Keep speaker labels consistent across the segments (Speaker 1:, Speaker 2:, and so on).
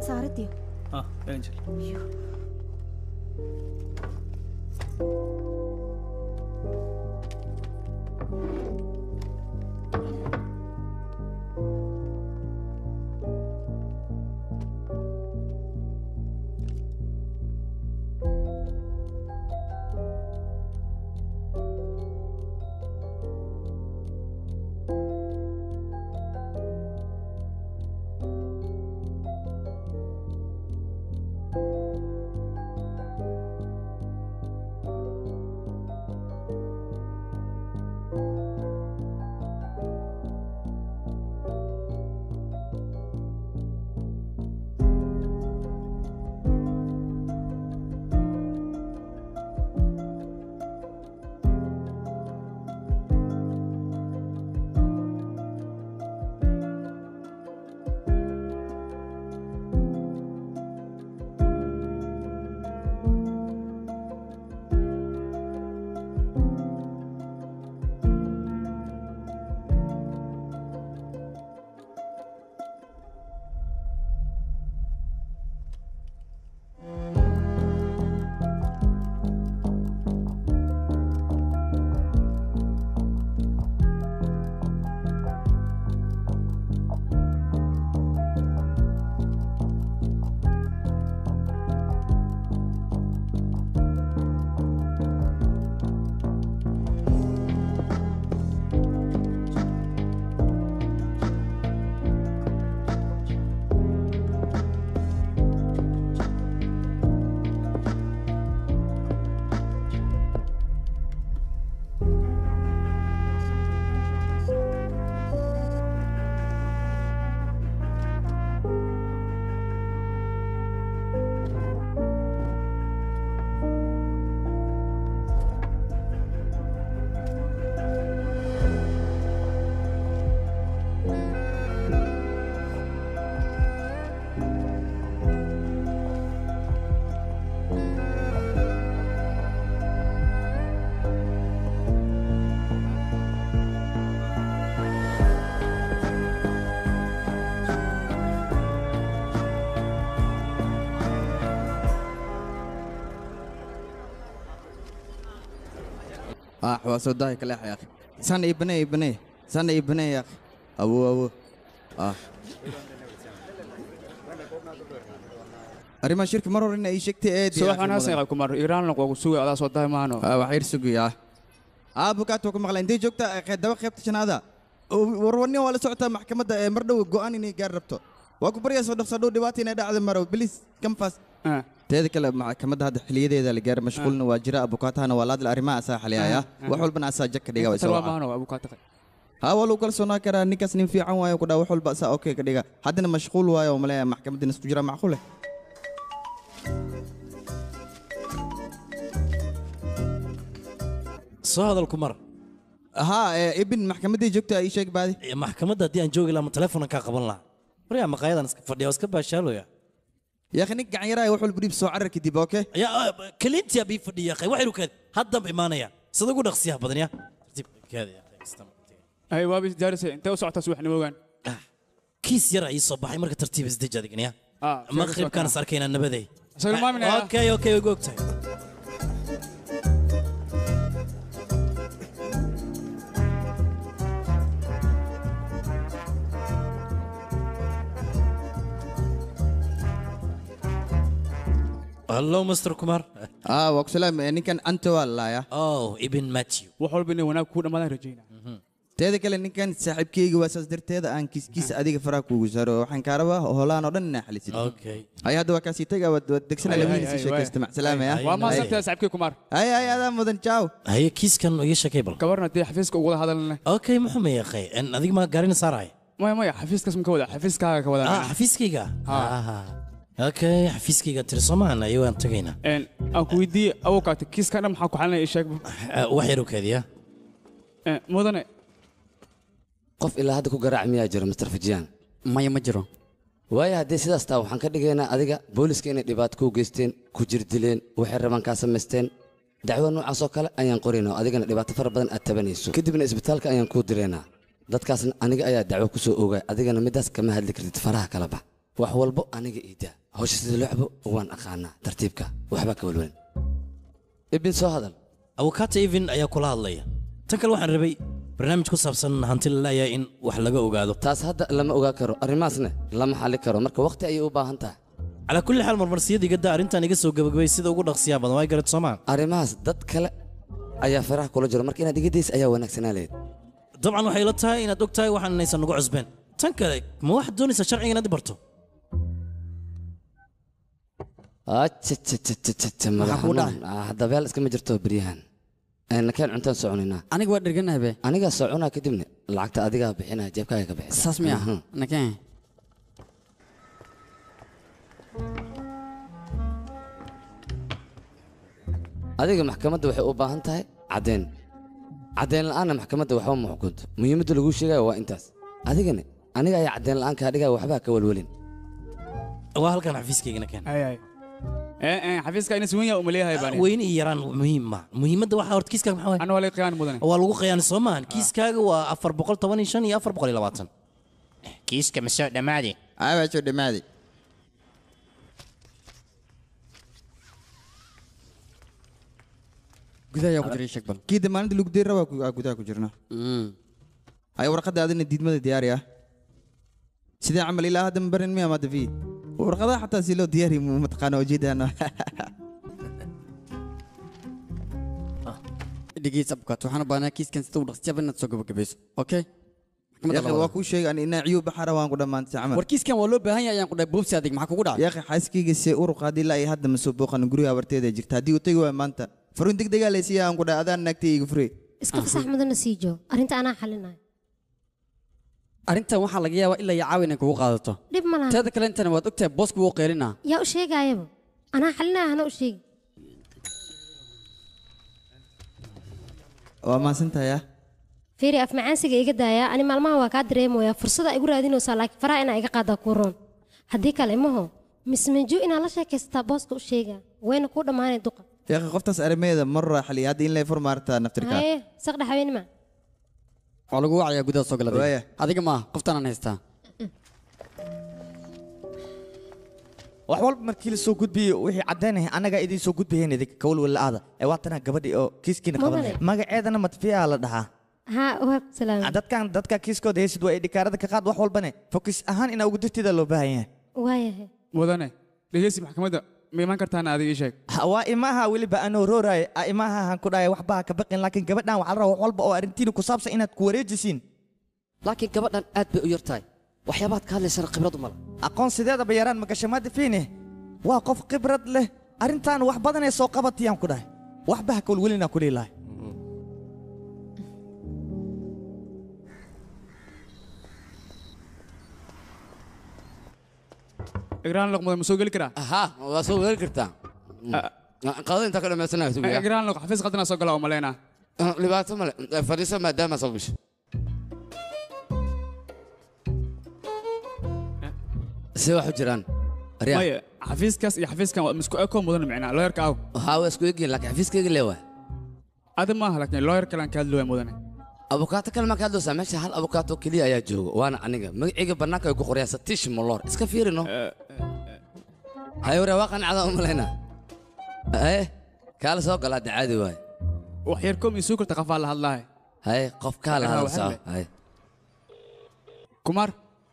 Speaker 1: saaridii
Speaker 2: Ah, Angel.
Speaker 3: ah waa soo daahi kaleex ya akhi sana ii banee ii banee sana ii banee ya akhi awo awo ah arrimaha shirka mar hore ina ii sheegtay eed
Speaker 4: subax wanaagsan yahay kumar iiraan lagu sugay adaa soo dahay maano
Speaker 3: wax yar sugaya ah bukaat waa ku maqlay intay joogtaa qe- daba qaybta shanaada warwarni waa la socotaa maxkamadda ee mar dhow go'aan inay gaar rabto waa ku baryaa soo dhaqso dhow dhibaata inay dhacda maro bilis kamfas teeda kale maxkamadda hadda xiliyadeeda la gaar mashquulna waa jira abukaatahana waa laadla arrimaha asaa xaliyaya wax walbana asaa jag ka dhiga way soo
Speaker 4: talwa
Speaker 3: wacaa.
Speaker 4: maano abukaata
Speaker 3: haa waa lagu kalsoonaa karaa ninkaas nin fiican waayo ku dhaa wax walba asaa okay ka dhiga haddana mashquul waayo oo maleeya maxkamaddina isku jira macquule
Speaker 5: soo hadal kumar
Speaker 3: haa ee, ibin maxkamaddii joogta ii sheeg baadi
Speaker 5: maxkamadda haddii aan joogi lahaa ma telefonan kaa qaban lahaa waryaa maqaayadan iska fadhiya oo iska baashaalooya
Speaker 3: yaakhi nin gacan yaraya wax walba dhiib soo carar kadib okay
Speaker 5: yaa kaliintiyaa bii fadhiya qay waxay rukeed haddanba imaanaya sida ugu dhaqsiyaha badan ya tartiibkeeda ya
Speaker 4: ay waabis jaarisay intee u socotaa subaxnimo ogaan
Speaker 5: kiis yara ii soo baxay marka tartiib isdeji adigan ya
Speaker 4: Ah,
Speaker 5: maqribkaan is arkaynaa nabaday
Speaker 4: Soo ilmaaminaya.
Speaker 5: okay okay ugu ogtahay hallo mr kumar
Speaker 3: ah waa ku salaam ee, ninkan anta waa lalaaya
Speaker 5: oh ibn matthew
Speaker 4: wax walba inay wanaag kuu dhammaadaan rajayna
Speaker 3: teeda kale ninkan saaxiibkeyga waa saas darteeda aan kiiskiisa adiga faraha kuugu saaro waxaan kaa rabaa holaan oo dhan inaa xalisid
Speaker 5: Okay.
Speaker 3: ay hadda waa kaasii taga waad waad degsana
Speaker 4: Ay,
Speaker 3: labadiina
Speaker 4: ay,
Speaker 3: sii
Speaker 4: ay,
Speaker 3: sheekaysta
Speaker 4: waay.
Speaker 3: macsalaamaya
Speaker 4: waa maasantahay saaxiibkii kumaar
Speaker 3: ay ay adaa mudan jaaw
Speaker 5: haye kiiskan iga sheekay bal
Speaker 4: gabarna dee xafiiska ugula hadalne
Speaker 5: okay muxuu ma yaqay adiga ma gaarina saaraya
Speaker 4: maya maya xafiiskaas ma ka wada xafiiskaaga ka wada
Speaker 5: ah xafiiskayga Ah, okay xafiiskayga tiri soomaan ayo waan tagaynaa
Speaker 4: aan ku weydiiyey awokaata kiiska dhan maxaa ku xalinaya ii sheeg
Speaker 5: Ah, wax yar u keediya
Speaker 4: mudane
Speaker 6: qof ilaa hadda ku garaac miyaa jiro mr fajiyaan
Speaker 7: maya ma jiro
Speaker 6: waayo haddii sidaas taa waxaan ka dhigaynaa adiga booliska inay dhibaato ku geysteen ku jirdileen waxay rabaan kaa samaysteen dacwo noocaas oo kale ayaan qoraynaa oo adigana dhibaato fara badan aad tabanayso kadibna isbitaalka ayaan kuu diraynaa dadkaasna aniga ayaa dacwo ku soo ogaa adigana middaas kama hadli kartid faraha kala bax wax walbo aniga iida hawsha sida loo cabo waan aqaanaa tartiibka waxbaa ka walwalin ibin soo hadal
Speaker 5: abukaata even ayaa kula hadlaya tan kale waxaan rabay barnaamij ku saabsan hanti la la'yahay in wax laga ogaado
Speaker 6: taas hadda lama ogaa karo arrimahaasna lama xalli karo marka waqti ayay u baahan tahay
Speaker 5: calaa kulli xaal marmarsiyada igada arrintan iga soo gabagabay sida ugu dhaqsiyaa badan waa garat soomaa
Speaker 6: arrimahaas dad kale ayaa faraha kula jiro marka inaad iga daysa ayaa wanaagsanaa leed
Speaker 5: dabcan waxay la tahay inaad og tahay waxaan inaysan nagu cusbeen tan kale ma waxaad doonaysaa sharciga inaad i barto
Speaker 1: kuu dhahay?
Speaker 6: dabeel iskama jirto beryahan nakeen cuntaan soconaynaa
Speaker 1: aniga waa dherganahay be
Speaker 6: anigaa soconaa kadibna lacagta adigaa bixinaya jeebkaaga ka bixisa
Speaker 1: saas miya
Speaker 6: Mhm.
Speaker 1: nakeen
Speaker 6: adiga maxkamadda waxay u baahan tahay caddeyn caddeyn la'aanna maxkamadda waxba ma xukunto muhiimadda lagu sheegaya waa intaas adigana aniga ayaa caddeyn la'aan kaa dhigaya waxbaa ka walwalin
Speaker 5: waa halkan xafiiskaygana keen
Speaker 4: hay hay ee ee xafiiska ina suwan yaa umaleeyahay baan
Speaker 5: weyne iyo yaraan muhiim ma muhiimadda waxaa horta kiiskaaga maxaa waay
Speaker 4: ana waa la qiyaani mudane
Speaker 5: waa lagu qiyaani soo maahan kiiskaaga waa afar boqol toban iyo shan iyo afar boqol iyo labaatan
Speaker 2: kiiska ma soo dhammaadi
Speaker 3: aabaajo dhammaaday
Speaker 1: gudaha ayaa ku jiray sheeg bal
Speaker 3: kii damaaninta lagu deeri rabaa ku- aa gudaha ku jirna haya warqadda adina diidmada diyaari ah sidee camal ilaa hadda ma barin miya maada fi warqadaha xataa si loo diyaari mu- mataqaana ujeedana
Speaker 1: dhigiis abkaat waxaan u baahnaa kiiskan sida u dhaqsiyaba inaad soo gabagabayso okay maxkamadda
Speaker 3: yaaqi
Speaker 1: labaad.
Speaker 3: waa kuu sheegay ani inaa ciyuu baxara waan ku dhammaantay camal
Speaker 1: war kiiskan waa loo baahan yahay ayaan ku dhahay boobsi adig maxaa kugu dhacay
Speaker 3: yaaqi xaaskayga see uruq haddii ilaa iyo hadda ma soo booqan guriga abarteeda jirta haddii uu tegi waay maanta faruun deg degaa laysiiya aan ku dhahay adaan naagtay iga fure
Speaker 7: iska fasax mudana sii joo arrinta anaa xalinayo
Speaker 1: arrintan waxaa laga yaabaa ilaa iyo caawa inay kugu qaadato
Speaker 7: dhib ma laha
Speaker 1: teeda kale intana waad ogtahay boosku wuu qeelinaa
Speaker 7: yaa u sheegaayaba anaa xalinaya hana u sheegi
Speaker 3: waa mahadsantahay ah
Speaker 7: fiiri af macaansiga iga daaya ani maalmaha waa kaa dareemaya fursada igu raadinaysaa laakiin faraha inaa iga qaadaa kuu roon haddii kale imaho mismanju inaa la sheekaysataa booska u sheega wayna kuu dhammaanay duqa
Speaker 3: yaaqi qoftaas arrimeeda mar raaxaliya hadda in lay fur maartaa naftirka
Speaker 7: haye saqdha haweenima
Speaker 1: waa lagu wacayaa gudaha soo
Speaker 3: Waaya.
Speaker 1: galada adiga maaha qoftaanaan haystaa
Speaker 8: wax walba markii la soo gudbiyey wixii caddaynaya annagaa idiin soo gudbayeen idinka kawalwala'aada ee waatanaa gabadhii oo kiiskiina qabanaya
Speaker 7: Mudane.
Speaker 8: magaceedana matfiyaa la dhahaa
Speaker 7: haa waa ku salaamay
Speaker 8: dadkan dadka kiiskooda haysid waa idhikaarada ka qaad wax walbane fokis ahaan inaa ugu dirtida loo baahan yahay
Speaker 7: waayahay
Speaker 4: mudane dhegeysi maxkamadda ma imaan kartaana adiga ii sheeg
Speaker 8: Ha, waa imaha weliba anoo rooraaye a imaha han ku dhahay waxba ha ka baqin laakiin gabadhan waxaa la rabaa wax walba oo arrintiina ku saabsan inaad ku wareejisiin
Speaker 6: laakiin gabadhan aad bay u yar tahay waxyaabaad ka hadlaysana khibrad u mala
Speaker 8: aqoon sideedaba yaraan magashamada fiine waa qof khibrad leh arrintaan wax badanee soo qabatiyaan ku dhahay waxba ha kawalwelinaa ku leelahay
Speaker 4: igraan loq mudan ma soo geli karaa
Speaker 6: haa waa soo weeri kartaa qadada intaa ka dhammaysanaya sugiya
Speaker 4: igraan loq xafiis qadana soo gala oo maleynaa
Speaker 6: dhibaato male fadhiisa maadaama soo gasho see wax u jiraan aryaa
Speaker 4: maya xafiiskaas iyo xafiiskan waa isku eko mudan micnaa looyarka aw
Speaker 6: haa waa isku egyihin laakiin xafiiskayga leewaay
Speaker 4: adi maaha laakiin looyar kalaan ka hadlooya mudane
Speaker 6: abukaato kale maa ka hadlaysaa meesha hal abukaato keliya ayaa jooga waana aniga magacayga bannaanka ay ku qoryaa satiish moloor iska fiirino hay waree waa qancada u malaynaa haye kaala soo galaa de caadi waay
Speaker 4: wax yar kom isuu karta qafaa la hadlaahay
Speaker 6: haye qof kaa la
Speaker 4: Ah,
Speaker 6: hadal
Speaker 4: waxaa
Speaker 6: soo
Speaker 4: le-
Speaker 6: haye
Speaker 4: kumaar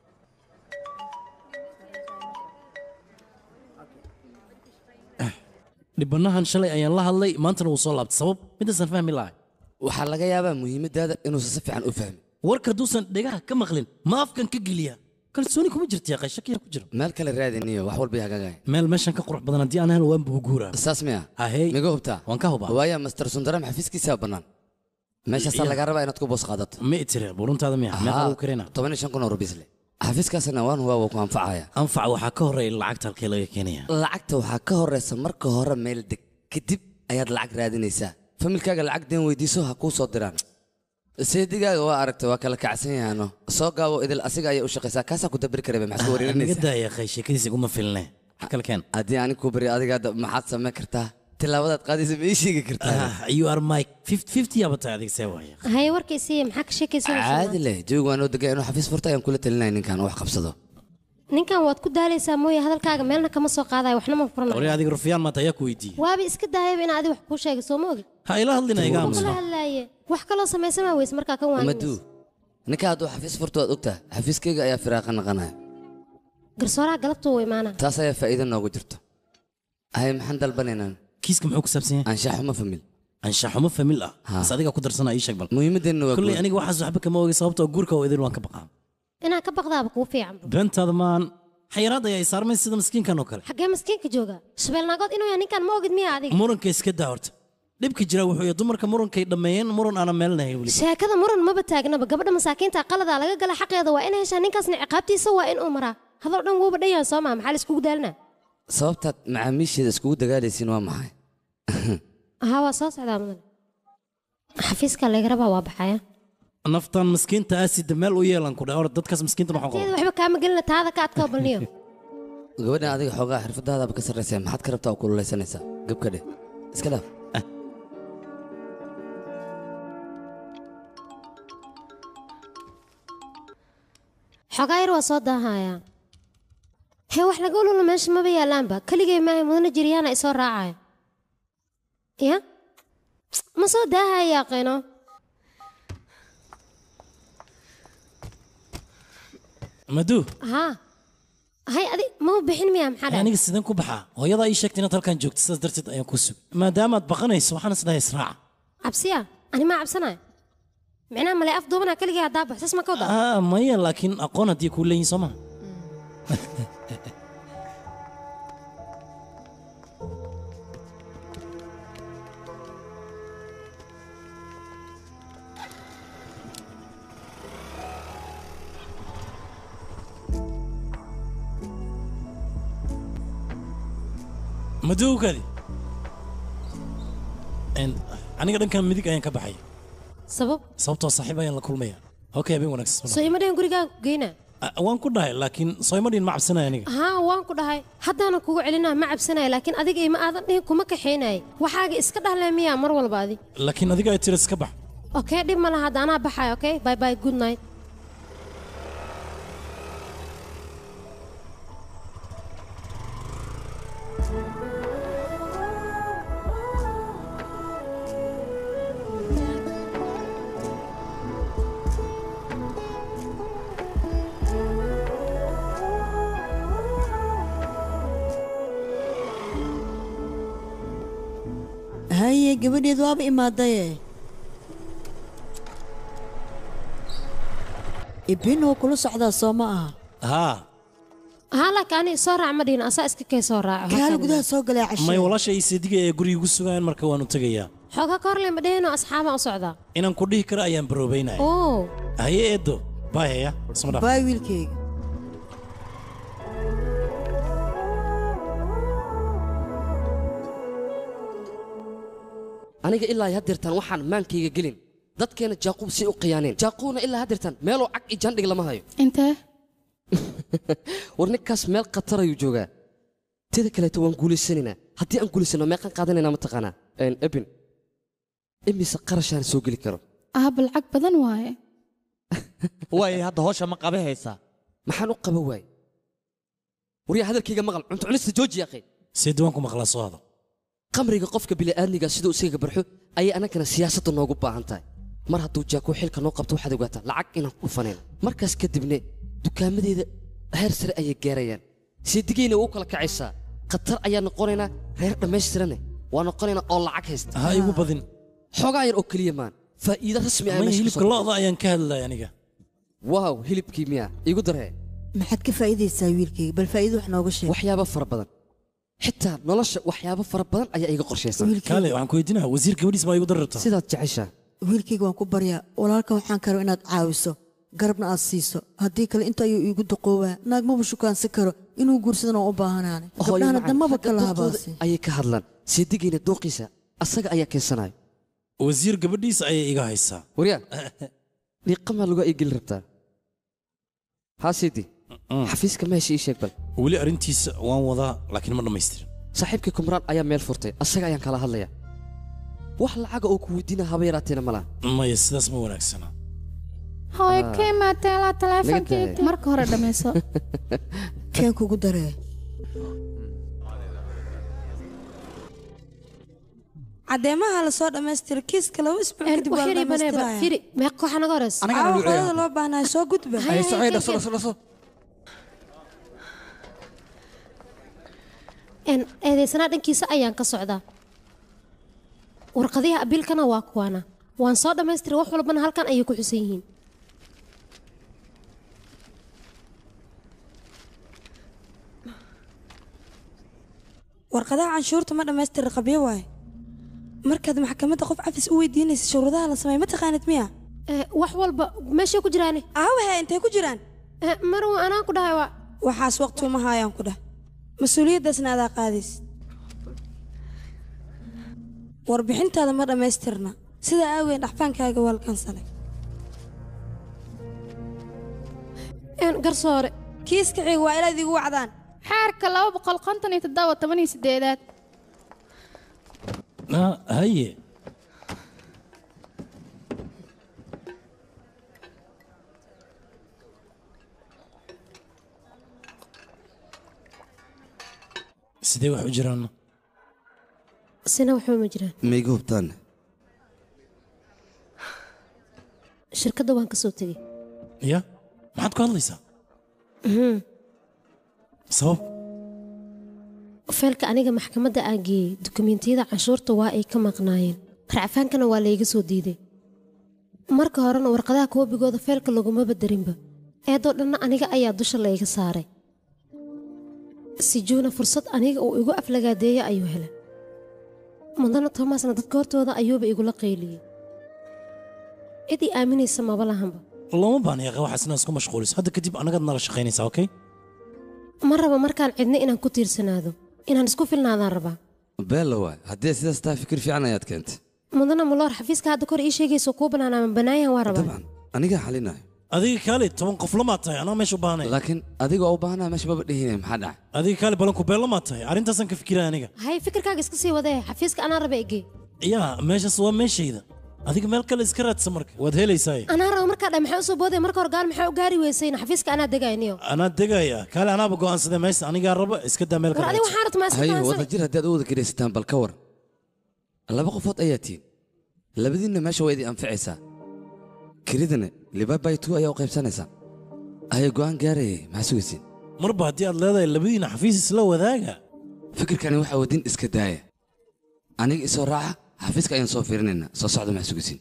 Speaker 5: dhibanahan shalay ayaan la hadlay maantana wuu soo laabtay sabab midaasan fahmi lahay
Speaker 6: waxaa laga yaabaa muhiimaddaada inuusan si fiican u fahmin
Speaker 5: warka hadduusan dhegaha ka maqlin ma afkan ka geliya kalsooni kuma jirta yaqay shaki yar ku jira
Speaker 6: meel kale raadiniyo wax walba hagaagaya
Speaker 5: meel meeshan ka qurux badan haddii aan helo waan buu guuraa
Speaker 6: saas miya
Speaker 5: Ahey.
Speaker 6: miga hubtaa
Speaker 5: waan ka hubaa
Speaker 6: waaya master sundaram xafiiskiisaa bannaan meeshaasaa
Speaker 5: Ya.
Speaker 6: lagaa rabaa inaad ku boos qaadato
Speaker 5: ma itire buruntaada miya meeqa lagu karina
Speaker 6: toban iyo shan kun oo rubiisle xafiiskaasna waan waa wuu ku anfacaya
Speaker 5: anfac waxaa ka horeeya lacagta halkee laga keenaya
Speaker 6: lacagta waxaa ka horeysa marka hore meel deg kadib ayaad lacag raadinaysaa familkaaga lacag deen weydiiso ha kuu soo diraan seedigaaga waa aragta waa kala kacsan yahaano soo gaabo idil asiga ayay u shaqaysaa kaasaa ku dabiri karaba maxaad ku
Speaker 5: naga
Speaker 6: wareerinaysaa
Speaker 5: daaya yaqay sheekadiisa iguma filne wax kale keen
Speaker 6: haddii anig ku bari adiga hadda maxaad samayn kartaa tilaabadaad qaadaysa ma ii sheegi kartaa
Speaker 5: Ah, you are my fifty fifty yaaba tahay adiga see waaya
Speaker 7: haye warkaysiiya maxaa ka sheekaysanaysaa
Speaker 6: caadi leh jawiga waa noo degay inuu xafiis furta ayaan kula talinaya ninkan wax qabsado
Speaker 7: ninkan waad ku daalaysaa mooye hadalkaaga meelna kama soo qaadayo waxna ma
Speaker 5: wari
Speaker 7: furanayo
Speaker 5: adiga rufyaan maanta ayaa ku weydiiyey
Speaker 7: waaba iska daayaba in adi wax kuu sheega soo ma ogi
Speaker 5: ha ila hadlina iga
Speaker 7: kula
Speaker 5: aamusno
Speaker 7: hadlaaye wax kaloo samaysamaa weyse markaa kan
Speaker 6: madu
Speaker 7: waan
Speaker 6: ninka hadduu xafiis furto waad ogtaha xafiiskayga ayaa firaaqa naqanaya
Speaker 7: garsooraha galabtu wuu imaanaa
Speaker 6: taas ayaa faa'iido noogu jirto hay maxaan dalbanaynaa
Speaker 5: kiiska muxuu ku saabsan yahay
Speaker 6: anshaxuma famil
Speaker 5: anshaxumo famil ah
Speaker 6: Ha.
Speaker 5: bas adigaa ku darsana ii sheeg bal
Speaker 6: muhiimadeenna waa
Speaker 5: kulley
Speaker 6: guud.
Speaker 5: aniga waxaas waxba kama ogay sababtoo guurka oo idin waan ka baqaa
Speaker 7: inaa ka baqdaaba kuu fiican
Speaker 5: beentaada maan xayiraad ayaa i saarmay sida miskiinkan oo kale
Speaker 7: xaggee maskiinka jooga shabeelnaagood inuu yahay ninkan ma ogid miya adiga
Speaker 5: muranka iska daa horta dhibka jira wuxuu yahay dumarka murankay dhammeeyeen muran aanan meelnahay weli
Speaker 7: sheekada muran maba taagnaba gabadha masaakiinta qaladaa laga gala xaqeeda waa inay heshaa ninkaasna ciqaabtiisa waa in uu maraa hadal dhan wuuba dhan yahay soo maa maxaa la iskugu daalinaa
Speaker 6: sababtaad macaamiisheeda iskugu dagaalaysiin waa maxay
Speaker 7: haa waa soo socdaa mudan xafiiska laga rabaa waa baxaya
Speaker 5: naftan miskiinta aasida meel u yeelan ku dhah or dadkaas miskiinta waxaan
Speaker 7: teeda
Speaker 5: qabo
Speaker 7: waxba kaama gelina taada ka adkoo balniyo
Speaker 6: gabadhan adiga xoogaa xirfadaadaaba ka sarraysa maxaad ka rabtaa oo kululaysanaysaa gabka dheh iska dhaaf
Speaker 7: xogaa yar waa soo daahayaa hee wax laga ulula meesha maba yaalaanba keligay maahay mudana jiryaana isoo raacaya ya ma soo daahaya qino
Speaker 5: madu
Speaker 7: haa hay adi mama bixin miya maxaa dhacay
Speaker 5: aniga sideen ku baxaa hooyadaa ii sheegtay inaad halkan joogto sidaas darteed ayaan ku sugay maadaamaad baqanayso waxaan isdhahay israaca
Speaker 7: cabsiya ani maa cabsanaya micnaha male af duubanaa keligay haddaa baxsas ma ka wada
Speaker 5: ah maya laakiin aqoon haddii kuu leeyihin soo maha madowgaadi aniga dhankan midig ayaan ka baxay
Speaker 7: sabab
Speaker 5: sababtoo saaxiib ayaan la kulmaya okay habeen wanaagsan
Speaker 7: soo ima dhahan gurigaan ku geynaa
Speaker 5: Ah, waan ku dhahay laakiin soymadhin ma cabsanaya aniga
Speaker 7: haa waan ku dhahay haddaana kugu celinaa ma cabsanaya laakiin adiga ima aadan dhihin kuma kaxaynaya waxaaga iska dhahle miyaa mar walba adi
Speaker 5: laakiin adiga ay tiri iska bax
Speaker 7: okay dhib ma laha hadda anaa baxaya okay bye bye good night
Speaker 9: haye gabadheed waaba imaadaye ibin oo kula socdaa soo ma aha
Speaker 5: haa
Speaker 7: haa laakiin aniga soo raac ma dhihin asaa iska kay soo raaco
Speaker 9: kaal gudaha soo galaa
Speaker 5: may
Speaker 9: cashe
Speaker 5: walaasha ii seediga ee guriga igu sugayaan marka waanu tegayaa
Speaker 7: xooga ka horle ma dhehino asxaabaan u socdaa
Speaker 5: inaan ku dhihi karo ayaan baroobaynaya
Speaker 7: oo
Speaker 5: haye eedo baahaya isma dhaaf
Speaker 9: baay wiilkayga
Speaker 6: aniga ilaa ay haddeertaan waxaan maankayga gelin dadkeena jaaquub si u khiyaaneen jaaquubna ilaa haddeertaan meeluu cag iyo jandhig lama hayo
Speaker 10: intee
Speaker 6: war ninkaas meel khatar ayuu joogaa teda kaleeto waan guulaysanaynaa haddii aan guulaysano meeqaan qaadanaynaa mataqaanaa Een, ebin imise qarashaan soo geli karo
Speaker 10: aaba lacag badan waaye
Speaker 8: waaye hadda hawsha ma qabe haysaa
Speaker 6: maxaan u qaba waay waryaa hadalkayga maqal cunto cunista jooji yaqay
Speaker 5: seedi waan ku maqlaa soo hado
Speaker 6: qamriga qofka bini'aadmiga siduu isaga barxo ayay annagana siyaasadda noogu baahan tahay mar hadduu jaakuu xilka noo qabto waxaad ogaataa lacag inaan ku fanayno markaas kadibne dukaamadeeda heer sare ayay gaarayaan seedigayna u kala kacaysaa khatar ayaa noqonaynaa reer dhammaystirane waa noqonaynaa oo lacag haysta
Speaker 5: ha igu badin
Speaker 6: xoogaa yar oo keliya maan faa'iido rasmi ah
Speaker 5: may
Speaker 6: meesha ka
Speaker 5: hilibka
Speaker 6: soo
Speaker 5: lo'da ayaan ka hadlaya aniga
Speaker 6: waaw hilibkii miyaa igu daree
Speaker 9: maxaad ka faa'iidaysaa wiilkayga bal faa'iido wax nooga sheeg
Speaker 6: waxyaabo fara badan xitaa nolosha waxyaabo fara badan ayaa iga qorshaysan
Speaker 5: kaale waxaan ku weydiinaya wasiir gabadhiis baa igu dari rabtaa
Speaker 6: sidaad jeceshaa
Speaker 9: wiilkayga waan ku baryaa walaalkan waxaan karo inaad caawiso garabna aad siiso haddii kale inta ayuu iigu daqoobaa naag maba shukaansan karo inuu guursadana waan u baahanaane
Speaker 6: Hooyo
Speaker 9: gabdhahana
Speaker 6: macaan,
Speaker 9: damaba
Speaker 6: xagga
Speaker 9: kala
Speaker 6: doorkooda
Speaker 9: habaase
Speaker 6: ayay ka hadlaan seedigayna dooqiisa asaga ayaa keensanayo
Speaker 5: wasiir gabadhiisa ayay iga haysaa
Speaker 6: waryaa dhiiqamaa lagu ay geli rabtaa haa siidi xafiiska meesha ii sheeg bal
Speaker 5: weli arrintiisa waan wadaa laakiin ma dhammaystirin
Speaker 6: saaxiibkii kumraan ayaa meel furtay asaga ayaan kala hadlayaa wax lacaga oo ku weydiina haba yaraateena ma laha
Speaker 5: maya sidaas ma wanaagsana
Speaker 10: hooyo
Speaker 6: Ah.
Speaker 10: ka imaatay ilaa taleefonkeyga
Speaker 6: tahay.
Speaker 10: marka hore dhammayso
Speaker 9: keen kugu daree
Speaker 11: cadeemaha la soo dhammaystira kiiska laba isbuuc kadib waa la
Speaker 7: waxyar ibaneba
Speaker 11: dhammaystiraya
Speaker 7: firi meeqa waxa naga horeysa
Speaker 11: Aawo, qolada loo baahnaa soo gudba
Speaker 7: Hay, hay, hay, hay. Een, eedeysanaa dhankiisa ayaan ka socdaa warqadiha abiilkana waa kuwaana waan soo dhammaystiray wax walbana halkan ayay ku xusan yihiin
Speaker 11: warqadaha canshuurta ma dhammaystira qabyo waaye markaad maxkamadda qof cafis u weydiinaysa shuruudaha la sameey ma taqaanid miya
Speaker 7: wax walba meeshay ku jiraane
Speaker 11: aawahe intay ku jiraan
Speaker 7: marwa anaa ku dhahay waa
Speaker 11: waxaas waqti uma haayaan ku dhah mas-uuliyaddaasna adaa qaadaysid warbixintaada ma dhammaystirna sidaa aaweed dhaxfaankaaga waa la kansalay
Speaker 7: garsoore
Speaker 11: kiiska xiga waa inaad igu wacdaan
Speaker 10: xaarka laba boqol konton iyo toddoba toban iyo sideedaad
Speaker 5: Ah, haye sidee wax u jiraan
Speaker 7: sina waxba ma jiraan
Speaker 6: mayga hubtaan
Speaker 7: shirkadda waan ka soo tegey
Speaker 5: ya maxaad ku hadlaysaa
Speaker 7: Mhm.
Speaker 5: sabab
Speaker 7: feelka aniga maxkamadda aan geeyey dukumiintiyada canshuurta waa ay ka maqnaayeen racfaankana waa layga soo diiday marka horena warqadaha koobigooda feelka laguma badarinba eedoo dhanna aniga ayaa dusha layga saaray sijuuna fursad aniga uu igu aflagaadeeya ayuu helay mudana tomasna dadka hortooda ayuuba igula qayliyey cid ii aaminaysa maba lahanba
Speaker 5: looma baahna yaqa waxaas inaad isku mashquuliso hadda kadib annagaad nala shaqaynaysaa okay
Speaker 7: ma raba markaan cidna inaan ku tiirsanaado inaan isku filnaadaan rabaa
Speaker 6: beella waay haddii sidaas tahay fikir fiican ayaad keentay
Speaker 7: mudana muloor xafiiska hadda kor ii sheegayso kuu banaanaaman banaayan waa rabaa
Speaker 6: anigaa xalinayo
Speaker 5: adiga kaale toban qof lamaad tahay anaa meesha u baahnay
Speaker 6: laakiin adiga oo u baahnaa meesha maba dhihinay maxaa dhacay
Speaker 5: adiga kaale balanku beel lamaad tahay arrintaasaan ka fikiraya aniga
Speaker 7: hay fikirkaaga iska sii wadee xafiiska anaa raba ege
Speaker 5: yaa meeshaas waa meeshayda adiga meel kale iska raadsa marka waad helaysaa
Speaker 7: anaa raba markaa dha maxaa usoo boodaya marka hor gaal maxaa u gaari weysayna xafiiska anaa degayniyo
Speaker 5: anaa degaya kaale anaaba go'aansadee meesha anigaa raba iska daa meel
Speaker 7: war adiga waxaa rabta maa iska
Speaker 6: haye
Speaker 7: go'aansan
Speaker 6: wada jir haddii aad u wada kiraysataan bal ka war laba qofood ayaa tihin labadiinna meesha waa idin anficaysaa kiridana libabay tu ayaa u qaybsanaysaa haya go'aan gaarayay maxaa sugaysiin
Speaker 5: marba haddii aad leedahay labadiina xafiis isla wadaaga
Speaker 6: fikirkani waxaa wadin iska daaya aniga isoo raaca xafiiska ayaan soo fiirinaynaa soo socda maxaa sugaysiin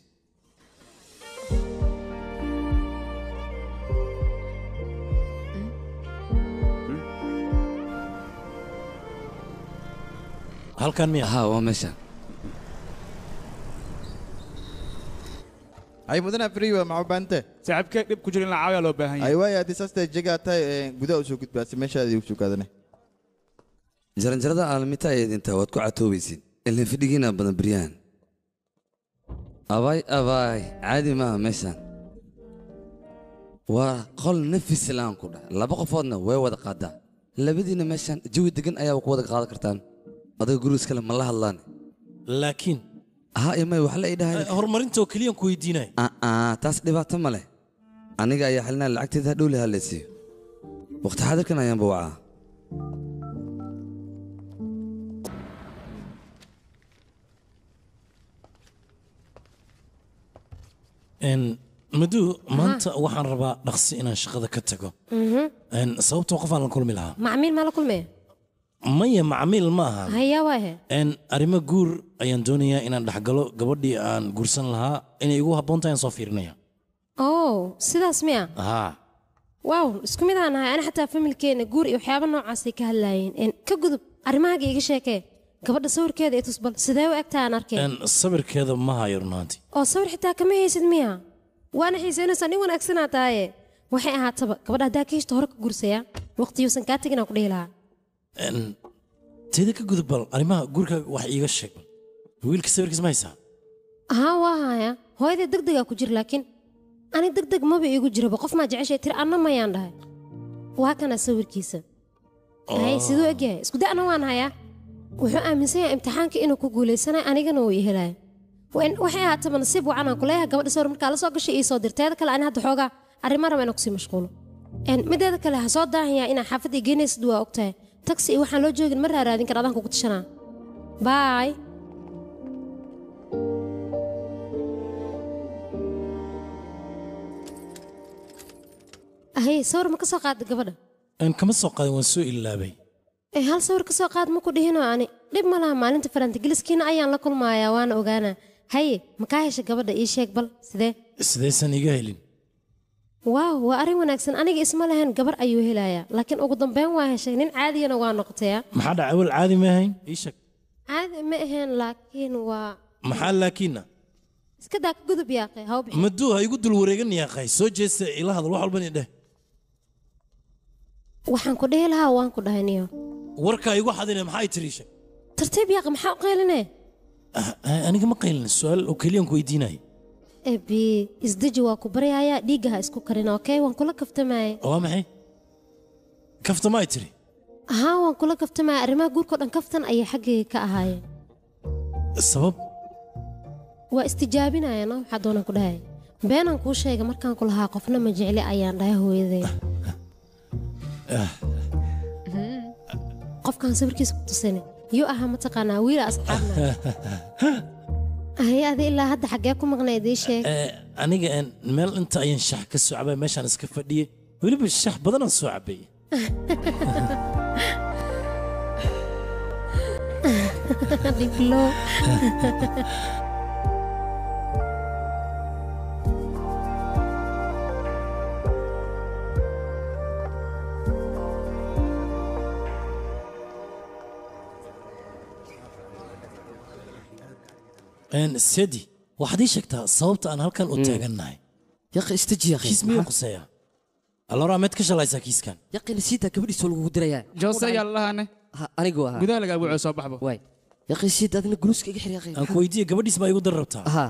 Speaker 5: halkan miya
Speaker 6: ha waa meesha
Speaker 3: ay mudana friwa maxaa u baahantay
Speaker 4: saaxiibkee dhib ku jira in la caawiyaa loo baahan
Speaker 3: ay
Speaker 4: yahay
Speaker 3: waaya haddii saas tahay jegaa tahay ee, gudaha usoo gudbaasi meeshaadii usoo kaadane
Speaker 6: jaranjarada aalmita ayaad intaa waad ku catoobaysiin ilin fidhigiina badan beryahan abaay abaay caadi maaha meeshaan waa qol nafis laan ku dhah laba qofoodna way wada qaadaa labadiina meeshaan jawi degan ayaaba ku wada qaadan kartaan adiga guriga iskale ma la hadlaan
Speaker 5: laakiin
Speaker 6: ha imay wax la idhahay
Speaker 5: horumarintoo keliyaan ku weydiinaya
Speaker 6: aa taas dhibaato ma leh aniga ayaa xalinaa lacagteeda hadhow le hadlaysiiyo waqti xaadirkan ayaanba wacaa
Speaker 5: Een, maduu maanta waxaan rabaa dhaqsi inaan shaqada ka tago
Speaker 7: Mhm.
Speaker 5: Een, sababtoo qof aan la kulmi lahaa
Speaker 7: macmiil maa la kulmaya
Speaker 5: maya macmiil ma aha
Speaker 7: hayaa waahe
Speaker 5: Een, arrimo guur ayaan doonayaa inaan dhexgalo gabadhii aan guursan lahaa inay igu habboon tahay aan soo fiirinaya
Speaker 7: oo sidaas miya
Speaker 5: haa
Speaker 7: waaw isku mid aan nahay ani xataa familkeena guur iyo waxyaaba noocaasay ka hadlaayeen Een, ka gudub arrimahaaga iga sheekee gabadha sawirkeeda i tusbal sidee u egtaa aan arkeen
Speaker 5: Een, sawirkeeda ma hayo runaantii
Speaker 7: oo sawir xitaa kama haysid miya waana xiisaynaysaa nin wanaagsanaa tahaye waxay ahaataba gabadha haddaa ka heshta hore ka gursaya waqtiyuusan kaa teginaa ku dhihi lahaa
Speaker 5: Een, teeda ka gudub bal arrimaha guurkaaga wax iiga sheeg wiilka sawirkiis ma haysaa
Speaker 7: haa waa haya hooyadee deg degaa ku jira laakiin ani deg deg maba iigu jiraba qof maa jeceshay tiri anna mayaan dhahay waa kana sawirkiisa hay siduu egyahay isku da'na waan hayaa wuxuu aaminsan yahay imtixaanka inuu ku guulaysanayo anigana uu i helaayo Wain- waxay ahaataba nasiib wacan aan kuleeyahay gabadha sawir markaa la soo gashay ii soo dirteeda kale ani hadda xoogaa arrimo raba inaan kusii mashquulo Een, mideeda kale ha soo daahayaa inaa xaafadda geynaysid waa ogtahay taxi iyo waxaan loo joogin ma raaraadin kara adaan kugu tashanaa baay ahay sawir ma ka soo qaada gabadha
Speaker 5: aan kama soo qaadin waan soo ilaabay
Speaker 7: ee hal sawir ka soo qaad ma ku dhihinoo ani dhib ma laha maalinta farantigeliskiina ayaan la kulmayaa waana ogaanaa haye ma kaa hesha gabadha ii sheeg bal sidee
Speaker 5: sidaysan iga helin
Speaker 7: waaw waa arrin wanaagsan aniga isma lahayn gabar ayuu helayaa laakiin ugu dambeyn waa heshay nin caadiyana waa noqotaya
Speaker 5: maxaa dhaca awal caadi ma ahayn ii sheeg
Speaker 7: caadi ma ahayn laakiin waa
Speaker 5: maxaa laakiinna
Speaker 7: iska daa ka gudub yaaqe haw bixi
Speaker 5: maduu ha igu dul wareegan yaaqay soo jeesta ila hadal wax walban idheh
Speaker 7: waxaan ku dhihi lahaa waan ku dhahay niyo
Speaker 5: warkaa igu xadine maxay tiri ii sheeg
Speaker 7: tartiib yaaqe maxaa u qaylinee
Speaker 5: Ah, aniga ma qaylin su-aal oo keliyaan ku weydiinaya
Speaker 7: ebi isdeji waa ku baryayaa dhiigga ha isku karin okey waan kula kaftamaaye
Speaker 5: waa maxay kafta ma ay tiri
Speaker 7: haa waan kula kaftamaya arrimaha guurkao dhan kaftan ayay xaggayga ka ahaayeen
Speaker 5: sabab
Speaker 7: waa istijaabinaya no waxaa doonaan ku dhahay beenaan kuu sheega markaan ku lahaa qofna ma jecli ayaan dhahay hooyaday qofkaan sawirkiisa ku tusine yuu ahaa mataqaanaa wiila asxaabna ahay adi ilaa hadda xaggee ku maqnayd ii sheeg
Speaker 5: Eh, aniga een, meel inta ayaan shax ka soo cabay meeshaan iska fadhiyey weliba shax badanaan soo cabay
Speaker 7: dhiblo
Speaker 5: Een, sedi waxaad ii sheegtaa sababta aan halkan u taagannahay
Speaker 6: yaqi istaji yaqi
Speaker 5: kiis miyuu quseeya alora meed ka shalaysaa kiiskan
Speaker 6: yaqi nasiita gabadhiisa lagugu dirayaa
Speaker 4: joose yaa lalahaane
Speaker 6: Ha, anigu ahaa
Speaker 4: gudaha lagaa buuco soo baxbo
Speaker 6: waay yaqi siid adina guluuska iga xir yaqi
Speaker 5: aan ku weydiiye gabadhiis baa igu dar rabtaa
Speaker 6: haa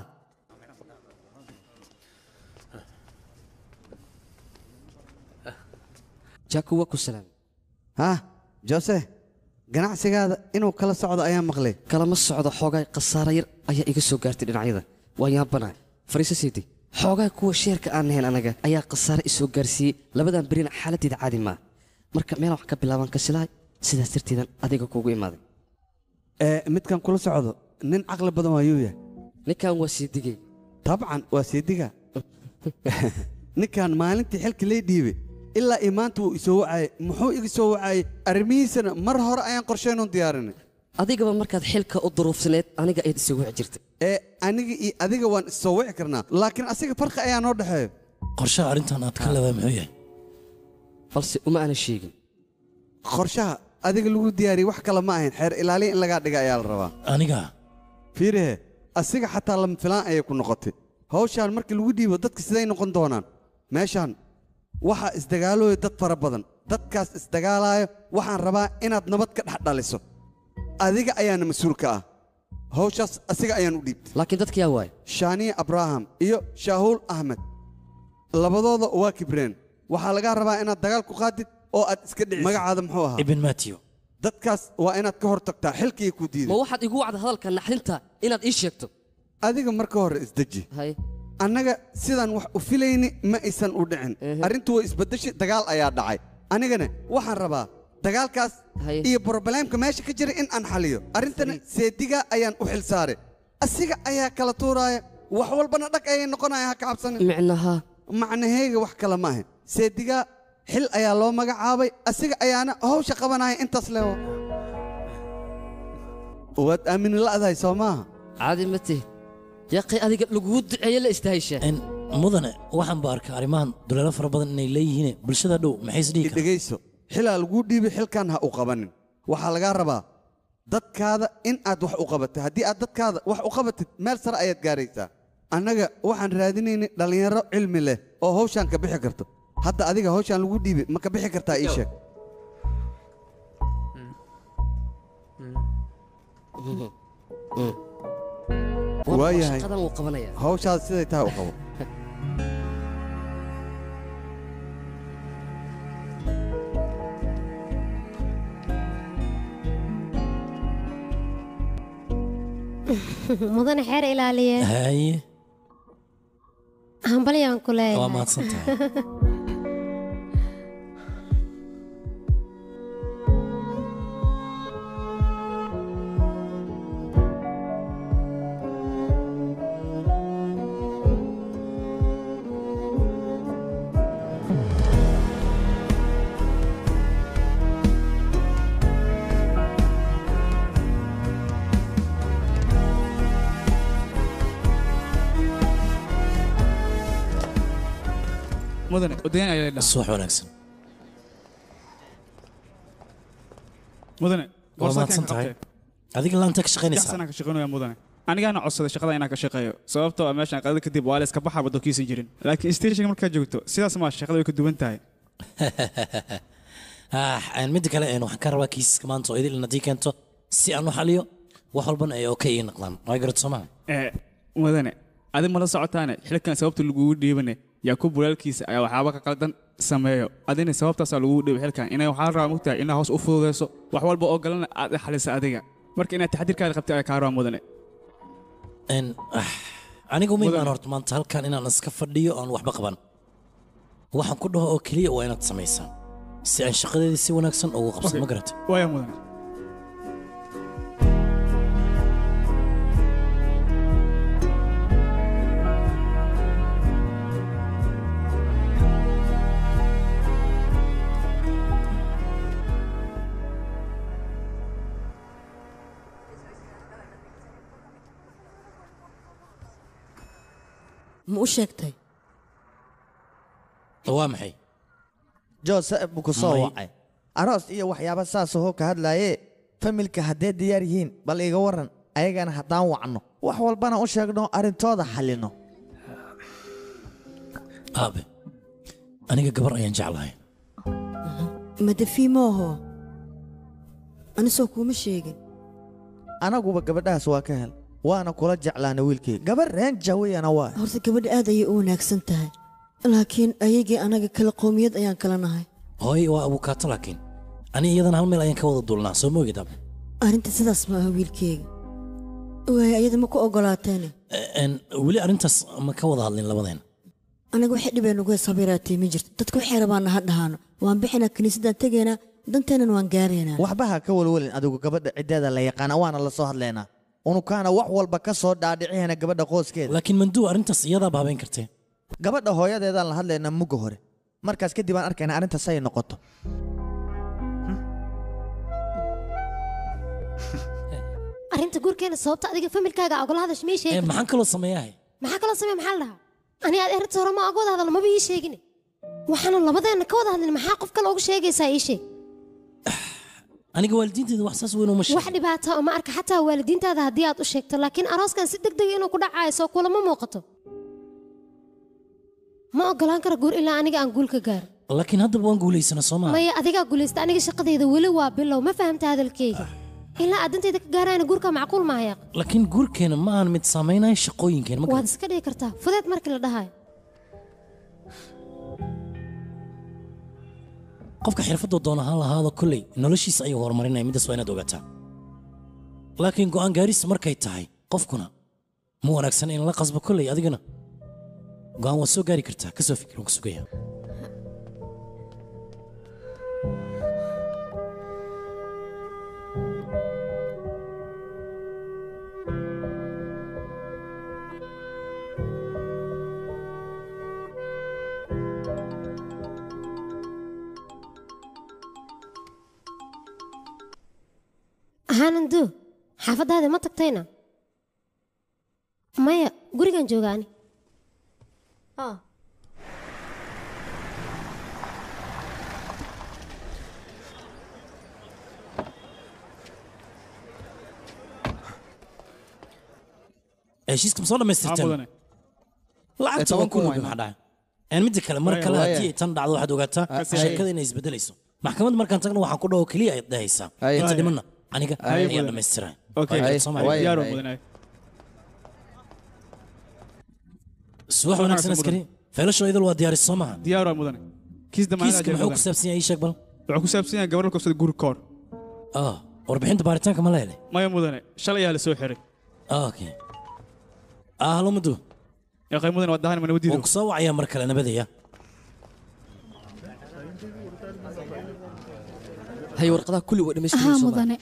Speaker 6: jaaku waa ku salaam
Speaker 12: haa jose ganacsigaada inuu kala socdo ayaan maqlay
Speaker 6: kalama socdo xoogaa khasaara yar ayaa iga soo gaartay dhinacyada waa yaabanahay fariiso siidi xoogaa kuwa sheerka aan nahayn anaga ayaa khasaare isoo gaarsiiyey labadan berina xaaladdeeda caadi maa marka meelaan wax ka bilaabaan kasilahay sidaas darteedan adiga kuugu imaaday
Speaker 12: ee midkan kula socdo nin caqli badan waayuu yahay
Speaker 6: ninkan waa siidigay
Speaker 12: dabcan waa seediga ninkan maalintii xilka lay dhiibay ilaa iyo maanta wuu isoo wacayay muxuu iga soo wacayay arrimihiisana mar hore ayaan qorshaynoon diyaarinay
Speaker 6: adigaba markaad xilka u duruufsaneed aniga ayaad isoo wici jirtay
Speaker 12: ee aniga iyo adiga waan issoo wici karnaa laakiin asiga farqi ayaa noo dhexeeyo
Speaker 5: qorshaha arrintan aad ka leedahay muxuu yahay
Speaker 6: balse uma aanan sheegin
Speaker 12: qorshaha adiga lagu diyaariyey wax kale ma ahayn xeer ilaaliya in lagaa dhiga ayaa la rabaa
Speaker 5: aniga
Speaker 12: fiirihe asiga xataa lama filaan ayay ku noqotay hawshaan markii lagu dhiibo dadka siday noqon doonaan meeshaan waxaa isdagaalooya dad fara badan dadkaas isdagaalaayo waxaan rabaa inaad nabad ka dhex dhaliso adiga ayaana mas-uul ka ah hawshaas asiga ayaan u dhiibtay
Speaker 6: laakiin dadka yaa waay
Speaker 12: shaaniye abraham iyo shaahuul ahmed labadooda waa kibreen waxaa lagaa rabaa inaad dagaal ku qaadid oo aad iska dhicis magacaada muxuu ahaa
Speaker 5: ibn matthew
Speaker 12: dadkaas waa inaad ka hor tagtaa xilkii ku
Speaker 6: ma
Speaker 12: diiday
Speaker 6: waxaad igu wacda hadalka naxdinta inaad ii sheegto
Speaker 12: adiga marka hore isdeji
Speaker 6: hay
Speaker 12: annaga sidaan wax u filayni ma aysan u dhicin arrintu way isbeddeshi dagaal ayaa dhacay anigana waxaan rabaa dagaalkaas
Speaker 6: Haye.
Speaker 12: iyo brobleemka meesha ka jira in aan xaliyo arrintana seediga ayaan u xil saaray asiga ayaa kala tuuraaya wax walbana dhag ayay noqonaya ha ka cabsanin
Speaker 6: micnaha
Speaker 12: macnaheyga wax kale ma ahayn seediga xil ayaa loo magacaabay asiga ayaana hawsha qabanaya intaas leewo waad aamini la'dahay soo maaha
Speaker 6: caadi ma tihid yaqi adiga laguu duceeye la istahayshaa
Speaker 5: Een, mudane waxaan ba arkaa arrimahan duleelo fara badan inay leeyihiin bulshada dhow maxay isdhihi karaan
Speaker 12: dhegayso xilaa laguu dhiibay xilkan ha u qabanin waxaa lagaa rabaa dadkaada in aad wax u qabatid haddii aad dadkaada wax u qabatid meel sare ayaad gaaraysaa annaga waxaan raadinaynay dhallinyaro cilmi leh oo hawshaan ka bixi karto hadda adiga hawshaan lagu dhiibay ma ka bixi kartaa ii sheeg waayahay
Speaker 6: shaqadan wuu qabanaya
Speaker 12: hawshaad siday tahay u qabo
Speaker 7: mudane xeer ilaaliye
Speaker 5: haye
Speaker 7: hambalyaan ku
Speaker 5: waa
Speaker 7: leeyahay
Speaker 5: mahadsan tahay
Speaker 4: mudane odayan ayaa ladhaha
Speaker 5: subax wanaagsan
Speaker 4: mudane
Speaker 5: waa
Speaker 4: boorsadan
Speaker 5: mahadsan
Speaker 4: ka
Speaker 5: tahay
Speaker 4: qabtee.
Speaker 5: adiga laanta ka
Speaker 4: Saddex
Speaker 5: shaqaynaysaa
Speaker 4: sanaan ka shaqaynaya mudane anigaana codsaday shaqada inaan ka shaqeeyo sababtoo ah meeshaan qadada kadib waa la iska baxaa badokiisan jirin laakiin stationka markaa joogto sidaas maa shaqada way ka duwan tahay
Speaker 5: Ah, een, midda kale een, waxaan ka rabaa kiisaska maanta oo idil haddii keento si aan u xaliyo wax walbana ay okay ii noqdaan waa garad soo maha
Speaker 4: ee mudane adi mala socotaane xilkan sababta lagugu dhiibane yaa ku bulaalkiisa ayaa waxaaba ka qaldan sameeyo adina sababtaasaa lagugu dhiibay xilkan inay waxaa rabaa mugtahay inaa hoos u fududeyso wax walba oo galana aad i xalisa adiga marka inaad taxadirkaada qabtay ayaa kaa rabaa mudane
Speaker 5: Een, ah, anigu ma imaan horta maanta halkan inaan iska fadhiyo aan waxba qaban waxaan ku dhaho oo keliya waa inaad samaysaa si aan shaqadeedii si wanaagsan ugu qabsan ma garatay
Speaker 4: waaya mudane
Speaker 9: ma u sheegtay
Speaker 5: waa maxay
Speaker 8: jose buu ku soo
Speaker 5: May.
Speaker 8: wacay aroos iyo waxyaaba saasoo ka hadlaaye familka haddee diyaar yihiin bal iga waran ayagana haddaan wacno wax walbana u sheegno arrintooda xallino
Speaker 5: aabe aniga gabar ayaan jeclahay
Speaker 9: madafii maaho anisoo kuuma sheegin
Speaker 8: anaguba gabadhahaas waa ka hel waana kula jeclaana wiilkii gabar reenja weyana waa
Speaker 9: horta gabadha aad ayay u wanaagsan tahay laakiin ayagii anaga kala qowmiyad ayaan kala nahay
Speaker 5: hooy waa abukaato laakiin ani iyadana hal meel ayaan ka wada duulnaa soo moogid aabe
Speaker 9: arrinta sidaas ma aha wiilkeyga waay ayada ma ku ogolaateene
Speaker 5: Een, weli arrintaas ma ka wada hadlin labadeena
Speaker 9: anaga waxay dhibeen ugu heesabiraatay ma jirto dadka waxay rabaana ha dhahaano waan bixinaa kiniisaddaan tegaynaa danteennan waan gaaraynaa
Speaker 8: waxba ha ka welwelin adigu gabadha ciddeeda la yaqaana waana la soo hadlaynaa unukaana wax walba ka soo dhaadhicihana gabadha qoyskeeda
Speaker 5: laakiin manduu arrintaas iyadaaba habeen kartee
Speaker 8: gabadha hooyadeedaan la hadlaynaa mugga hore markaas kadib aan arkaynaa arrintaas ay noqoto
Speaker 7: arrinta guurkeena sababta adiga familkaaga ogala hadash may
Speaker 5: Ee,
Speaker 7: sheegin
Speaker 5: maxaan kaloo sameeyahay
Speaker 7: maxaa kaloo samee maxaa la dhahaa ani aad arrinta hore ma oga wada hadal maba ii sheegin waxaana labadeenna ka wada hadlin maxaa qof kale uga sheegaysaa ii sheeg
Speaker 5: aniga waalidiinteeda wax saas weyn uma
Speaker 7: wax
Speaker 5: sheegin
Speaker 7: dhibaato ma arka xataa waalidiintaada haddii aad u sheegto laakiin arooskan si deg dega inuu ku dhacayo soo kulama muuqato ma ogolaan karo guur ilaa aniga aan guul ka gaaro
Speaker 5: laakiin haddaba waan guulaysana soo maaha
Speaker 7: maya adigaa guulaysta aniga shaqadayda weli waa bilow ma fahamta hadalkayga ilaa aad dantayda ka gaarayna guurka macquul maaha
Speaker 5: laakiin guurkeena ma aan mid saamaynaya shaqooyinkeena ma
Speaker 7: waad
Speaker 5: garan
Speaker 7: iska dhigi kartaa fudeed markii la dhahayo
Speaker 5: qofka xirfadda doona ha lahaado kolley noloshiisa ayuu horumarinaya middaas waa inaad ogaataa laakiin go'aan gaaris markay tahay qofkuna ma wanaagsan in la qasbo kolley adigana go'aan waad soo gaari kartaa ka soo fikir waan ku sugaya
Speaker 7: ahaanandu xaafaddaada ma tagtayna maya gurigan jooga ani Ah.
Speaker 5: heshiiska ma soo dhammaystirteen
Speaker 4: mudane
Speaker 5: lacagta
Speaker 4: toban
Speaker 5: waan ku
Speaker 4: kun
Speaker 5: lugi
Speaker 4: waay,
Speaker 5: maxaa dhacay een midda kale mar
Speaker 4: Waaya,
Speaker 5: kale
Speaker 4: waaya.
Speaker 5: haddii ay tan dhacdo waxaad ogaataa
Speaker 4: Kasi-
Speaker 5: sheekada inay isbedelayso maxkamad markaan tagno waxaan ku dhaho keliya ayaad dhahaysaa
Speaker 4: Waaya.
Speaker 5: inta dhimanna aniga
Speaker 4: Waaya,
Speaker 5: ayaa
Speaker 4: mudane.
Speaker 5: dhammaystiray
Speaker 4: Okay. diyaar waa mudane
Speaker 5: subax wanaagsan askari feelashoo idil waa diyaaris soo maaha
Speaker 4: diyaar waa mudane kiis
Speaker 5: kiiska muxuu ku saabsan yahay ii sheeg bal
Speaker 4: wuxuu ku saabsan yahay gabar la kobsada guur koor
Speaker 5: ah warbixinta baaritaanka ma leedahay
Speaker 4: maya mudane shalay ayaa la soo xiray
Speaker 5: okay ah halo muddo
Speaker 4: yaa qaymudan waa dahan mana
Speaker 5: waan
Speaker 4: wadiido
Speaker 5: ku soo wacayaa mar kale nabadaya
Speaker 6: hay warqadaha kulli way
Speaker 10: haa
Speaker 6: dhammaystiran
Speaker 10: mudane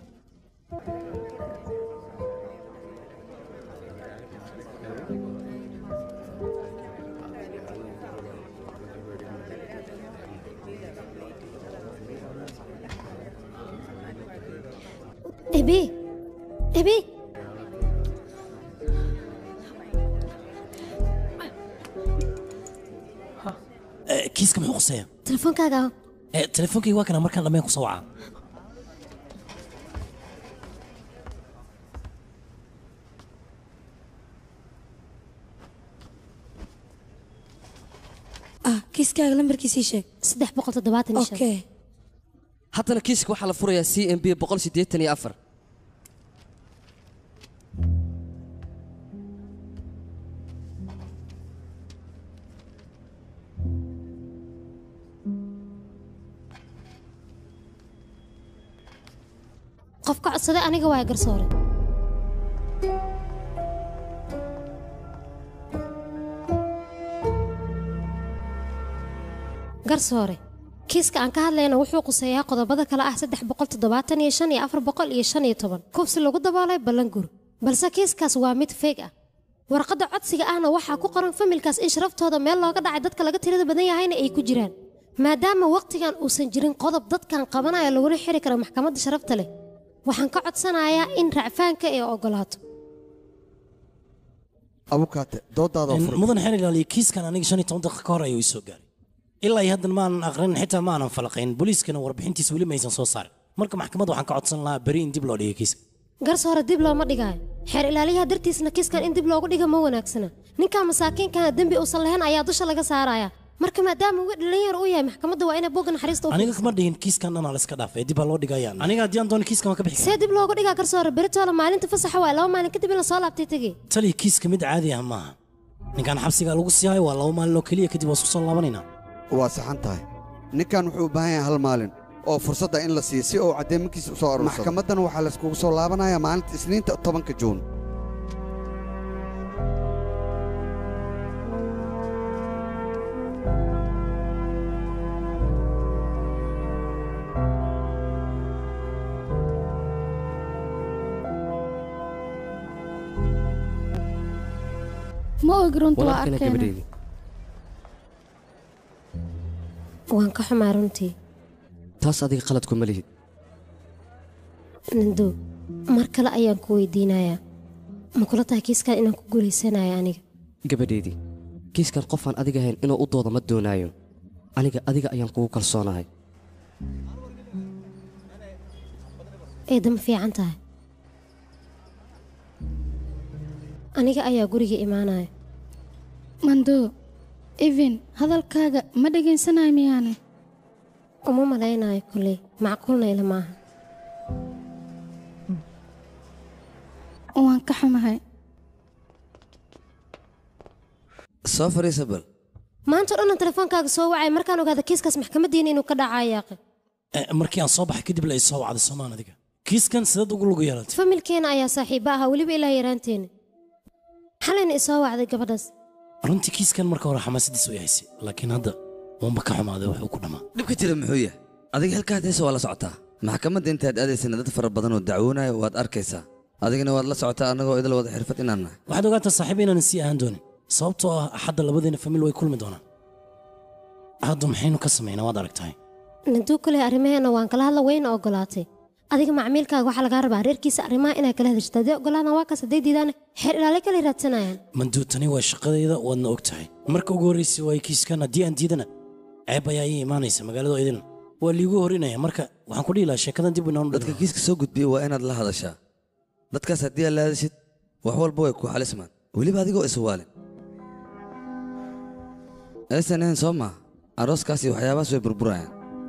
Speaker 7: ebi ebi
Speaker 5: Eh, kiiska muxuu quseeya
Speaker 7: telefoonkaaga aho
Speaker 5: Eh, telefoonkayga waa kana markaan dhammayn ku soo wacaa
Speaker 11: ah kiiskaaga lambarkiisii sheeg
Speaker 7: saddex boqol toddobaatan iyo shan
Speaker 11: okay
Speaker 6: haddana kiiska waxaa la furayaa c m b boqol siddeetan iyo afar
Speaker 7: qofka codsaday aniga waa garsoore garsoore kiiska aan ka hadlayna wuxuu quseeyaa qodobada kale ah saddex boqol toddobaatan iyo shan iyo afar boqol iyo shan iyo toban kufsi lagu daboolay ballangur balse kiiskaas waa mid feeg ah warqadda codsiga ahna waxaa ku qoran familkaas in sharaftooda meel looga dhacay dadka laga tirada badan yahayna ay ku jiraan maadaama waqtigan uusan jirin qodob dadkan qabanaya laguna xiri karo maxkamadda sharafta leh waxaan ka codsanayaa in racfaanka ay ogolaato
Speaker 12: abukaate doodaada oo furan
Speaker 5: mudan xeer ilaaliya kiiskan aniga shan iyo toban daqiiqa ka hor ayuu isoo gaaray ilaa iyo haddan maanan aqrinin xitaa maanan falaqayn booliiskana warbixintiisa weli maysan soo saarin marka maxkamadda waxaan ka codsan lahaa beri in dib loo dhigo kiiska
Speaker 7: garsoore dib looma dhigaayo xeer ilaaliyaha dartiisna kiiskan in dib loogu dhiga ma wanaagsana ninkaa masaakiinkana dembi uusan lahayn ayaa dusha laga saaraya marka maadaama uu dhalinyar u yahay maxkamadda waa inay bogga naxariista u
Speaker 5: aniga kama dhihin kiiskan dhanaa la iska dhaafay dib baa loo dhigayaan aniga haddii aan doono kiiskan waan ka bixi
Speaker 7: see dib loogu dhigaa garsoore beritoole maalinta fasaxa waay laba maalin kadib in la soo laabtay tegey
Speaker 5: taliya kiiska mid caadi ah maaha ninkan xabsigaa lagu sii hayo waa laba maalin oo keliya kadib waa isku soo laabanaynaa
Speaker 12: waa saxan tahay ninkan wuxuu u baahan yahay hal maalin oo fursadda in la siiyo si uu caddeemankiisa u soo aruursado maxkamaddana waxaa layskugu soo laabanayaa maalinta isniinta tobanka juun
Speaker 10: ma og runta waa
Speaker 6: walaalkana
Speaker 10: arkeena
Speaker 6: gabadheydii
Speaker 7: waan ka xumaa runtii
Speaker 6: taas adiga qalad kuma lihid
Speaker 7: nando mar kale ayaan ku weydiinayaa ma kula tahay kiiskan inaan ku guulaysanayo aniga
Speaker 6: gabadheydii kiiskan qofaan adiga ahayn inuu u doodo ma doonaayo aniga adiga ayaan kugu kalsoonahay
Speaker 7: eedda ma fiican tahay aniga ayaa guriga imaanaya
Speaker 10: mando even hadalkaaga ma dhegaysanayo miyaane
Speaker 7: uma malaynayo kolley macquulna ila maaha
Speaker 10: waan ka xumahay
Speaker 6: soo fariisa bal
Speaker 7: maanta o dhanna telefoonkaaga soo wacay markaan ogaada kiiskaas maxkamaddiina inuu ka dhacayo yaaqi
Speaker 5: Eh, markii aan soo baxay kadib la isoo wacday soomaan adiga kiiskan sidaad ugu lugu yeelatay
Speaker 7: familkeena ayaa saaxiibo ahaa weliba ilaa yaraanteena xalayna isoo wacday gabadhaas
Speaker 5: runtii kiiskan marka hore xamaasadiis way haysay laakiin hadda uunba ka xumaaday wuxuu ku dhammaa
Speaker 6: dhibka jira muxuu yahay adiga halkaad heesa waa la socotaa maxkamadda intaad aadaysana dad fara badan oo dacwoonaya waad arkaysaa adigana waad la socotaa annagoo idil wada xirfad inaan nahay
Speaker 5: waxaad ogaataa saaxiib inaanan sii ahaan doonin sababtoo ah axadda labadeena famil way kulmi doonaan hadda maxaynu ka samaynaa waad aragtahay
Speaker 7: nanduu kale arrimaheena waan kala hadla wayna ogolaatay adiga macmiilkaaga waxaa lagaa rabaa reerkiisa arrimaha inaad kala hadashto haddii ogolaadaan waa kaas hadday diidaan xeer ilaale kale raadsanayaan
Speaker 5: manduu tani waa shaqadayda waadna og tahay marka ugu horraysay waa kiiskan haddii aan diidana ceeb ayaa ii imaanaysa magaalada idin waa liigu horinaya marka waxaan ku dhihi lahaa sheekadan dib inaan
Speaker 6: dadka kiiska soo gudbiya waa inaad la hadashaa dadkaas haddii aad la hadashid wax walba way ku xalismaan weliba adigoo iswaalin aysan ahayn soo maa arooskaas iyo waxyaabahaas way burburayaan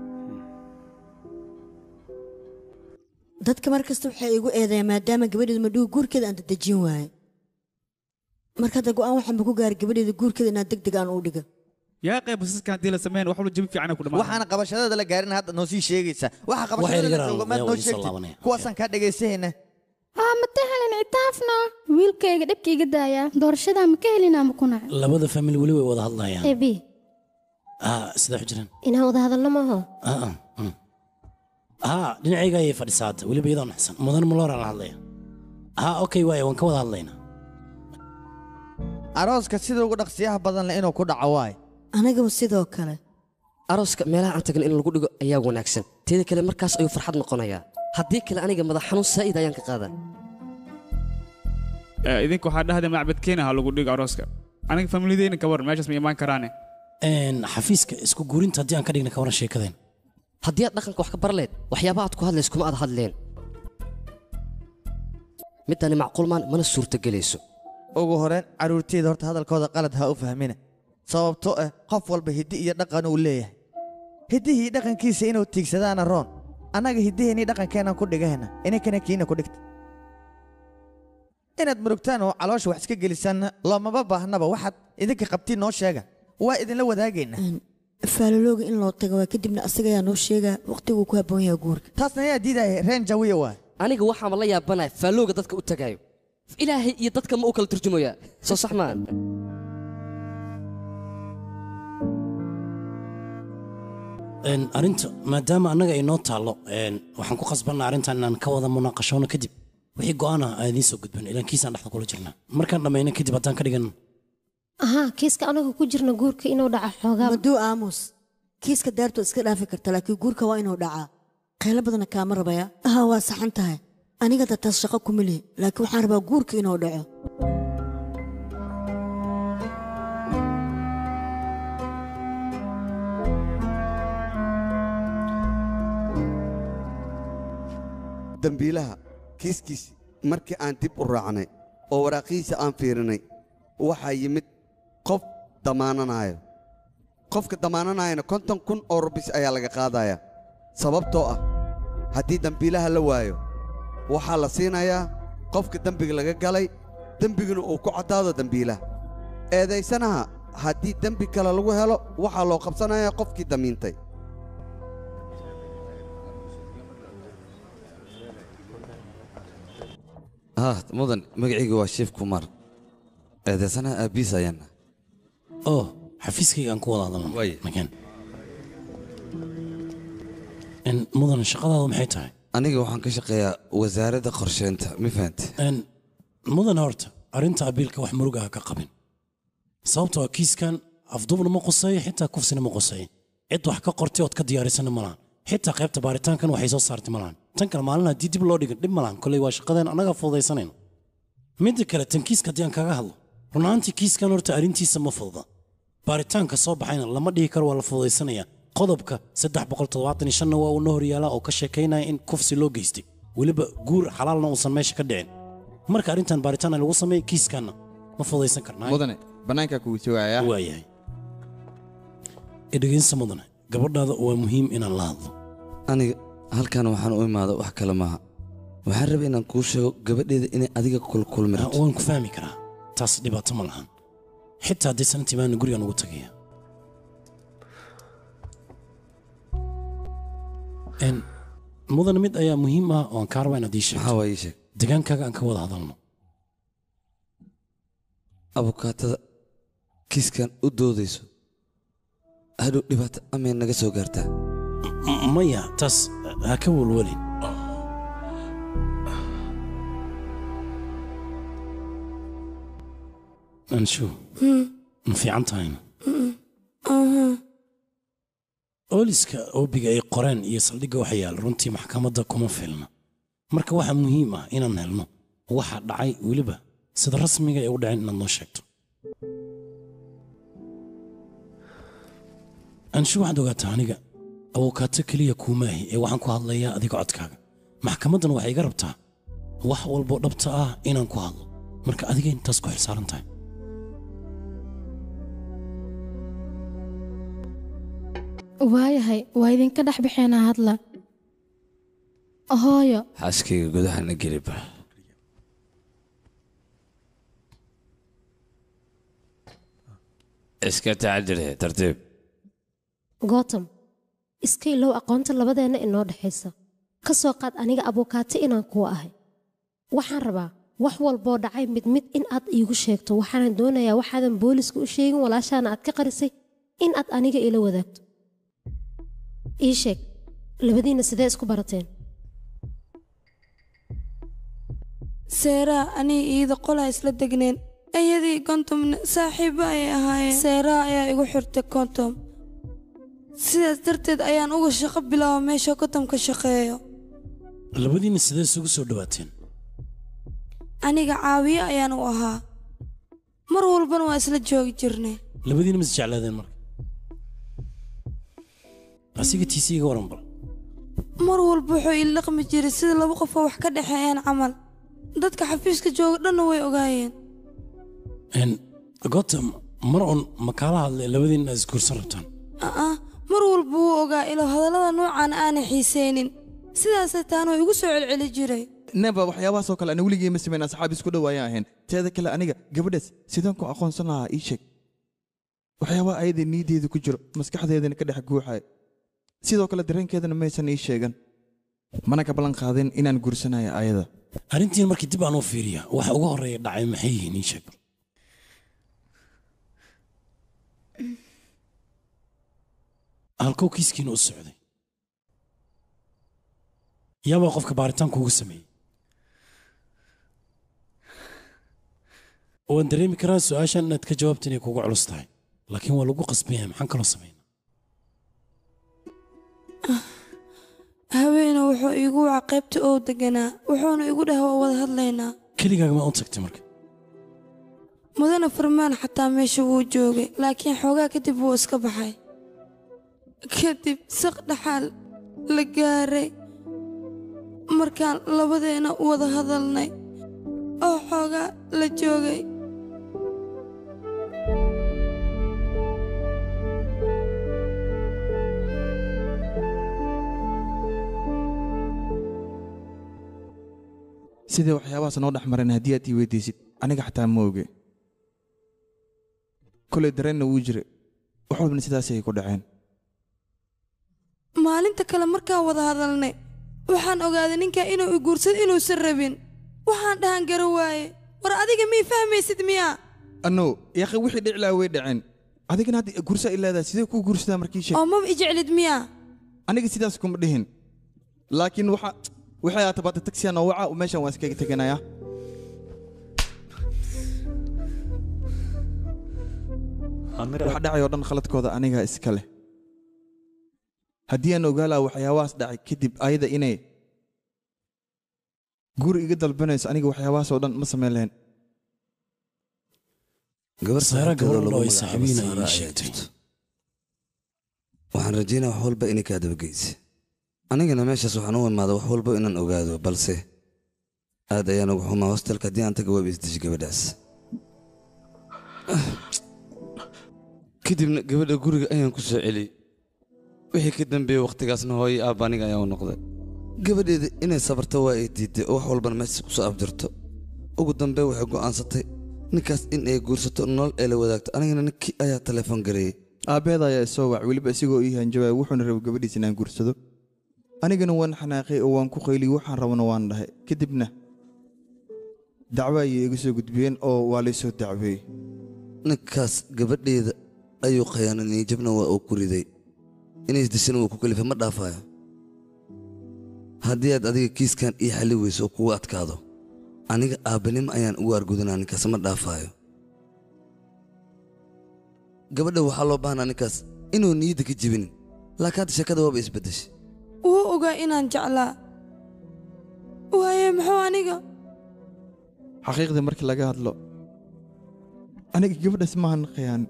Speaker 9: dadka mar kasta waxay igu eedeeyaan maadaama gabadheedu madhugu guurkeeda aan dadejin waaye marka hadda go'aan waxaanba ku gaaray gabadheeda guurkeeda inaan deg deg aan u dhiga
Speaker 4: yaa qayb basaskan haddii la sameyn wax walba jabi fiican ku dhamaan
Speaker 8: waxaana qabashadeeda la gaarin hadda noo sii sheegaysaa waxa
Speaker 5: Wax yar
Speaker 8: qabashadeeda
Speaker 5: yaraan
Speaker 8: jooga maad
Speaker 5: ayaa
Speaker 8: noo
Speaker 5: idin soo
Speaker 8: sheegtid
Speaker 5: laabanaya.
Speaker 8: kuwaasaan kaa dhagaysahayna
Speaker 10: aa ma ta helin itaafna wiilkayga dhibka iga daaya doorashadaa ma ka helin ama ku naca
Speaker 5: labada famili weli way wada hadlayaan
Speaker 7: ebi
Speaker 5: ah sidaa ku jiraan
Speaker 7: inaan wada hadalno maaho
Speaker 5: ah ah, mm. ah dhinacayga ayay fadhisaa hadda weliba iyadoo naxsan mudan maloora la hadlaya ah okay waaya waan ka wada hadlaynaa
Speaker 8: arooska sida ugu dhaqsiyaha badan leh inuu ku dhaco waay
Speaker 9: anigaba sidoo kale
Speaker 13: arooska meelaha aan tagna in lagu dhigo ayaa wanaagsan teeda kale markaas ayuu farxad noqonayaa haddii kale aniga madax xanuun saa'id ayaan ka qaadaa
Speaker 4: Eh, idinka waxaa dhahda macbadkeena ha lagu dhigo arooska aniga familideyna ka waran meeshaas ma imaan karaane
Speaker 5: xafiiska isku guurinta haddii aan ka dhigna ka waran sheekadeen
Speaker 13: haddii aad dhaqanka wax ka barleed waxyaaba aad ku hadlays kuma aad hadleen midani macquul maan mana suurtagelayso
Speaker 8: ugu horeen carruurteyda horta hadalkooda qalad ha u fahmina sababtoo ah qof walba hiddi iyo dhaqan uu leeyahay hiddihii dhaqankiisa inuu tiigsadaana roon annaga hiddiheennii dhaqankeennan ku dhigahayna ininkana kiina ku dhigta inaad murugtaan oo caloosha wax iska gelisaanna loomaba baahnaba waxaad idinka qabtiin noo sheega waa idinla wadaagaynaa
Speaker 9: faalolooga in loo tago waa kadibna asaga ayaa noo sheegaa waqtiguu ku habboon yahay guurka
Speaker 8: taasna ayaa diidaya reen jawiya waa
Speaker 13: aniga waxaama la yaabanaya faallooga dadka u tagaayo ilaahay iyo dadka ma u kala turjumayaa soo sax maa
Speaker 5: Een, arrinta maadaama annaga ay noo taallo een, waxaan ku khasbannaa arrintan inaan ka wada munaaqashoono kadib wixii go'aan ah aan idiin soo gudbin ilaan kiisaan dhexda kula jirnaa markaan dhammayno kadib haddaan ka dhigan
Speaker 7: ahaa kiiska anaga ku jirna guurka inuu dhaca xoogaa
Speaker 9: maduu aamus kiiska daartu iska dhaafi karta laakiin guurka waa inuu dhacaa qaylo badana kaama rabaya aha waa saxan tahay aniga da taas shaqo kuma lihi laakiin waxaan rabaa guurka inuu dhaco
Speaker 12: dembiilaha kiiskiisi markii aan dib u raacnay oo waraaqihiisa aan fiirinay waxaa yimid qof damaananayo qofka damaananayana konton kun oo rubis ayaa laga qaadaya sababtoo ah haddii dembiilaha la waayo waxaa la siinayaa qofka dembiga laga galay dembiguna uu ku caddaado dembiilaha eedaysanaha haddii dembi kale lagu helo waxaa loo qabsanayaa qofkii damiintay
Speaker 6: ah mudan magacayga waa shiif kumar eedeysanaha aabbiis ayaana
Speaker 5: oo xafiiskayga aan ku wada hadalno makaan Een, mudan shaqadaadu maxay tahay
Speaker 6: aniga waxaan ka shaqeeyaa wasaaradda qorsheynta ma fahante
Speaker 5: Een, mudan horta arrinta abiilka wax murug ah ka qabin sababtoo ah kiiskan afduubna ma quseeyo xitaa kufsina ma quseeyo cid wax ka qortay ood ka diyaarisana ma lahan xitaa qaybta baaritaankan waxay soo saartay ma lahan tan kale maalin haddii dib loo dhigin dhib ma lahan koley waa shaqadeen annaga fududaysanayno midda kale tan kiiska haddii aan kaga hadlo run ahaantii kiiskan horta arrintiisa ma fududa baaritaanka soo baxayna lama dhihi karo waa la fududaysanaya qodobka saddex boqol toddobaatan iyo shanna waa uu noo horyaalaa oo ka sheekaynaya in kufsi loo geystay weliba guur xalaalna uusan meesha ka dhicin marka arrintan baaritaan lagu sameeyey kiiskanna ma fududaysan karnaa
Speaker 3: mudane bannaankaa kugu sugaaya
Speaker 5: waayahay idhegaysta mudane gabadhaada waa muhiim inaan la hadlo
Speaker 6: aniga halkan waxaan u imaada wax kale maaha waxaan rabay inaan kuu sheego gabadheeda inay adiga kulkulmi rabto
Speaker 5: waan ku fahmi karaa taas dhibaato ma lahan xitaa haddii sanadtii baana gurigaan ugu tagaya Een, mudane mid ayaa muhiim ah oo aan kaa rabaa inaad ii sheegto
Speaker 6: maxaa waa ii sheeg
Speaker 5: degaankaaga aan ka wada hadalno
Speaker 6: abukaatada kiiskan u doodayso hadhow dhibaato amay naga soo gaartaa
Speaker 5: M- maya taas ha ka welwelin anshu ma fiican tahayna ooliska oobiga ay qoreen iyo saldhigga waxa yaal runtii maxkamadda kuma filna marka waxaa muhiim ah inaan helno waxa dhacay weliba sida rasmiga ay u dhaceen inaad noo sheegto anshu waxaad ogaataa aniga awokaato keliya kuumaahi ee waxaan ku hadlayaa adiga codkaaga maxkamaddan waxay iga rabtaa wax walboo dhabta ah inaan ku hadlo marka adiga intaas ku xilsaaran tahay
Speaker 10: waayahay waa idinka dhex baxeenaa hadla hooyo
Speaker 6: xaaskayga gudahana geliba iska tacadirhe tartiib
Speaker 7: gootam iska ilow aqoonta labadeenna inoo dhexaysa ka soo qaad aniga abukaato inaan kuwa ahay waxaan rabaa wax walboo dhacay mid mid in aad iigu sheegto waxaanan doonayaa waxaadan booliska u sheegin walaashaana aad ka qarisay in aad aniga ila wadaagto ii sheeg labadiinna sidee isku barateen
Speaker 11: seeraa aniga iida qolaa isla degneen ayadii kontomna saaxiibo ayay ahaayeen seeraa ayaa igu xirtay kontom sidaas darteed ayaan uga shaqo bilaaba meesha kontomka shaqeeyo
Speaker 5: labadiinna sidee isugu soo dhawaateen
Speaker 11: aniga caawiye ayaan u ahaa mar walbana waa isla joogi jirnay
Speaker 5: labadiinna mis jeclaadeen marka asiga tiisi iga waran bal
Speaker 11: mar walba wuxuu ila dhaqmi jiray sida laba qof oo wax ka dhexeeyaan camal dadka xafiiska jooga dhanna way ogaayeen
Speaker 5: Een, goobta mar un ma kaala hadlay labadiinna is guursan rabtaan
Speaker 11: aa mar walba wuu ogaa ilo hadallada noocan aanay xiiseynin sidaasay taana igu soo celceli jiray
Speaker 3: neba waxyaabahaasoo kale ana weligii ma samayn asxaab isku dhow ayaan ahayn teeda kale aniga gabadhaas sidaan ku aqoonsan lahaa ii sheeg waxyaabaha ayada niideeda ku jiro maskaxdeedana ka dhex guuxaya sidoo kale dareenkeedana maysan ii sheegan mana ka ballan qaadin inaan guursanayo ayada
Speaker 5: arrintiin markii dib aan u fiiriya waxa ugu horreeya dhacay maxay yihiin ii sheeg halkow kiiskiina u socday yaabaa qofka baaritaanku ugu sameeyey waan dareemi karaa su-aashan inaad ka jawaabta inay kugu culus tahay laakiin waa lagu qasban yahay maxaan kaloo sameyn
Speaker 11: haweena wuxuu iigu waca qaybta oo deganaa wuxuuna igu dhaha waa wada hadlaynaa
Speaker 5: keligaaga ma u tagtay marka
Speaker 11: mudane farmaan xataa meesha wuu joogay laakiin xoogaa kadib wuu iska baxay kadib saq dhaxaal la gaaray markaan labadeena wada hadalnay oo xoogaa la joogay
Speaker 3: sidee waxyaabahaas noo dhex mareen haddii aad ii weydiisid aniga xataa ma oge kolay dareenna wuu jira wax walbana sidaasay ku dhaceen
Speaker 11: maalinta kale markaan wada hadalnay waxaan ogaaday ninkaa inuu i guursado inuusan rabin waxaan dhahan gara waaye war adiga mii fahmaysid miyaa
Speaker 3: anno yaaqi wixii dhici lahaa way dhaceen adigana hadda gursa i leedahay sidee kuu guursadaa markii sheeg
Speaker 11: oo maba i jeclid miyaa
Speaker 3: aniga sidaas kuma dhihin laakiin waxa waxay aad tabaatay taksiyan oo waca meeshan waan iskaga teganayaa wax dhacay oo dhan khaladkooda anigaa iska leh haddii aan ogaa lahaa waxyaabahaas dhacay kadib ayada inay guri iga dalbanayso aniga waxyaabahaas oo dhan ma samayn lahayn
Speaker 14: gabar
Speaker 5: Saara
Speaker 14: saaxiibkeeda
Speaker 5: gabadh
Speaker 14: lagu
Speaker 5: oo ay
Speaker 14: magacaabo
Speaker 5: saaxiibiin ay
Speaker 14: Saara
Speaker 5: ii
Speaker 14: ayaa
Speaker 5: sheegtay.
Speaker 14: jirto. waxaan rajaynaa wax walba inay kaa dabageysa anigana meeshaas waxaan u imaada wax walba inaan ogaado balse aad ayaan uga xumaa hostelka haddii aan taga waaba isdeji gabadhaas kadibna gabadha guriga ayaan ku soo celiyey wixii ka dambeeyey wakhtigaasna hooyo aabba aniga ayaa u noqday gabadheeda inay sabarto waa ay diiday oo wax walbana meeshaas ku soo abdirto ugu dambe waxay go'aansatay ninkaas in ay guursato nolol ay la wadaagto anigana ninkii ayaa telefoon gareeyey
Speaker 3: aabbeeda ayaa isoo wac weliba isigoo ii hanjabaya wuxuuna rabay gabadhiis inaan guursado anigana waan xanaaqay oo waan ku qayliyey waxaan rabana waan dhahay kadibna dacwo ayay iga soo gudbiyeen oo waa laysoo dacweeyey
Speaker 14: ninkaas gabadheeda ayuu khayaananiyey jabna waa uu ku riday inay isdishana wuu ku kalifay ma dhaafayo haddii aad adiga kiiskan ii xalli weyso oo kugu adkaado aniga aabbanimo ayaan ugu argudanaa ninkaas ma dhaafaayo gabadha waxaa loo baahnaa ninkaas inuu niyadda ka jebinin laakiin hadda sheekada waaba isbeddeshay
Speaker 11: wuu ogaa inaan jeclaa waaye muxuu aniga
Speaker 3: xaqiiqda markii laga hadlo aniga gabadhaas maahan khiyaan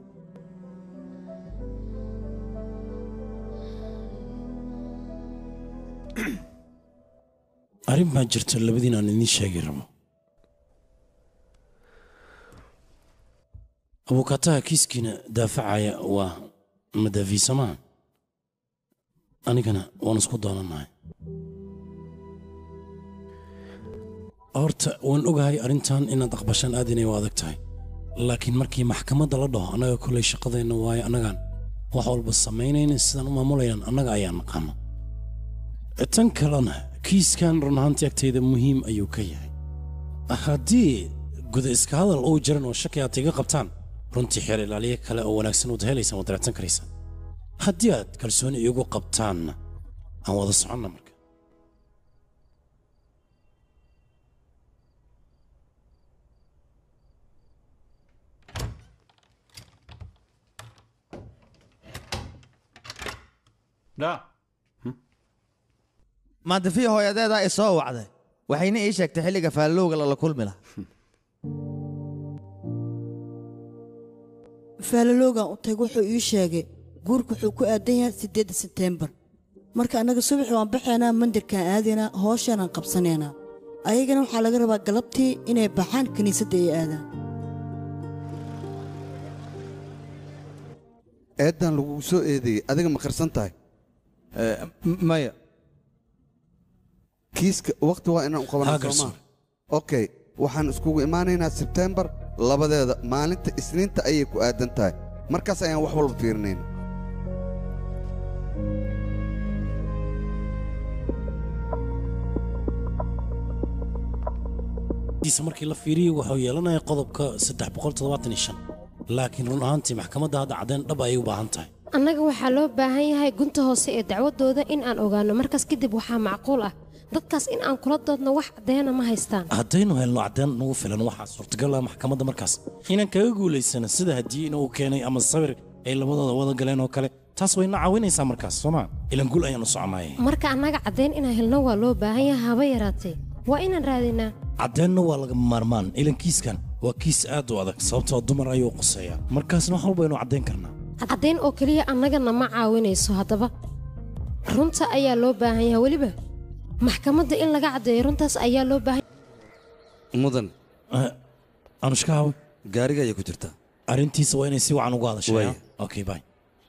Speaker 5: arrin baa jirta labadiin aan idiin sheegi rabo abukaataha kiiskiina daafacaya waa madaafiisamaha anigana waan isku doonanahay horta waan ogahay arrintan inaad aqbashaan aad inay u adag tahay laakiin markii maxkamadda la dhaho annaga kolley shaqadeenna waayo annagaan wax walba samaynayna sidaan u maamulayaan annaga ayaa naqaano tan kalena kiiskan run ahaantii agtayda muhiim ayuu ka yahay haddii guda iska hadal uu jiran oo shaki aad iga qabtaan runtii xeer ilaaliye kale oo wanaagsan waad helaysaan waad raadsan karaysaan haddii aad kalsooni iigu qabtaanna aan wada soconna marka
Speaker 8: maadafiya hooyadeedaa i soo wacday waxayna ii sheegtay xilliga faallowga lala kulmi lahaa
Speaker 9: faalaloogan u tag wuxuu ii sheegay guurku wuxuu ku aadan yahay siddeedda sebteembar marka annaga subaxi waan baxaynaa mandirkaan aadaynaa hooshaanaan qabsanaynaa ayagana waxaa laga rabaa galabtii inay baxaan kiniisadda ay aadaan
Speaker 12: eeddan lagugu soo eedeeyey adiga ma qarsan tahay
Speaker 3: maya
Speaker 12: kiiska waqti waa inaan u
Speaker 5: Haa,
Speaker 12: qabanaa
Speaker 5: garsoor.
Speaker 12: soomaa okay waxaan iskugu imaanaynaa sebtembar labadeeda maalinta isniinta ayay ku aadan tahay markaas ayaan wax walba fiirinayna
Speaker 5: diisa markii la fiiriyey wuxuu yeelanaya qodobka laakiin run ahaantii maxkamadda hadda caddayn dhab ayay u baahan tahay
Speaker 7: annaga waxaa loo baahan yahay gunta hoose ee dacwadooda in aan ogaano markaas kadib waxaa macquul ah dadkaas in aan kula doodno wax caddeena ma haystaan
Speaker 5: haddaynu helno caddayn nagu filan waxaa suurtagal ah maxkamadda markaas inaan kaga guulaysano sida haddii inuu keenay ama sawir ay labadooda wada galeen oo kale taas wayna caawinaysaa markaas sooma ilan guul ayaan u soconaaye
Speaker 7: marka annaga caddayn inaan helno waa loo baahan yahay haba yaraatee waa inaan raadinaa
Speaker 5: caddeenna waa lagama maarmaan ilan kiiskan waa kiis aad u adag sababtoo dumar ayuu quseeyaa markaasna wax walba aynu caddayn karnaa
Speaker 7: caddayn oo keliya annagana ma caawinayso haddaba runta ayaa loo baahan yahay weliba maxkamadda in laga caddeeyo runtaas ayaa loo baahan
Speaker 14: mudan
Speaker 5: anushkaawe
Speaker 14: gaariga ayay ku jirtaa
Speaker 5: arrintiisa waa inay si wacan ugu hadashay
Speaker 14: Waaya.
Speaker 5: okay bye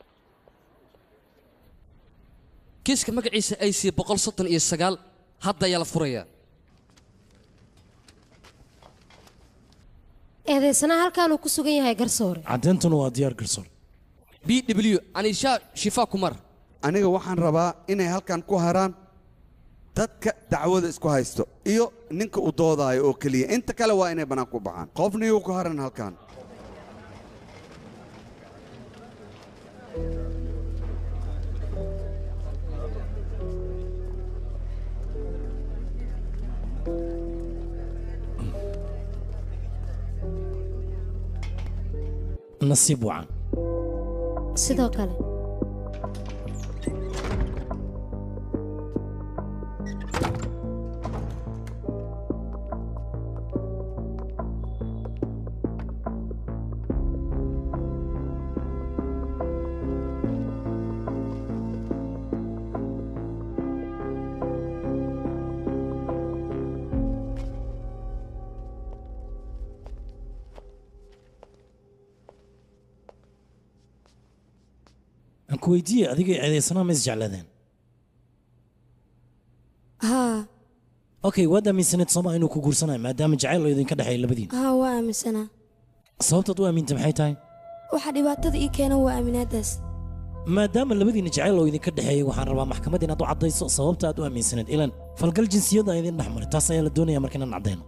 Speaker 13: kiiska magaciisa ay sii boqol soddon iyo sagaal hadda ayaa la furayaa
Speaker 7: eedaysana halkaanuu ku sugan yahay garsoore
Speaker 5: caddayntuna waa diyaar garsoor
Speaker 13: b w anisha shifa kumar
Speaker 12: aniga waxaan rabaa inay halkan ku haraan dadka dacwada isku haysto iyo ninka u doodaayo oo keliya inta kale waa inay bannaan ku baxaan qofna iyu ku haran halkan
Speaker 5: nasiib wacan
Speaker 7: sidoo kale
Speaker 5: aan ku weydiiye adiga eedaysanaa ma isjeclaadeen
Speaker 11: haa
Speaker 5: okay waad aaminsaneed sooma inuu ku guursanayo maadaama jacayl oo idinka dhexeeya labadiin
Speaker 11: haa waa aaminsanaa
Speaker 5: sababtaad u aamintay maxay tahay
Speaker 11: waxa dhibaatada ii keena waa aaminaadaas
Speaker 5: maadaama labadiina jacayl oo idinka dhexeeyay waxaan rabaa maxkamadda inaad u caddayso sababta aad u aaminsaneed ilan falgal jinsiyadda aan idin dhex maray taas ayaa la doonaya marka inaan caddayno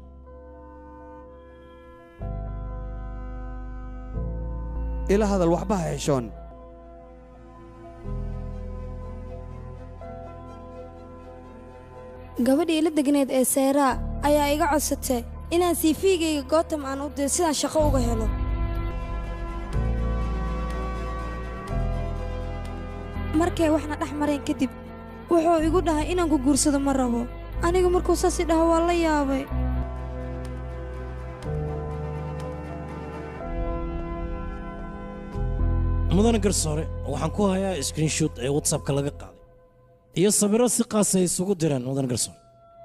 Speaker 12: ila hadal waxba ha xishoon
Speaker 11: gabadhii ila degneed ee seeraa ayaa iga codsatay inaan siifiigayga gootam aan u diro sidaan shaqo uga helo markay waxna dhex mareen kadib wuxuu igu dhahay inaan ku guursado ma rabo aniga markuu saas i dhaho waa la yaabay
Speaker 5: mudane garsoore waxaan ku hayaa screenshot ee whatsappka laga qaaday iyo sawirro si qaas ay isugu direen mudane garsoore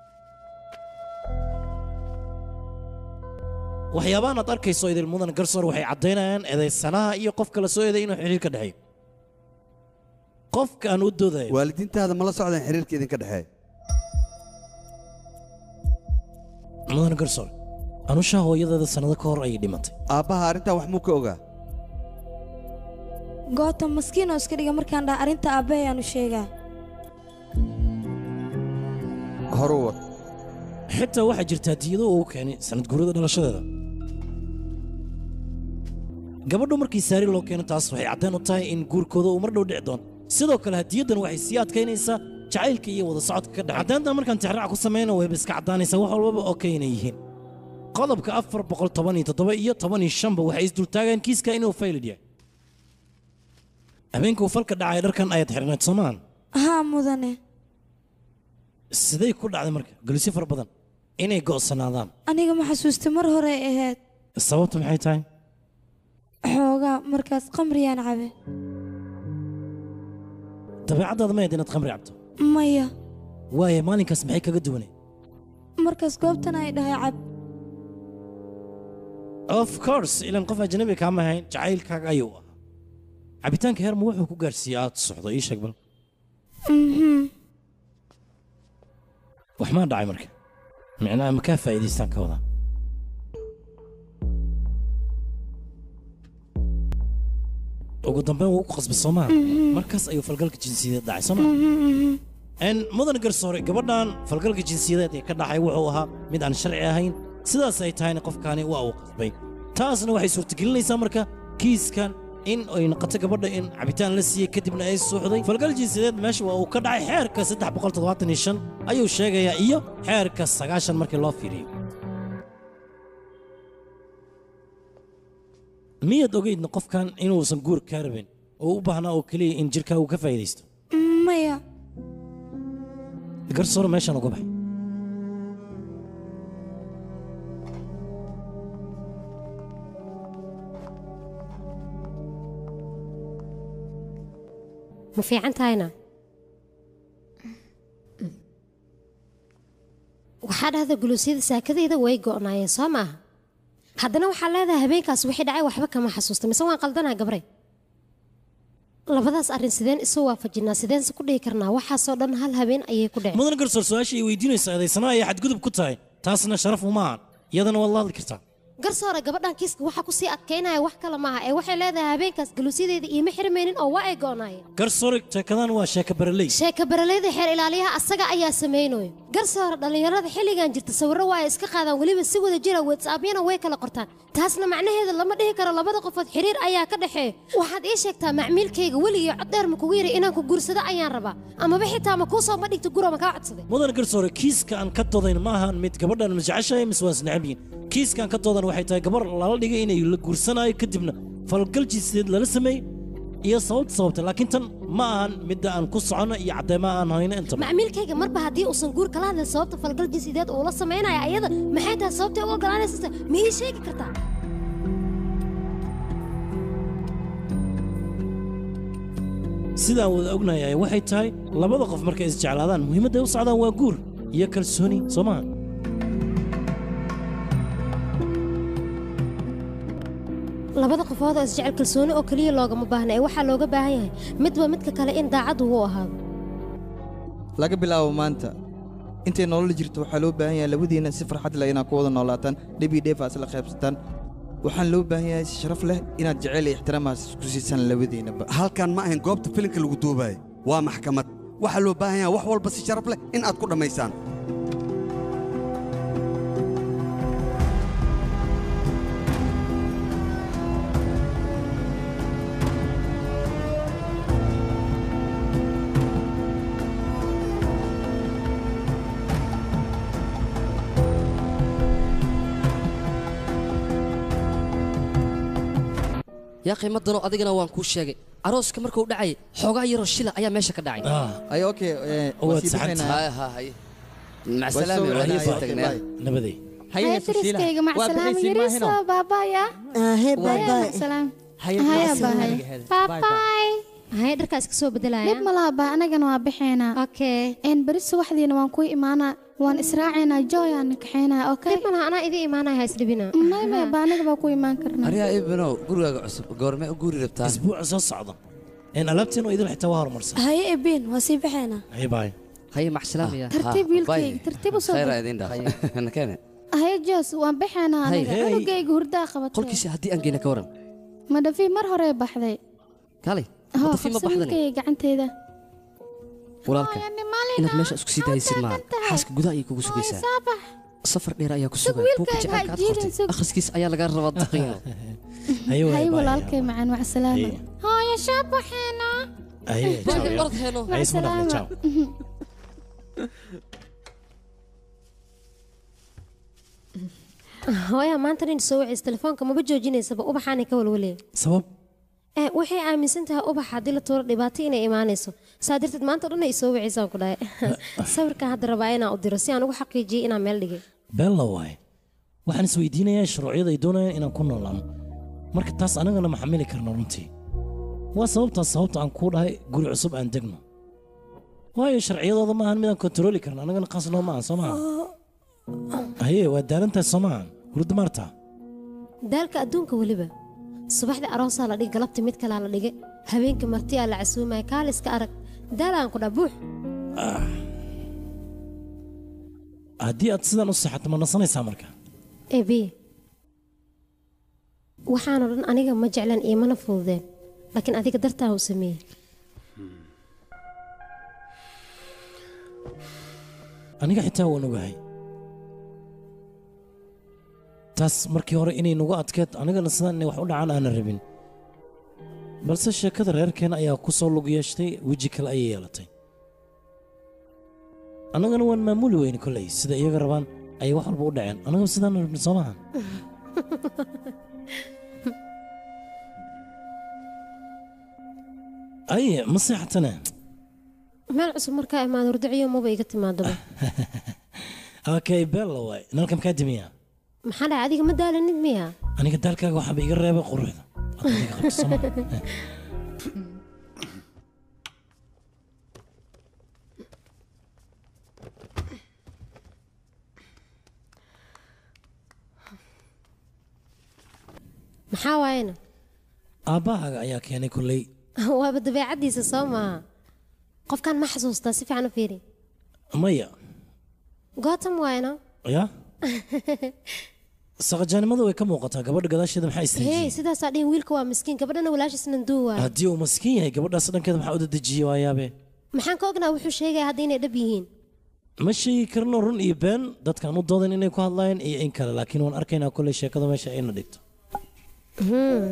Speaker 5: waxyaabahan aad arkayso idil mudane garsoore waxay caddaynayaan eedaysanaha iyo qofka la soo eeday inuu xiriir ka dhexeeyo qofka aan u doodayo
Speaker 12: waalidiintaada ma la socdeen xiriirka idinka dhexeeya
Speaker 5: mudane garsoore anushaa hooyadeeda sannado ka hor ayay dhimatay
Speaker 12: aabbaha arrintaa wax muu ka ogaa
Speaker 11: gootam maskiin oo iska dhiga markaan dhaha arrinta aabbahay aanu sheegaa
Speaker 12: horu wad
Speaker 5: xitaa waxaa jirta hadiyado uu keenay sanad guurada dhalashadeeda gabadhu markii saari loo keeno taas waxay caddeen u tahay in guurkooda uu mar dhow dhici doono sidoo kale hadiyaddan waxay sii adkaynaysaa jacaylka iyo wada socodka ka dhex caddeyntan markaan tixraac ku samayno wayba iska caddaanaysaa wax walbaba oo kayna yihiin qodobka afar boqol toban iyo toddoba iyo toban iyo shanba waxay isdultaageen kiiska inuu faylid yahay habeenkuu falka dhacay dharkan ayaad xirnayd soomaan
Speaker 11: haa mudane
Speaker 5: siday ku dhacday marka gelisyo fara badan inay go'sanaadaan
Speaker 11: aniga ma xasuustay mar hore ay ahayd
Speaker 5: sababtu maxay tahay
Speaker 11: xoogaa markaas qamriyaan cabe
Speaker 5: dabeecaddaada ma ahayd inaad khamri cabto
Speaker 11: maya
Speaker 5: waaye maalinkaas maxay kaga duwanay
Speaker 11: markaas goobtan ay dhahay cab
Speaker 5: of course ilan qof ajnabi kaama ahayn jacaylkaaga ayuu ahaa cabitaanka heerma wuxuu ku gaarsiiyey aad socdo ii sheeg bal
Speaker 11: Mhm.
Speaker 5: wax maa dhacay marka micnaha makaa faa'iidaystaan ka wadaa ugu dambeyn wuu ku qasbay soomaa
Speaker 11: Mhm.
Speaker 5: markaas ayuu falgalka jinsiyadeed dhacay soomaa
Speaker 11: Mhm.
Speaker 5: n mudan garsoore gabadhan falgalka jinsiyadeed ee ka dhacay wuxuu ahaa mid aan sharci ahayn sidaas ay tahayna qofkaani waa uu qasbay taasna waxay suurtagelinaysaa marka kiiskan in ay noqoto gabadha in cabitaan la siiyey kadibna ay suuxday falgal jinsiyadeed meesha waa uu ka dhacay xeerka saddex boqol toddobaatan iyo shan ayuu sheegayaa iyo xeerka sagaashan markii loo fiiriyo miyaad ogeydna qofkan inuusan guur kaa rabin oo u baahnaa oo keliya in jirkaa uu ka faa'iidaysto
Speaker 11: maya
Speaker 5: garsoore meeshaan uga baxay
Speaker 7: ma fiican tahayna waxaa dhahda guluusyada saakadayda way go'naayeen soo maaha haddana waxaa leedahay habeenkaas wixii dhacay waxba kama xasuusta mise waan qaldanaa gabrey labadaas arrin sideen isu waafajinaa sideense ku dhihi karnaa waxaasoo dhan hal habeen ayay ku dhaceen
Speaker 5: mudan garsoor su-aasha ay weydiinaysa eedaysana ayay xadgudub ku tahay taasna sharaf uma ahan iyadana waad la hadli kartaa
Speaker 7: garsoore gabadhan kiiska waxaa kusii adkaynaya wax kale maaha ee waxay leedahay habeenkaas galuusyadeeda iima xirmaynin oo waa ay go'naayeen
Speaker 5: garsoore sheekadan waa sheeka baraley
Speaker 7: sheeka baraleyda xeer ilaaliyaha asaga ayaa samaynayo garsoore dhallinyarada xilligan jirta sawirro waa ay iska qaadaan weliba si wada jira whatsappyana way kala qortaan taasna macnaheeda lama dhihi karo labada qofood xiriir ayaa ka dhexeeya waxaad ii sheegtaa macmiilkayga weligii cod dheer ma kugu yiri inaan ku guursado ayaan rabaa amaba xitaa ma kuu soo ma dhigta guro ma kaa codsaday
Speaker 5: mudan garsoore kiiska aan ka doodayn ma ahan mid gabadhan masjeceshahay mise waan isnecab yihiin kiiska aan ka doodan waxay tahay gabar lala dhigay inay la guursanaayo kadibna falgal jinsiyeed lala sameeyey iyo sababta sababta laakiin tan ma ahan midda aan ku socono iyo caddeemaha aan hayno intaba
Speaker 7: macmiilkayga marba haddii uusan guur kala hadlin sababta falgal jinsideed uu la samaynaya ayada maxay tahay sababtay u ogolaanaysa ma ii sheegi kartaa
Speaker 5: sidaan wada ognahay waxay tahay labada qof markay isjeclaadaan muhiimadda ay u socdaan waa guur iyo kalsooni soo maha
Speaker 7: labada qofood oo isjecel kalsooni oo keliya loogama baahna ee waxaa looga baahan yahay midba midka kale in daacad uu u ahaado
Speaker 3: laga bilaabo maanta intay nolol jirto waxaa loo baahan yahay labadiina si farxad leh inaad ku wada noolaataan dhib iyo dheef aad isla qaybsataan waxaan loo baahan yahay si sharaf leh inaad jecel iyo ixtiraamaas isku siisaan labadiinaba
Speaker 12: halkan ma ahayn goobta filimka lagu duubayo waa maxkamad waxaa loo baahan yahay wax walba si sharaf leh in aad ku dhammaysaan
Speaker 13: yaa qiimo daro adigana waan kuu sheegay arooska markuu dhacay xoogaa yaroo shila ayaa meesha ka dhacay
Speaker 3: ay okay
Speaker 5: waad saxantahay. nabaday
Speaker 10: haya dariskayga macsalaam yariisa baabaya
Speaker 9: hee
Speaker 10: baabay macsalaam haya bahay baabay
Speaker 7: haya dharkaas ka soo bedelaya
Speaker 10: dhib ma laha baa anagana waa baxeynaa
Speaker 7: okay
Speaker 10: een beri subaxdiina waan ku imaanaa waan israacaynaa joy aan kaxeynaa okay
Speaker 7: dhib ma laha anaa idin imaanaya ha isdhibina
Speaker 10: may may baa anaga baa ku imaan karnaa
Speaker 6: aryaa ibinow gurigaaga cusub goormee u guuri rabtaa
Speaker 5: isbuuca soo socda een alaabtiin oo idil xitaa waa horumarsan
Speaker 11: haye ebin waa sii baxaynaa
Speaker 5: haye baay
Speaker 13: haye maxsalaamaya
Speaker 10: tartiib wiilkayga tartiib u soo
Speaker 6: khayra
Speaker 10: gal
Speaker 6: idin dhaaf nakene
Speaker 10: haye joos waan baxeynaa
Speaker 13: Hay,
Speaker 10: aniga
Speaker 13: hey.
Speaker 10: cunugayga hurdaa qabatay
Speaker 13: qolkiisa haddii aan geena ka waran
Speaker 10: madhafi mar hore baxday
Speaker 13: kaalay
Speaker 10: hoo
Speaker 13: madafi ma
Speaker 10: qabsa
Speaker 13: baxdani
Speaker 10: wiilkayga gacanteeda
Speaker 13: walaalka inaad meesha isku sii daaysid maaha xaaska gudaha ayay kugu sugaysaa
Speaker 10: saabax
Speaker 13: safar dheer ayaa ku
Speaker 10: Sug
Speaker 13: sugan buugga
Speaker 10: wiilkayga ha
Speaker 13: jacaylka aad
Speaker 10: jiirin,
Speaker 13: qortay
Speaker 10: sug.
Speaker 13: akhriskiisa ayaa lagaa rabaa daqiiqo
Speaker 10: hay walaalkay macaan wax salaama hooyo shaabaxeena wax salaama
Speaker 7: hooyaa maanta nin soo wacis telefoonka maba joojinaysaba ubaxaanay ka walwalaya
Speaker 5: sabab
Speaker 7: ee waxay aaminsan tahay ubax haddii la tuuro dhibaato inay imaanayso saa darteed maanta o dhan ay soo wacisaan ku dhahay sawirkan hadda rabaa inaan u diro si aan ugu xaqiijiyey inaan meel dhigay
Speaker 5: beella waaye waxaan isweydiinayaa shuruucyada ay doonayaan inaan ku noolaano marka taas anagana ma xamili karno runtii waa sababtaas sababta aan kuu dhahay guri cusub aan degno waayo sharciyadooda maahan midaan kontarooli karno anagana qaas noo maahan soo maaha haye waa daalantahay soo maahan hurda maarta
Speaker 7: daalka adduunka weliba subaxdii aroosaa la dhigay galabtii mid kalaa la dhigay habeenkii martiyaa la casuumaya kaaliska arag daal aan ku dhaa buux
Speaker 5: haddii aad sidan u seexato ma nasanaysaa marka
Speaker 7: ebi waxaanoo dhan aniga ma jeclan iyo mana fududeen laakiin adiga dartaa u sameeyey
Speaker 5: aniga xitaa waan ogahay taas markii hore inay nagu adkeed anigana sidaan inay wax u dhacaan aanan rabin balse sheekada reerkeena ayaa ku soo lug yeeshtay weji kale ayay yeelatay annagana waan maamuli weyne kolley sida iyaga rabaan ayay wax walba u dhaceen annagaba sidaan rabin soo maaha aye ma seexatane
Speaker 7: meel cusub markaa imaado hurdiciyo maba iga timaadaba
Speaker 5: okay bella waay nalka makaa dimiyaa
Speaker 7: maxaa dhahay adiga ma daalanid miya
Speaker 5: aniga daalkaaga waxaaba iga reebay quruxda Adiga qabto, soo maaha?
Speaker 7: maxaa waayena
Speaker 5: aabbahaaga ayaa keenay kolley
Speaker 7: waaba dabeecaddiisa soo maaha qofkan ma xasuustaa si fiican u fiiri
Speaker 5: maya
Speaker 7: gootam waayna
Speaker 5: ya saqajaanimada way ka muuqataa gabadha gadaasheeda maxaa
Speaker 7: hey
Speaker 5: istaajiyey
Speaker 7: sidaasaa dhihin wiilka waa miskiin gabadhana walaashiis nanduu waay
Speaker 5: haddii uu maskiin yahay gabadhaas dhankeeda maxaa u dadejiyey waayaabe
Speaker 7: maxaan ka ognaa wuxuu sheegaya hadda inay dhab yihiin
Speaker 5: ma sheegi karno run iyo been dadkaan u doodan inay ku hadlaayeen iyo in kale laakiin waan arkaynaa kolley sheekada meesha ayna dhigto
Speaker 7: Hmm.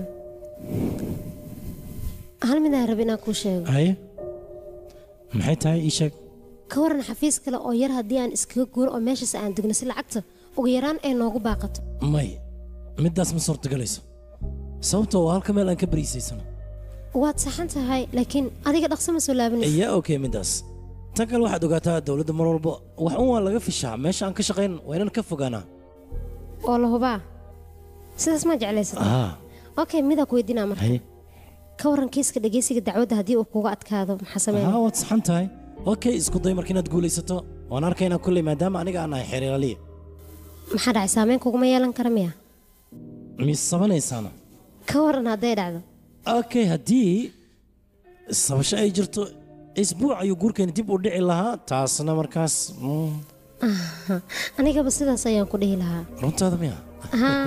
Speaker 7: hal midaan rab inaan kuu sheego
Speaker 5: haye maxay tahay ii sheeg
Speaker 7: ka waran xafiis kale oo yar haddii aan iskaga guuro oo meeshaas aan degno si lacagta ugu yaraan ay noogu baaqato
Speaker 5: may middaas ma suurtagelayso sababtoo waa halka meel aan ka bariisaysano
Speaker 7: waad saxan tahay laakiin adiga dhaqso ma soo laabanaysa
Speaker 5: iyaa okay middaas tan kale waxaad ogaataa dowladda mar walba wax un waa laga fishaa meesha aan ka shaqayn waa inaan ka fogaanaa
Speaker 7: oo la hubaa sidaas ma jeclaysata
Speaker 5: ah
Speaker 7: okay midaa ku weydiinaa marka
Speaker 5: haye
Speaker 7: ka waran kiiska dhegeysiga dacwadda haddii uu kuga adkaado maxaa
Speaker 5: haa
Speaker 7: sameynaya
Speaker 5: waad saxan tahay okay isku day marka inaad guulaysato waan arkaynaa kolley maadaama aniga aan nahay xeer ilaaliya
Speaker 7: maxaa dhacay saameyn kuguma yeelan kara miya
Speaker 5: mis sabanaysaana
Speaker 7: ka waran hadday dhacdo
Speaker 5: okay haddii sabasho ay jirto isbuuc ayuu guurkeeni dib u dhici lahaa taasna markaas mm,
Speaker 7: Aha, anigaba sidaas ayaan ku dhihi lahaa
Speaker 5: runtaada miya
Speaker 7: Haa.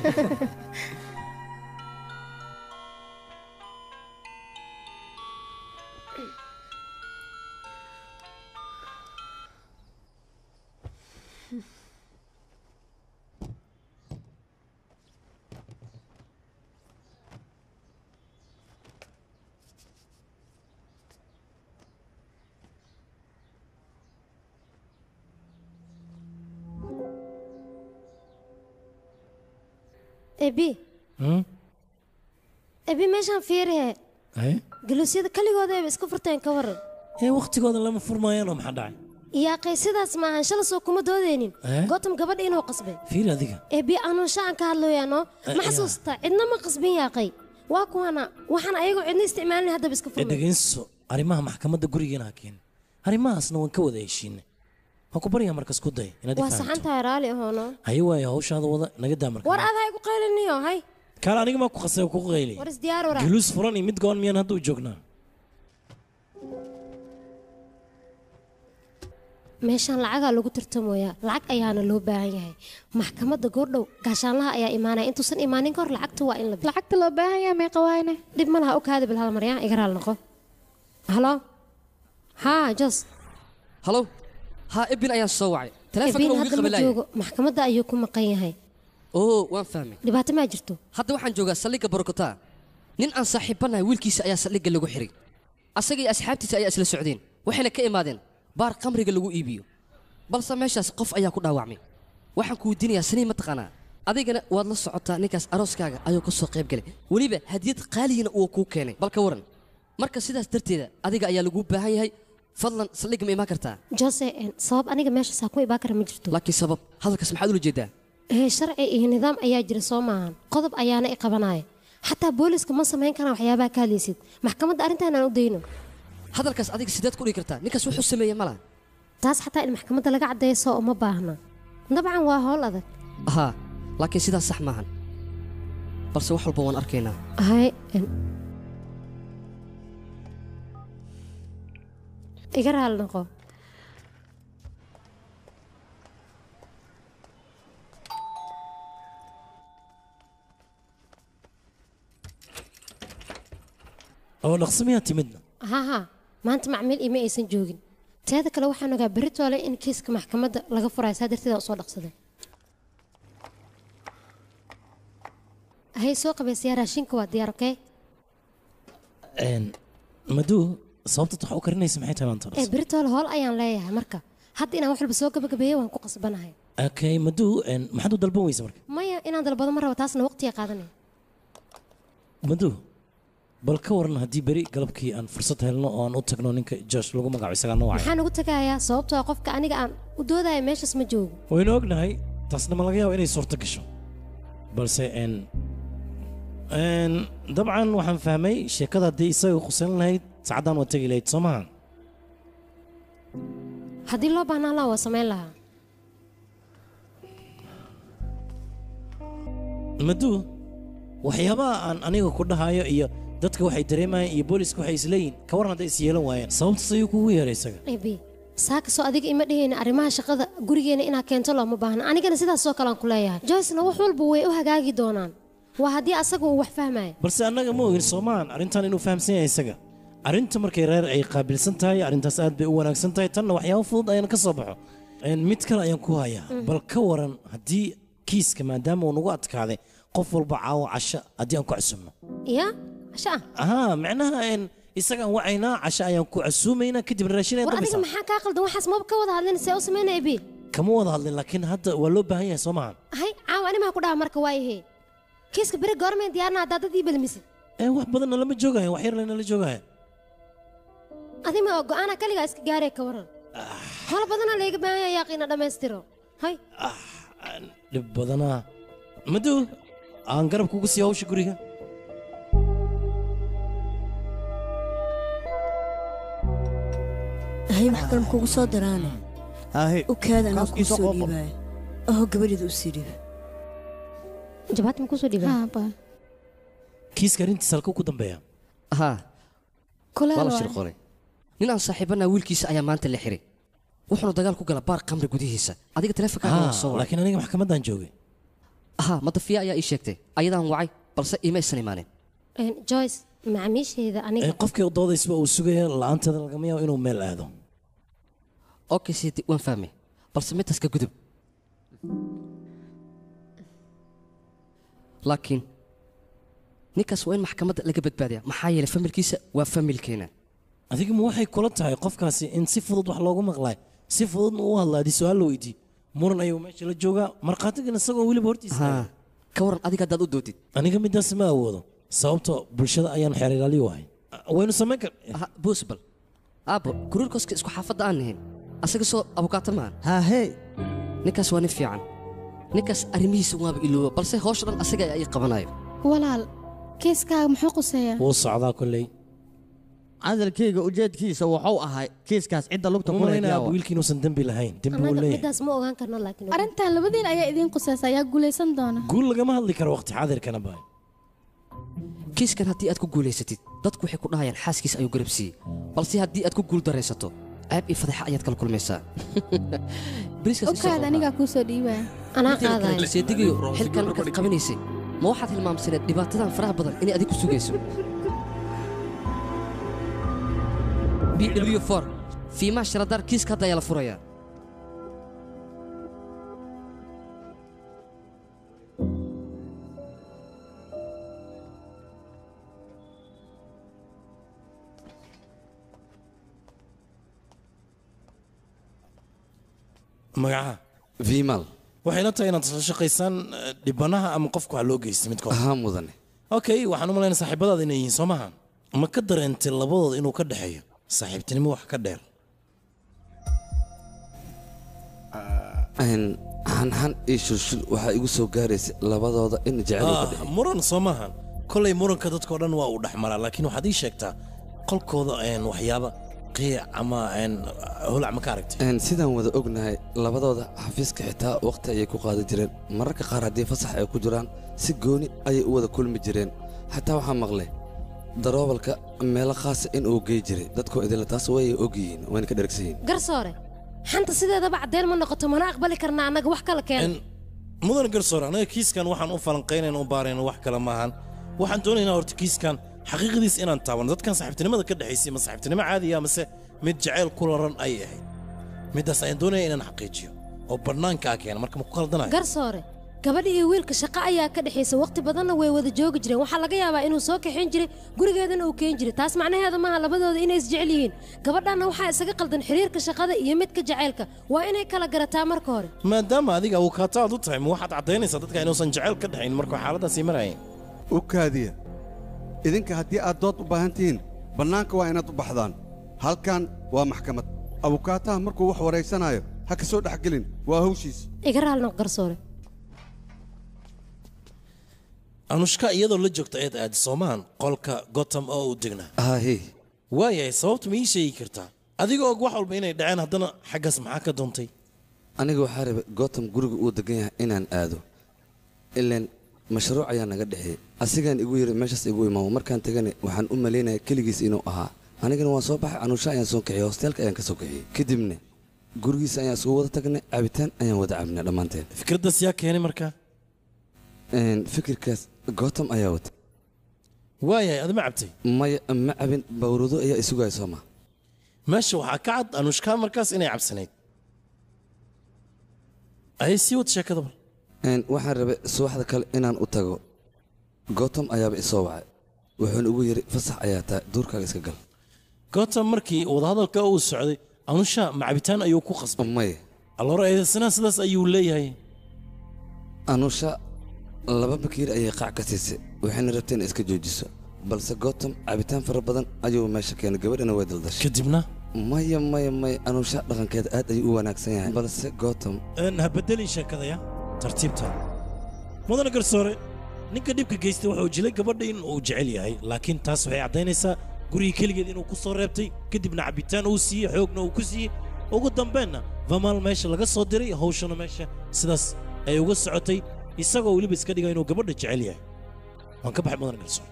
Speaker 7: ebi
Speaker 5: Hmm?
Speaker 7: ebi meeshaan fiirihe
Speaker 5: haye
Speaker 7: galuusyada keligooda ayba iska furteen ka waran
Speaker 5: ee wakhtigooda lama furmaayaanoo maxaa dhacay
Speaker 7: yaaqay sidaas maahan shala soo kuma doodeynin
Speaker 5: Eh?
Speaker 7: gootam gabadha inuu qasbay
Speaker 5: fiiri adiga
Speaker 7: ebi anuun shacaan ka hadlooyaano
Speaker 5: Eh,
Speaker 7: ma
Speaker 5: ya.
Speaker 7: xasuustaa cidna ma qasbin yaaqay waa kuwana waxaan ayagoo cidna isticmaalin haddaba iska
Speaker 5: ee
Speaker 7: furmay
Speaker 5: dhegayso arrimaha maxkamadda gurigeena ha keenin arrimahaasna waan ka wada heshiinay waan ku baryaa markas ku day inaad i
Speaker 7: waa
Speaker 5: fahamto
Speaker 7: saxan tahay raali ahoono
Speaker 5: haye waayo hawshaada wada naga daa marka
Speaker 7: war adaa igu qayliniyo hay
Speaker 5: kaale aniga maa ku qasay oo kugu qayli
Speaker 7: war isdiyaar wara
Speaker 5: guluus furan iyo mid goon miyaan hadda u joognaa
Speaker 7: meeshaan lacagaa lagu tartamooyaa lacag ayaana loo baahan yahay maxkamadda goordhow gaashaanlaha ayaa imaanaya intuusan imaanin ka hor lacagta waa in la
Speaker 10: lacagta loo baahan yahay meeqa waayne
Speaker 7: dhib ma laha u kaadi bil hal maryaa iga raal noqo halo haa jos
Speaker 13: halow haa ebin ayaan soo wacay
Speaker 2: Taleefanka
Speaker 7: Ebiin
Speaker 2: wuu
Speaker 7: hadda ma
Speaker 2: qabalaya.
Speaker 7: joogo maxkamadda ayuu ku maqan yahay
Speaker 2: oo waan fahmay
Speaker 7: dhibaato maa jirto
Speaker 2: hadda waxaan joogaa saldhigga borokotaa nin aan saaxiibbanahay wiilkiisa ayaa saldhigga lagu xiray asaga iyo asxaabtiisa ayaa isla socdeen waxayna ka imaadeen baar khamriga lagu iibiyo balse meeshaas qof ayaa ku dhaawacmay waxaan ku weydiinayaa sanii mataqaanaa adigana waad la socotaa ninkaas arooskaaga ayuu ka soo qayb galay weliba hadiyad qaaliyana uu kuu keenay bal ka waran marka sidaas darteeda adiga ayaa laguu baahan yahay fadlan saldhigga ma imaan kartaa
Speaker 7: jose en, sabab aniga meeshaas ha ku ibaa kara ma jirto
Speaker 2: laakiin sabab hadalkaas maxaad ula jeedaa
Speaker 7: ee sharci iyo nidaam ayaa jira soo maahan qodob ayaana i qabanaya xataa booliska ma samayn karaan waxyaabaha ka hadlaysid maxkamadda arrintan aan u dayno
Speaker 2: hadalkaas adiga sideed ku dhigi kartaa ninkaas wuxuu sameeyey ma laha
Speaker 7: taas xataa in maxkamadda laga caddeeyo soo uma baahna dabcan waa howl adag
Speaker 2: haa laakiin sidaas sax maahan balse wax walba waan arkaynaa
Speaker 7: hay en. iga raali noqo
Speaker 5: oo dhaqso miyaa timidna
Speaker 7: ha ha maanta macmiil ima aysan joogin teeda kale waxaan ogaa berri toole in kiiska maxkamadda laga furayo saa darteeda usoo dhaqsaday hay soo qabaysayaa raashinka waa diyaar okey
Speaker 5: Een, maduu sababtaad wax u karinaysa maxay tahay maanta
Speaker 7: ee berri toole hool ayaan leeyahay marka hadda inaan wax walba soo gabagabeeyo waan ku qasbanahay
Speaker 5: okay maduu een, maxaad u dalban weysa marka
Speaker 7: maya inaan dalbado ma rabo taasna waqtiga qaadanaya
Speaker 5: maduu bal ka waran haddii beri galabkii aan fursad helno oo aan u tagno ninka josh lagu magaco isagaa noo wacay
Speaker 7: maxaan ugu tagayaa sababtoo ah qofka aniga aan u doodaya meeshaas ma joogo
Speaker 5: waynu ognahay taasna ma laga yaabo inay suurto gasho balse een een dabcan waxaan fahmay sheekada haddii isaga qusan lahayd sacaddaan waa tegi lahayd soo maha
Speaker 7: haddii loo baahnaan lahaa waa samayn lahaa
Speaker 5: maduu waxyaabaha aan aniga ku dhahayo iyo dadka waxay dareemayaan iyo booliska waxay isleeyihin ka waran hadday is yeelan waayeen sababtaas ayuu kugu yeeray isaga
Speaker 7: ebi saakasoo adiga ima dhihayna arrimaha shaqada gurigeena inaad keento looma baahna anigana sidaasoo kale aan ku leeyahay joycena wax walba way u hagaagi doonaan waa haddii asaga uu wax fahmaya
Speaker 5: balse annaga ma ogin soomaan arrintan inuu fahamsan yahay isaga arrinta markay reer ay qaabilsan tahay arrintaas aad bay u wanaagsan tahay tanna waxyaabo fudud ayaan ka soo baxo Een, mid kale ayaan ku hayaa
Speaker 7: Mhm.
Speaker 5: bal ka waran haddii kiiska maadaama uu nagu adkaaday qof walba caawo casho haddii aan ku casuumno
Speaker 7: ya casha ah
Speaker 5: ahaa macnaha een, isagaan wacaynaa casho ayaan ku casuumaynaa kadib raashin ayaan
Speaker 7: war adiga
Speaker 5: dabaysaa
Speaker 7: maxaa kaa qaldan waxaas maba ka wada hadlin see u samayna ebi
Speaker 5: kama wada hadlin laakiin hadda waa loo baahan yahay soo maahan
Speaker 7: hay caawa animaa ku dhaha marka waayahe kiiska beri goormeen diyaarna haddaa dad ii belmisid
Speaker 5: ee wax badanna lama joogayan wax yar lanala joogaya
Speaker 7: adima oo go'aana kaligaa iska gaaree ka waran hol badanaa layga baahan yahay yaaqiina dhammaystiro hay
Speaker 5: dhib badanaa maduu aan garab kugu sii hawsha guriga
Speaker 9: hay wax kale kugu soo daraane u kaada anaa kuu soo dhiibaayo aho gabadheeda u sii dhiib
Speaker 7: jabaati ma kusoo dhiibaa
Speaker 5: kiiska arrintiisa halkuu ku dambeeya
Speaker 2: haa
Speaker 11: Kulaal
Speaker 2: waa la
Speaker 11: waay.
Speaker 2: shir qoray nin aan saaxiibanaa wiilkiisa ayaa maanta la xiray wuxuuna dagaal ku gala baar khamri gudihiisa adiga taleefonkaaga waa soo wacay
Speaker 5: laakiin aniga maxkamaddaan joogay
Speaker 2: haa madafiya ayaa ii sheegtay ayadaan wacay balse iima aysan imaanin
Speaker 7: Een, joyce macaamiisheeda aniga
Speaker 5: Ee, qofkii u doodaysba uu sugaya la'aanteeda lagama yaabo inuu meel aado
Speaker 2: okay sidi waan fahmay balse midtaas ka gudub laakiin ninkaas waa in maxkamadda laga badbaadiyaa maxaa yeelay familkiisa waa familkeena
Speaker 5: adiga ma waxay kula tahay qofkaasi in si fudud wax loogu maqlaay si fududna uu hadla haddii su-aal la weydiiyo muran ayuu meesha la joogaa markhaatigana isagoo weliba hortiisa
Speaker 2: ka waran adiga haddaad u doodid
Speaker 5: aniga midaas ma awoodo sababtoo bulshada ayaan xeer ilaaliyo ahay waynu samayn kar
Speaker 2: buusbal aabbo kuruurkoska isku xaafadda aan nahayn asaga soo abukaato maahan
Speaker 8: haahee
Speaker 2: ninkaas waa nin fiican ninkaas arrimihiisa waaba ilooba balse hawsha dhan asaga ayaa ii qabanayo
Speaker 10: walaal kiiskaaga muxuu quseeyaa
Speaker 5: wuu socdaa kolley
Speaker 8: cadalkayga ujeedkiisa wuxuu ahay kiiskaas cidda lugta ku
Speaker 5: umalaynaa wiilkii inuusan dembi lahayn dembi uu
Speaker 7: annaga
Speaker 5: leeyahay
Speaker 7: midaas ma ogaan karno laakiin
Speaker 10: arrintan labadiin ayaa idiin qusaysa ayaa guulaysan doona
Speaker 5: guul lagama hadli karo waqti xaadirkana baay
Speaker 2: kiiskan haddii aad ku guulaysatid dadku waxay ku dhahayaan xaaskiis ayuu garab siiyey balse haddii aad ku guul daraysato ceeb iyo fadeexa ayaad kala kulmaysaa bariiskaas isoo
Speaker 10: okaada anigaa kuu soo dhiibaya
Speaker 7: anaa
Speaker 2: Midda kale,
Speaker 7: qaadaya
Speaker 2: seedigiyo xilkan markaad qabanaysay ma waxaad hilmaamsaneed dhibaatadan faraha badan inay adig ku sugayso b w for fiimaha sharadaar kiiska hadda ayaa la furayaa
Speaker 5: magacaha
Speaker 14: vimal
Speaker 5: waxay la tahay inaad la shaqaysaan eh, dhibanaha ama qofka wax loo geystay midkood
Speaker 14: ahaa mudane
Speaker 5: okay waxaan u malaynaa saaxiibadaada inay yihiin soo maaha ma ka dareentay labadooda inuu ka dhexeeyo saaxiibtinimo wax ka dheer
Speaker 14: Een, xanxan iyo shulshul waxaa igu soo gaaraysa labadooda in jecel uu ka
Speaker 5: Ah,
Speaker 14: dhexeeyo
Speaker 5: muran soo maahan kolay muranka dadkao dhan waa uu dhexmaraa laakiin waxaad ii sheegtaa qolkooda een, waxyaaba qiic ama een, holac ma ka aragtay
Speaker 14: Een, sidaan wada ognahay labadooda xafiiska xitaa waqti ayay ku qaadan jireen mararka qaar haddii fasax ay ku jiraan si gooni ayay u wada kulmi jireen xataa waxaa maqlay daroobalka meelo khaasa in uu gey jiray dadkoo idinla taas way ogyihiin wayna ka dhergsan yihiin
Speaker 7: garsoore xanta sideedaba caddeen ma noqoto mana aqbali karna annaga wax kala keena
Speaker 5: mudan garsoor anaga kiiskan waxaan u falanqaynayna u baarayna wax kale maahan waxaan doonaynaa horta kiiskan xaqiiqadiis inaan taabano dadkan saaxiibtinimada ka dhexaysay ma saaxiibtinimo caadiya mase mid jacayl ku laran ay ahayd middaas ayaan doonaya inaan xaqiijiyo oo bannaankaa keena marka ma ku khaldanayo
Speaker 7: garsoore gabadha iyo wiilka shaqo ayaa ka dhexaysa waqti badanna way wada joogi jireen waxaa laga yaabaa inuu soo kaxayn jiray gurigeedana uu keen jiray taas macnaheeda maaha labadooda inay isjecel yihiin gabadhanna waxaa isaga qaldan xiriirka shaqada iyo midka jacaylka waa inay kala garataa marka hore
Speaker 5: maadaama adiga awokaato aad u tahay ma waxaad caddaynaysaa dadka inuusan jacayl ka dhexayn markuu xaaladaasii marayeen
Speaker 12: u kaadiya idinka haddii aad dood u baahan tihiin bannaanka waa inaad u baxdaan halkan waa maxkamad abukaataha markuu wax waraysanaayo ha ka soo dhexgelin waa hawshiis
Speaker 7: iga raali noq garsoore
Speaker 5: anushka iyadoo la joogta eed aadi soomaan qolka gotham oo uu degnaa
Speaker 14: hahi
Speaker 5: waayahay sababta ma ii sheegi kartaa adigoo og wax walba inay dhaceen haddana xaggaas maxaa ka doontay
Speaker 14: aniga waxaa rabay gotham guriga uu degan yahay inaan aado ilaan mashruuc ayaa naga dhexeeyey asigaan igu yidhi meeshaas igu imaamo markaan tegane waxaan u malaynaya keligiis inuu ahaa anigana waan soo baxay anuusha ayaan soo kaxiyey hosteelka ayaan ka soo kaxiyey kadibna gurigiisa ayaan isugu wada tagnay cabitaan ayaan wada cabnay dhammaanteen
Speaker 5: fikraddaas yaa keenay markaa
Speaker 14: Een, fikirkaas gotham ayaa wata
Speaker 5: waayahay adima cabtay
Speaker 14: maya ma cabin bawrado ayaa isugaya soo ma
Speaker 5: meesha waxaa ka cad anushka markaas inay cabsanayd ayay sii wad sheekada bal
Speaker 14: Een, waxaan rabay subaxda kale inaan u tago gotham ayaaba isoo wacay wuxuuna igu yidhi fasax ayaa tahay duurkaaga iska gal
Speaker 5: gotham markii wadahadalka uu socday anusha ma cabitaan ayuu ku qasbay
Speaker 14: maya
Speaker 5: alloora eedaysanaha sidaas ayuu leeyahay
Speaker 14: anusha laba bakiir ayay qaac ka siisay waxayna rabtay inay iska joojiso balse gotham cabitaan fara badan ayuu meesha keenay gabadhana way daldashay
Speaker 5: kadibna
Speaker 14: maya maya maya anusha dhaqankeeda aad ayuu u wanaagsan yahay balse gotham
Speaker 5: Een, ha bedelin sheekadaya tartiibta mudana garsoore ninka dhibka geystay wuxuu jilay gabadha in uu jecel yahay laakiin taas waxay caddaynaysaa gurigii keligeed inuu ku soo reebtay kadibna cabitaan uu siiyey xoogna uu ku siiyey ugu dambeenna vamaal meesha laga soo diray hawshana meesha sidaas ay uga socotay isagoo weliba iska dhiga inuu gabadha jecel yahay waan ka baxay mudana garsoore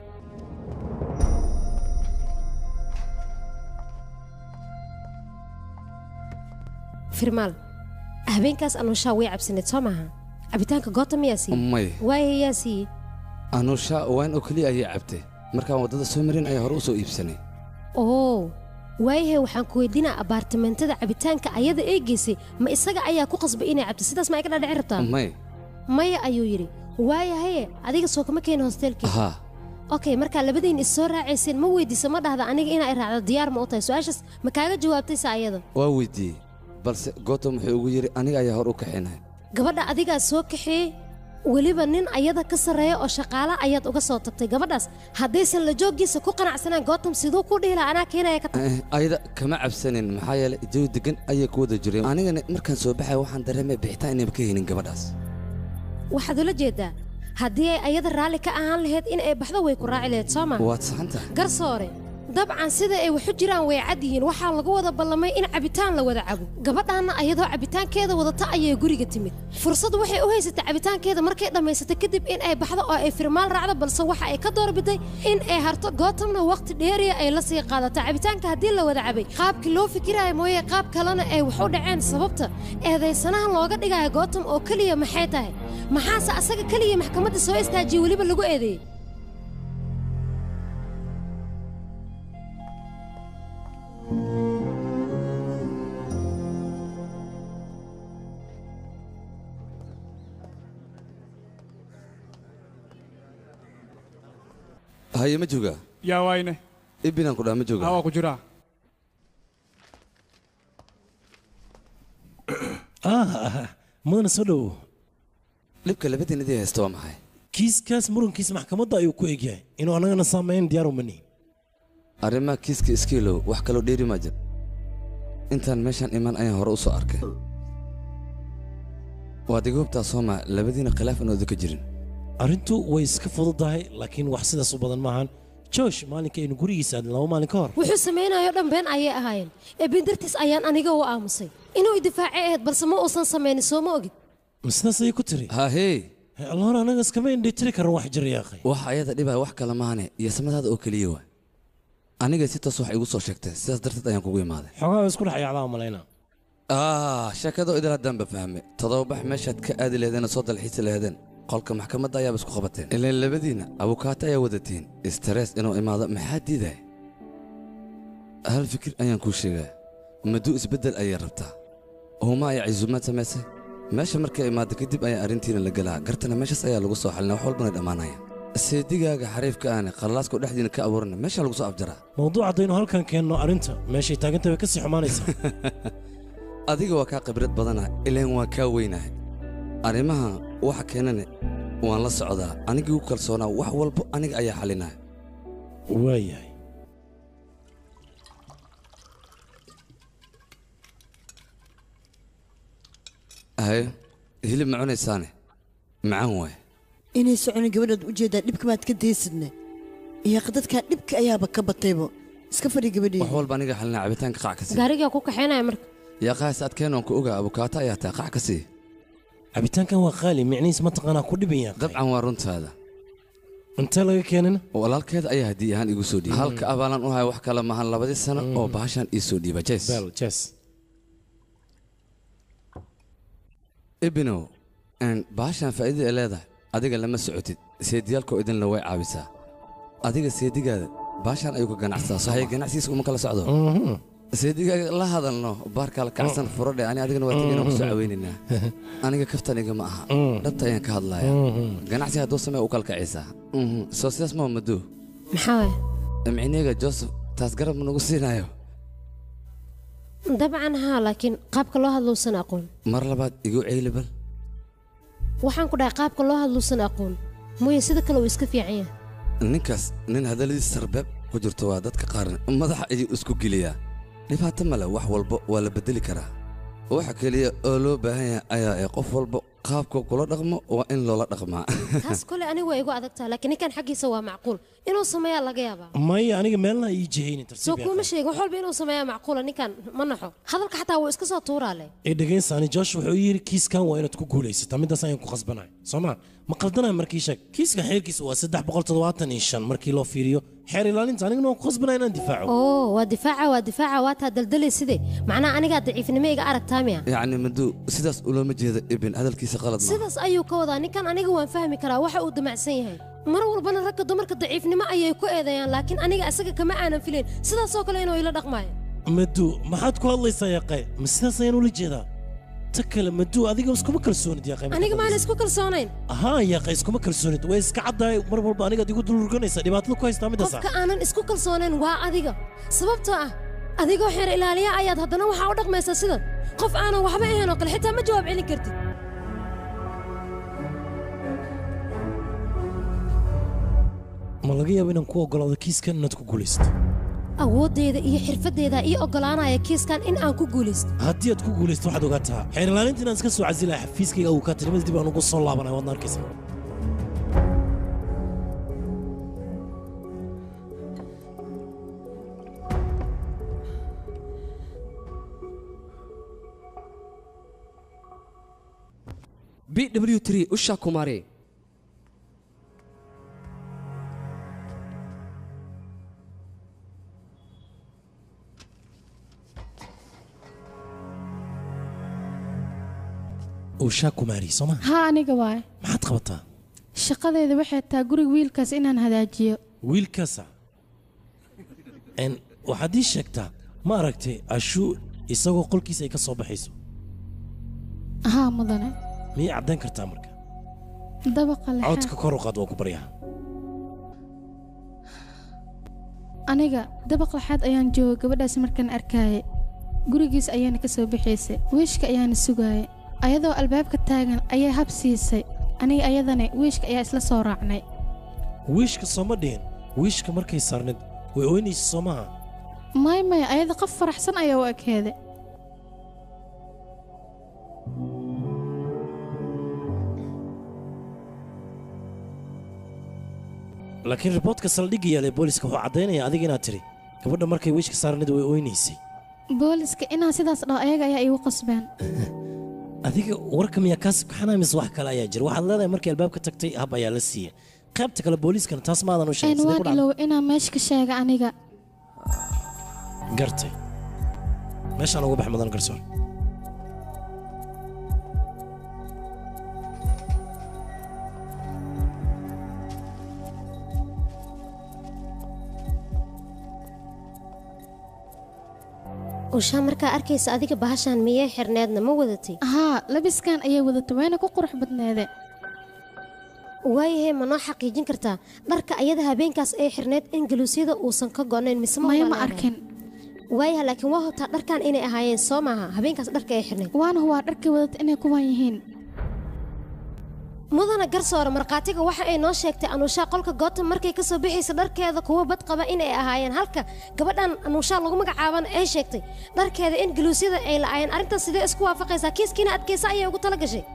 Speaker 7: firmaal habeenkaas anuushaa way cabsaneed soo maaha cabitaanka gotham yaa siiyey
Speaker 14: maya
Speaker 7: waaye yaa siiyey
Speaker 14: anusha wayn oo keliya ayay cabtay markaan waddada soo marin ayaa hore u soo iibsanay
Speaker 7: oo waayahay waxaan ku weydiinaa abaartimentada cabitaanka ayada ee geysay ma isaga ayaa ku qasbay inay cabto sidaas ma ay ka dhadhici rabtaa
Speaker 14: maya
Speaker 7: maya ayuu yidhi waayahaye adiga soo kama keeni hostelkii
Speaker 14: haa
Speaker 7: okay markaa labadiin is soo raacayseen ma weydiisa ma dhahda aniga inaa i raacdo diyaar ma u tahay su-aashaas ma kaaga jawaabtay sa ayada
Speaker 14: waa weydiiyey balse gotham wuxuu ugu yidhi aniga ayaa hor u kaxinaya
Speaker 7: gabadha adigaa soo kaxeeyey weliba nin ayada ka sarreeya oo shaqaala ayaad uga soo tagtay gabadhaas haddaysan la jooggiisa ku qanacsanaan gotham siduu ku dhihi lahaa anaa keenaya ka tag
Speaker 14: Eh, ayada kama cabsanin maxaa yeelay jawi degan ayay ku wada jireen anigana markaan soo baxay waxaan dareemay bixitaan inayba ka helin gabadhaas
Speaker 7: waxaad ula jeedaa haddii ay ayada raalli ka ahaan lahayd in ay baxdo way ku raaci lahayd soo ma
Speaker 14: waad saxan tahay
Speaker 7: garsoore dabcan sida ay waxu jiraan way cad yihiin waxaa lagu wada ballamay in cabitaan la wada cabo gabadhaanna ayadoo cabitaankeeda wadata ayay guriga timid fursad waxay u haysatay cabitaankeeda markay dhammaysatay kadib in ay baxdo oo ay firmaal raacdo balse waxa ay ka doorbiday in ay harto gootamna waqti dheeriya ay la sii qaadato cabitaanka haddii la wada cabay qaabkii loo fikiraayo mooye qaab kalena ay wax u dhaceen sababta eedaysanahan looga dhigayo gootam oo keliya maxay tahay maxaase asaga keliya maxkamadda soo istaajiyey weliba lagu eedeeyey
Speaker 14: haye ma joogaa
Speaker 4: yaa waayne
Speaker 14: ibinaan ku dhaha ma
Speaker 4: haa
Speaker 14: joogaa
Speaker 4: waa ku jiraa
Speaker 5: ah mudana soo dhowow
Speaker 14: dhibka labadiinadii haysta waa maxay
Speaker 5: kiiskaas murankiisa maxkamadda ayuu ku egyahay inuu annagana saamayn diyaar uma nihin
Speaker 14: arrimaha kiiska iskiilow wax kaloo dheeri ma jir intaan meeshaan iman ayaan hore u soo arkay waad iga hubtaa sooma labadiina khilaaf inooda ka jirin
Speaker 5: arrintu way iska fududahay laakiin wax sidaas u badan maahan joosh maalinka aynu gurigiisa aadin laba maalin ka hor
Speaker 7: wuxuu samaynayo dhan been ayay ahaayeen ee been dartiis ayaan aniga u aamusay inuu idifaacay ahayd balse ma uusan samaynin soo ma ogid
Speaker 5: ma sidaas ayay ku tiri
Speaker 14: hahey
Speaker 5: allahor anaga iskama indhitiri karan wax jira yaaqay
Speaker 14: waxa ayada dhibaya wax kale maahane iyo samadaada oo keliya waa aniga si toos wax igu soo sheegtay sidaas darteed ayaan kugu imaaday
Speaker 5: xoogaa isku dhex yacdaa malayna
Speaker 14: ah sheekadoo idil haddaan ba fahme todobabax meeshaad ka aadi laheedeen oo soo dalxiisi laheedeen qolka maxkamadda ayaaba isku qabateen ilaan labadiinna abukaato ayaa wadatiin istarees inuu imaado maxaa diidaya hal fikir ayaan kuu sheegaa maduu isbeddel ayay rabtaa huma ayaa cisuumaad samaysay meesha markay imaado kadib ayaa arrintiina la gelaa gartana meeshaas ayaa lagu soo xalina wax walbana dhammaanaya seedigaaga xariifka aane qallalaaskoo dhexdiina ka abuurana meesha lagu soo afjaraa
Speaker 5: mawduuc haddaynu halkan keenno arrinta meeshay taagantay way ka sii xumaanaysaa
Speaker 14: adiga waa kaa khibrad badana ilaan waa kaa weynahay arrimaha waxa keenane waan la socdaa anigii u kalsoonaa wax walbo aniga ayaa xalinaya
Speaker 5: waayahay
Speaker 14: haye hilib ma cunaysaane macaan waay
Speaker 9: inay soconin gabadhaad ujeedaa dhibka maad ka daysidne iyo dadkaa dhibka ayaaba ka bataybo iska fadhi gabadhii
Speaker 14: wax walba aniga xalinaa cabitaanka qac ka sii
Speaker 7: gaarigaa ku kaxaynaya marka
Speaker 14: yaa qaas adkeen waan ku ogaa abukaato ayaa tahay qac ka sii
Speaker 5: cabitaankan waa qaali micnihiis mataqaanaa ku dhiban yahay
Speaker 14: dabcan waa runtaada
Speaker 5: intee laga keenana
Speaker 14: walaalkeeda ayaa haddii ahaan igu soo dhiibay halka abaalan u haya wax kale maahan labadii sano oo bahashan ii soo dhiiba jes
Speaker 5: bel jes
Speaker 14: ibinow bahashan faa'iidada ay leedahay adiga lama socotid seediyaalkoo idinla way caawisaa adiga seedigaada bahashan ayuu ka ganacsadaa soo haya ganacsigiisa uma kala socdo seedigaaga la hadalno baarkaa la kacsan furadhe ani adigana waa tegayna ku soo caweynaynaa aniga kaftaniga ma aha dhabta ayaan ka hadlaya ganacsi hadduu samee u kala kacaysaa soo sidaas maa madoo
Speaker 7: maxaa waay
Speaker 14: micniga joseph taas garab ma nagu siinayo
Speaker 7: dabcan haa laakiin qaabka loo hadluusan aqoon
Speaker 14: mar labaad igu ceyli bal
Speaker 7: waxaan ku dhahay qaabka loo hadluusan aqoon mooye sida kale uu iska fiican yahay
Speaker 14: ninkaas nin hadalladiis sarbeeb ku jirto waa dadka qaarna madaxa ayuu isku geliyaa dhibaato male wax walba waa la beddeli karaa waxa keliya oo loo baahan yahay ayaa ee qof walba qaabka kula dhaqmo waa in loola dhaqmaa
Speaker 7: taas kole anigu waa igu adagtaa laakiin ninkan xaggiisa waa macquul inuu sameeyaa laga yaabaa
Speaker 5: maya aniga meelna ii jihaynin
Speaker 7: soo
Speaker 5: tartiib
Speaker 7: kuuma sheegin wax walba inuu sameeyaa macquula ninkan ma naxo hadalka xataa wuu iska soo tuuraa leh
Speaker 5: ee dhegaysaani josh wuxuu yidhi kiiskan waa inaad ku guulaysataa middaas ayaan ku khasbanahay soo ma ma qaldanaya markii sheeg kiiskan xeerkiisa waa saddex boqol toddobaatan iyo shan markii loo fiiriyo xeer ilaalinta anigana waan ku khasbanaya inaan difaaco
Speaker 7: oo waa difaaca waa difaaca waa taa daldalay sidee macnaha anigaa daciifnimo iga aragtaa miya
Speaker 14: yacni maduu sidaas ulooma jeeda ibin hadalkiisa qalad ma
Speaker 7: sidaas ayuu ka wadaa ninkan aniga waan fahmi karaa waxa uu damacsan yahay mar walbana ragga dumarka daciifnimo ayay ku eedeeyaan laakiin aniga isaga kama aanan filayn sidaasoo kale inuu ila dhaqmaayo
Speaker 5: maduu maxaad ku hadlaysaa yaqay ma sidaas ayaan ula jeedaa ta kale maduu adiga iskuma kalsoonid yaqay
Speaker 7: aniga maana isku kalsoonayn
Speaker 5: haa yaqay iskuma kalsoonid way iska caddahay mar walba anigaad igu dulurganaysaa dhibaatada ku haystaa middaas
Speaker 7: qofka aanan isku kalsoonayn waa adiga sababtoo ah adigoo xeer ilaaliya ayaad haddana waxaa u dhaqmaysaa sidan qof aanan waxba ahayn oo kale xitaa ma jawaab celin kartid
Speaker 5: ma laga yaabo inaan ku oggolaado kiiskan inaad ku guulaysato
Speaker 7: awooddeeda iyo xirfaddeeda ii oggolaanaya kiiskan in aan ku guulaysto
Speaker 5: haddii aad ku guulaysto waxaad ogaataa xeer ilaalinta inaan iska soo casilaya xafiiskayga uu kaa tirimada dib aan ugu soo laabanaya waadna arkaysaa
Speaker 13: b w t usha kumare
Speaker 5: uushaa kumaari soo ma
Speaker 10: haa aniga waay
Speaker 5: maxaad qabataa
Speaker 10: shaqadeeda waxay tahay guriga wiilkaas inaan hagaajiyo
Speaker 5: wiilkaasa n waxaad ii sheegtaa ma aragtay ashuu isagoo qolkiisa ay ka soo baxayso
Speaker 10: haa mudane
Speaker 5: miyay caddayn kartaa marka
Speaker 10: dabaqa
Speaker 5: codka
Speaker 10: lexaad
Speaker 5: kor u qaad waa ku baryaa
Speaker 10: aniga dabaq lexaad ayaan jooga gabadhaas markaan arkaaye gurigiis ayaana ka soo bixaysay wiishka ayaana sugaayay ayadoo albaabka taagan ayay hab siisay aniga ayadana wiishka ayaa isla soo raacnay
Speaker 5: wiishka sooma dhihin wiishka markay saarnid way ooynaysa soo maaha
Speaker 10: may may ayada qof faraxsan ayaa u ekeeday
Speaker 5: laakiin riboodka saldhigga yaala ee booliska wuxuu caddaynaya adiga inaad tidhi gabadha markay wiishka saarnid way ooynaysay
Speaker 10: booliska inaan sidaas dhaho ayaga ayaa iigu qasbeen
Speaker 5: adiga warka miyaa kaas kaxanaa mise wax kale ayaa jira waxaad leedahay markii albaabka tagtay hab ayaa la siiyey qaybta kale booliiskana taas maadan u sheegay
Speaker 10: een
Speaker 5: sidee
Speaker 10: waan
Speaker 5: ku dhacday?
Speaker 10: ilow inaan meesha ka sheega aniga
Speaker 5: gartay meeshaan uga bax mudan garsoor
Speaker 7: ushaa markaa arkaysa adiga bahashaan miyay xirneedna ma wadatay
Speaker 10: haa labiskan ayay wadatay wayna ku qurux badneede
Speaker 7: waayahay ma noo xaqiijin kartaa dharka ayada habeenkaas ay xirneed in galuusyada uusan ka go'nayn mise ma
Speaker 10: maya ma
Speaker 7: ogolaan?
Speaker 10: arkin
Speaker 7: waayaha laakiin waa hubtaa dharkan inay ahaayeen soo maaha habeenkaas dharka ay xirneed
Speaker 10: waana waa dharkay wadatay inay kuwan yihiin
Speaker 7: mudana garsoore markhaatiga waxa ay noo sheegtay anuushaa qolka goobta markay ka soo bixaysa dharkeeda kuwa bad qaba inay ahaayeen halka gabadhan anuushaa lagu magacaabana ay sheegtay dharkeeda in galuusyada ay la'aayeen arrintan sidee isku waafaqaysaa kiiskiina adkaysa ayay ugu tala gashay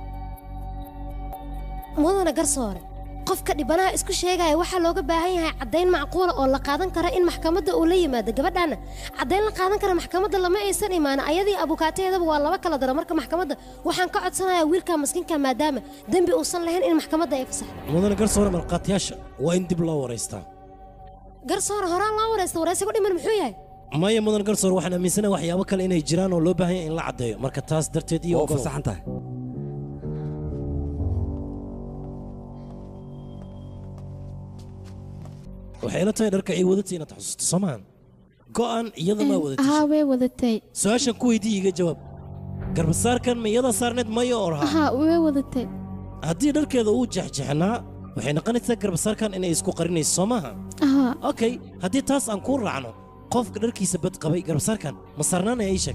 Speaker 7: mudana garsoore qofka dhibanaha isku sheegaya waxaa looga baahan yahay caddayn macquula oo la qaadan kara in maxkamadda uu la yimaado gabadhaana caddayn la qaadan kara maxkamadda lama aysan imaana ayadii abukaateedaba waa laba kala dara marka maxkamadda waxaan ka codsanayaa wiilka maskiinka maadaama dembi uusan lahayn in maxkamadda ay fasaxdo
Speaker 5: mudane garsoore markhaatiyaasha waa in dib loo waraystaa
Speaker 7: garsoore horaan loo waraysta waraysigu dhiman muxuu yahay
Speaker 5: maya mudan garsoor waxaan aaminsanahay waxyaabo kale inay jiraan oo loo baahan yahay in la caddeeyo marka taas darteed iyo
Speaker 12: Waa
Speaker 5: ogolow.
Speaker 12: fasaxan tahay.
Speaker 5: waxay ila tahay dharka ay wadatay inaad xusuusto soo maahan go'an iyada maa wadatay
Speaker 10: haa way wadatay
Speaker 5: su-aashan ku weydii iga jawaab garbasaarkan ma iyada saarneed maya oo raha
Speaker 10: haa way wadatay
Speaker 5: haddii dharkeeda uu jexjexnaa waxay noqonaysaa garbasaarkan inay isku qarinayso soo maaha
Speaker 10: haa
Speaker 5: okay haddii taas aan kuu raacno qofka dharkiisa bad qabay garbasaarkan ma saarnaanaya ii sheeg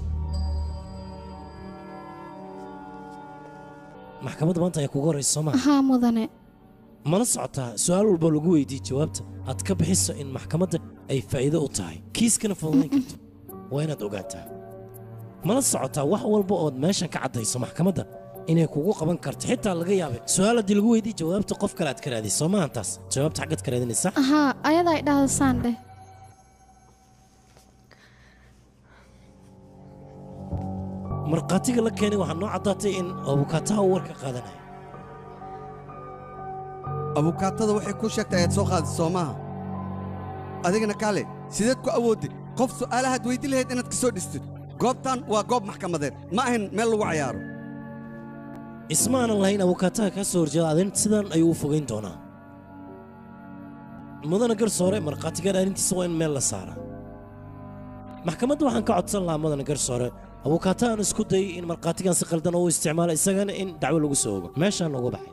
Speaker 5: maxkamadda maanta ayaa kugu horaysa soo maaha
Speaker 10: haa mudane
Speaker 5: mala socotaa su-aal walba lagu weydiiye jawaabta aad ka bixiso in maxkamadda ay faa'iido u tahay kiiskana fududayn karto waa inaad ogaataa mala socotaa wax walba ood meeshan ka caddayso maxkamadda inay kugu qaban karto xitaa laga yaabay su-aal haddii lagu weydiiye jawaabta qof kale aad ka raadis soo maahan taas jawaabta xaggaad ka raadinaysa
Speaker 10: haa ayadaa ay dhahda saan dheh
Speaker 5: markhaatiga la keenay waxaa noo caddaatay in abukaataha uu warka qaadanaya
Speaker 12: abukaatada waxay kuu sheegtay ayaad soo qaadis soo maaha adigana kaale sideed ku awoodid qof su'aalahaad weyddi lahayd inaad ka soo dhistid goobtan waa goob maxkamadeed ma ahayn meel lagu cayaaro
Speaker 5: isma aanan lahayn abukaataha kaa soo horjeeda adin sidan ayuu u fogayn doonaa mudana garsoore markhaatigaan arrintiisa waa in meel la saaraa maxkamadda waxaan ka codsan lahaa mudana garsoore abukaatahan isku dayay in markhaatigan si qaldan oo u isticmaalo isagana in dacwo lagu soo ogo meeshaan uga baxay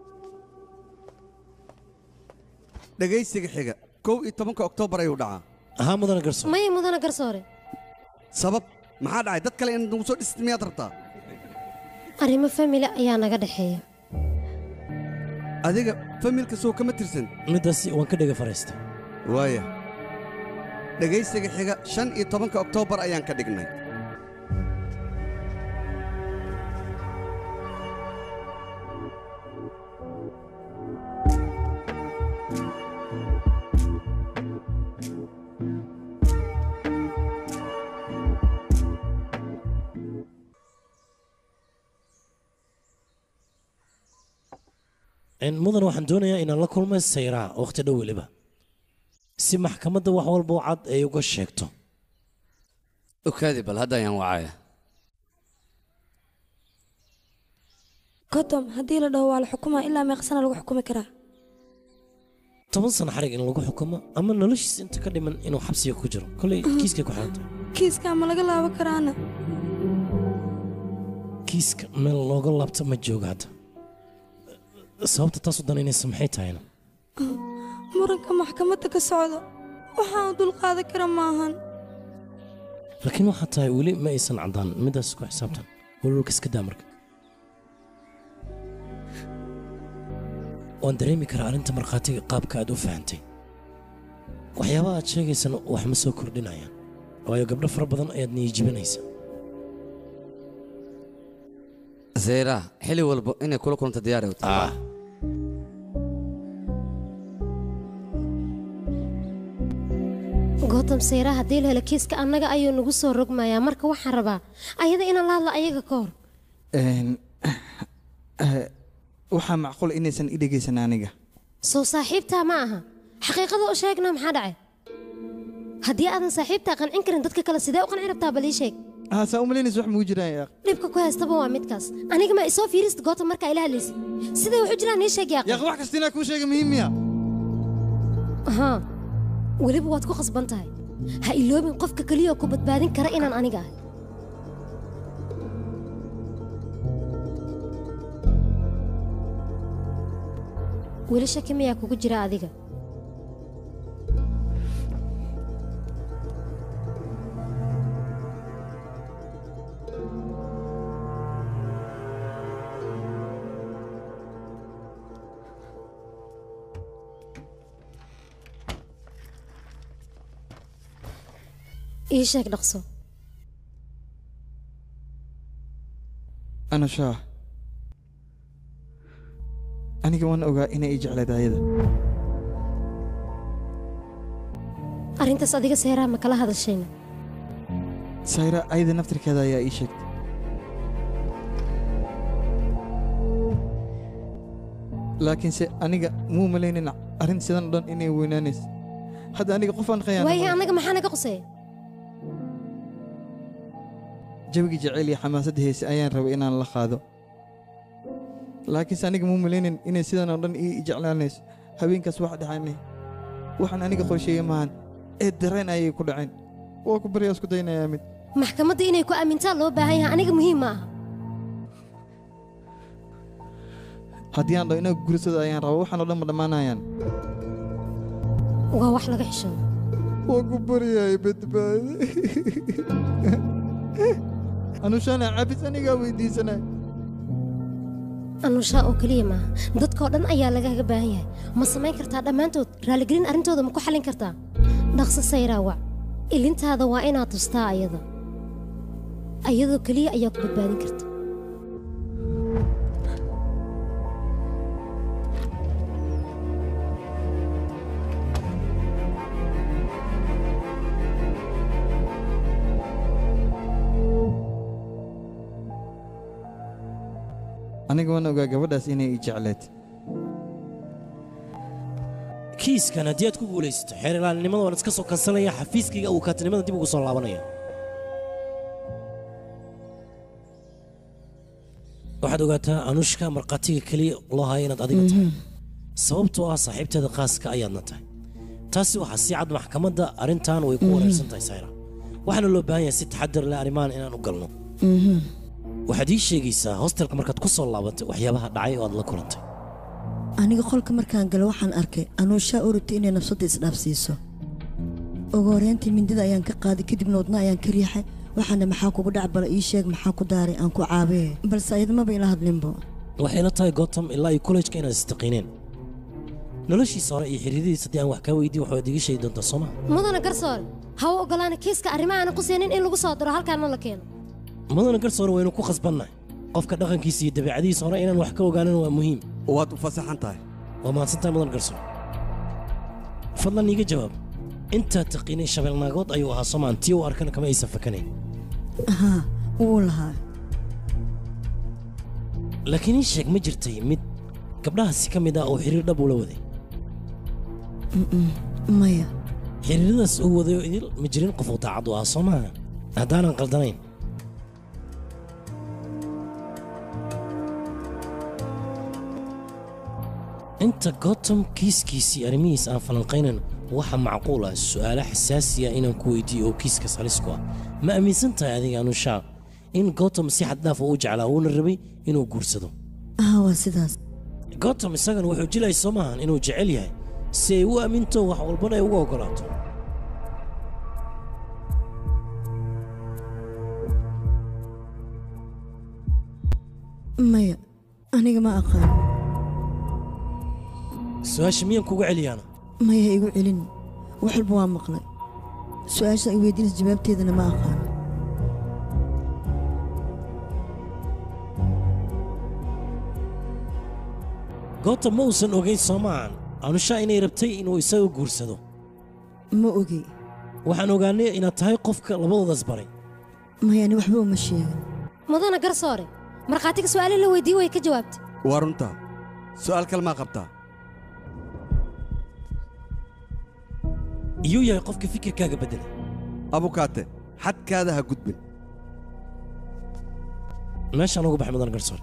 Speaker 12: dhegaysiga xiga kow iyo tobanka oktoobar ayuu dhacaa
Speaker 5: ahaa mudana garsoore
Speaker 7: maya mudana garsoore
Speaker 12: sabab maxaa dhacay dad kale inaad nagu soo dhistid miyaad rabtaa
Speaker 7: arrimo famili ayaa naga dhexeeya
Speaker 12: adiga familka soo kama tirsan
Speaker 5: middaasi waan ka dhega faraystay
Speaker 12: waaya dhegaysiga xiga shan iyo tobanka oktoobar ayaan ka dhignay
Speaker 5: in mudan waxaan doonayaa inaan la kulmay sayraa wakhti dhow weliba si maxkamadda wax walba oo cad ay uga sheegto
Speaker 6: okaadi bal hadda ayaan wacaya
Speaker 11: kodom haddii la dhaho waa la xukumaa ilaa meeqsana lagu xukumi karaa
Speaker 5: toban sano xarig in lagu xukumo ama noloshiisa inta ka dhiman inuu xabsiga ku jiro kolay kiiskay ku xiran tahay
Speaker 11: kiiskaa ma laga laaban karaana
Speaker 5: kiiska meel looga laabta ma jooga hadda sababta taas u danaynaysa maxay tahayna
Speaker 11: muranka maxkamadda ka socda waxaan u dulqaadan kara maahan
Speaker 5: laakiin waxaa tahay weli ma aysan caddaan midaas ku xisaabtan walwalka iska daa marka waan dareemi karaa arrinta markhaatiga qaabka aad u fahantay waxyaabaha aad sheegaysana wax ma soo kordhinayaan waayo gabdho fara badan ayaad niyijibinaysa
Speaker 6: zeyra xili walba inay kula kulanta diyaar u tahay
Speaker 7: gootam sayra haddii la helo kiiska annaga ayuu nagu soo rogmayaa marka waxaan rabaa ayada inaan la hadlo ayaga ka hor
Speaker 3: Een, eh, waxaa macquul inaysan i dhegaysan aniga
Speaker 7: soo saaxiibtaa ma aha xaqiiqada u sheegna maxaa dhacay haddii aadan saaxiibtaa qancin karin dadka kale sidee u qanci rabtaa bal ii sheeg
Speaker 3: haa saa umalaynaysa wax mugu jiraan yaaq
Speaker 7: dhibka ku haystaba waa midkaas aniga ma isoo fiirista gootam markaa ila hadlaysid siday waxu jiraan ii sheeg yaaq
Speaker 3: yaaq wax kasta inaa kuu sheega muhiim miya
Speaker 7: haa weliba waad ku khasban tahay ha iloobin qofka keliya oo ku badbaadin kara inaan aniga ahay weli shaki miyaa kugu jira adiga ii sheeg dhaqso
Speaker 3: ana shaah aniga waan ogaa inay i jecleed ayada
Speaker 7: arrintaas adiga seeraha ma kala hadashayna
Speaker 3: sayra ayada naftirkeeda ayaa ii sheegtay laakiinse aniga muu malaynin arrin sidan o dhan inay weynaanaysa hadda aniga qofaan
Speaker 7: waayahay
Speaker 3: khayaan
Speaker 7: annaga maxaa naga quseeya
Speaker 3: jawigii jacayl iyo xamaasadda heese ayaan rabay inaan la qaado laakiinse aniga muu malaynin inay sidan oo dhan ii jeclaanayso habeenkaas wax dhacanay waxaan aniga qorsheeye maahan ee dareen ayay ku dhaceen waa ku baryaa isku daynayaa mid
Speaker 7: maxkamadda inay ku aamintaan loo baahan yahay aniga muhiim ma aha
Speaker 3: haddii aan dhaho inaga gursada ayaan rabaa waxaan oo dhan ma dhammaanayaan
Speaker 7: waa wax laga xishoodo
Speaker 3: waa ku baryahay badbaade anushana cabis anigaa weydiisanay
Speaker 7: anushaa oo keliya maaha dadkoo dhan ayaa lagaga baahan yahay ma samayn kartaa dhammaantood raaligelin arrintooda ma ku xallin kartaa dhaqso sayraa wac ilintaada waa inaad tustaa ayada ayadoo keliya ayaa ku badbaadin karta
Speaker 3: aniga waan ogaa gabadhaas inay i jecleed
Speaker 5: kiiskan haddii aad ku guulaysato xeer ilaalinimada waan iska soo kansanaya xafiiskayga uu kaatinimada dib ugu soo laabanaya waxaad ogaataa anushka markhaatiga keliya loo haya inaad adiga tahay sababtoo ah saaxiibteeda khaaska ayaadna tahay taasi waxaa si cad maxkamadda arrintan way ku wareersan tahay sayra waxaana loo baahan yahay si taxadar leh arrimahan inaan u galno waxaad ii sheegaysaa hostelka markaad ku soo laabatay waxyaabaha dhacay oo aad la kulantay
Speaker 9: aniga qolka markaan galo waxaan arkay anuushaa urutay inay nafsadda isdhaafsiiso ugu horreyntii mindida ayaan ka qaaday kadibna wadna ayaan ka riixay waxaana maxaa kugu dhac bala ii sheeg maxaa ku daaray aan ku caabee balse ayadmaba ila hadlinbo
Speaker 5: waxay la tahay gotham ilaa iyo kollejka inaad istaqiineen noloshiisa hore iyo xiriiradiisa haddii aan wax kaa weydiin waxaad iga sheegi doontaa soo ma
Speaker 7: mudana garsoore ha u ogolaana kiiska arrimahaana ku siinin in lagu soo diro halkaana la keeno
Speaker 5: mudana garsoore waynu ku khasbannahay qofka dhaqankiisa iyo dabeecadiisa hore inaan wax ka ogaanan waa muhiim
Speaker 12: waad u fasaxan tahay
Speaker 5: waa mahadsantahay mudan garsoore fadlan iiga jawaab intaad taqiinay shabeelnaagood ayuu ahaa soomaan tii u arkana kama aysan fakanayn
Speaker 9: haa wuu lahaa
Speaker 5: laakiin ii sheeg ma jirtay mid gabdhahaasi ka mid ah oo xiriir dhab ula waday
Speaker 9: Mm-mm, maya
Speaker 5: xiriiradaas uu wadayo idil ma jirin qof uu daacad u ah soo maaha haddaanan qaldanayn inta gotham kiiskiisii arrimihiis aan falanqaynan waxa macquul ah su'aalo xasaasiya inaan ku weydiiyo oo kiiskaas halis ku ah ma aaminsan tahay adiga anushaa in gotham si xad dhaaf u jeclaa uuna rabay inuu guursado
Speaker 9: haa waa sidaas
Speaker 5: gotham isagana wuxuu jilay soo maahan inuu jecel yahay si ay u aaminto wax walbana ay uga oggolaato
Speaker 9: maya aniga ma aqaan
Speaker 5: su-aasha miyaan kuga celiyaana
Speaker 9: maya ha igu celin wax walba waa maqlay su-aasha i weydiinaysa jawaabteedana ma aqaan
Speaker 5: goobta ma uusan ogayn soo maahan anushaa inay rabtay inuu isaga guursado
Speaker 9: ma ogi
Speaker 5: waxaan ogaanay inaad tahay qofka labadoodaas baray
Speaker 9: maya ani waxba uma sheegin
Speaker 7: mudana garsoore markhaatiga su'aale la weydiiyey way ka jawaabtay
Speaker 12: waa runtaa su'aal kale maa qabtaa
Speaker 5: iyuu yahay qofka fikirkaaga beddelay
Speaker 12: abukaate xadkaada ha gudbin
Speaker 5: meeshaan ugu baxay mudan garsoore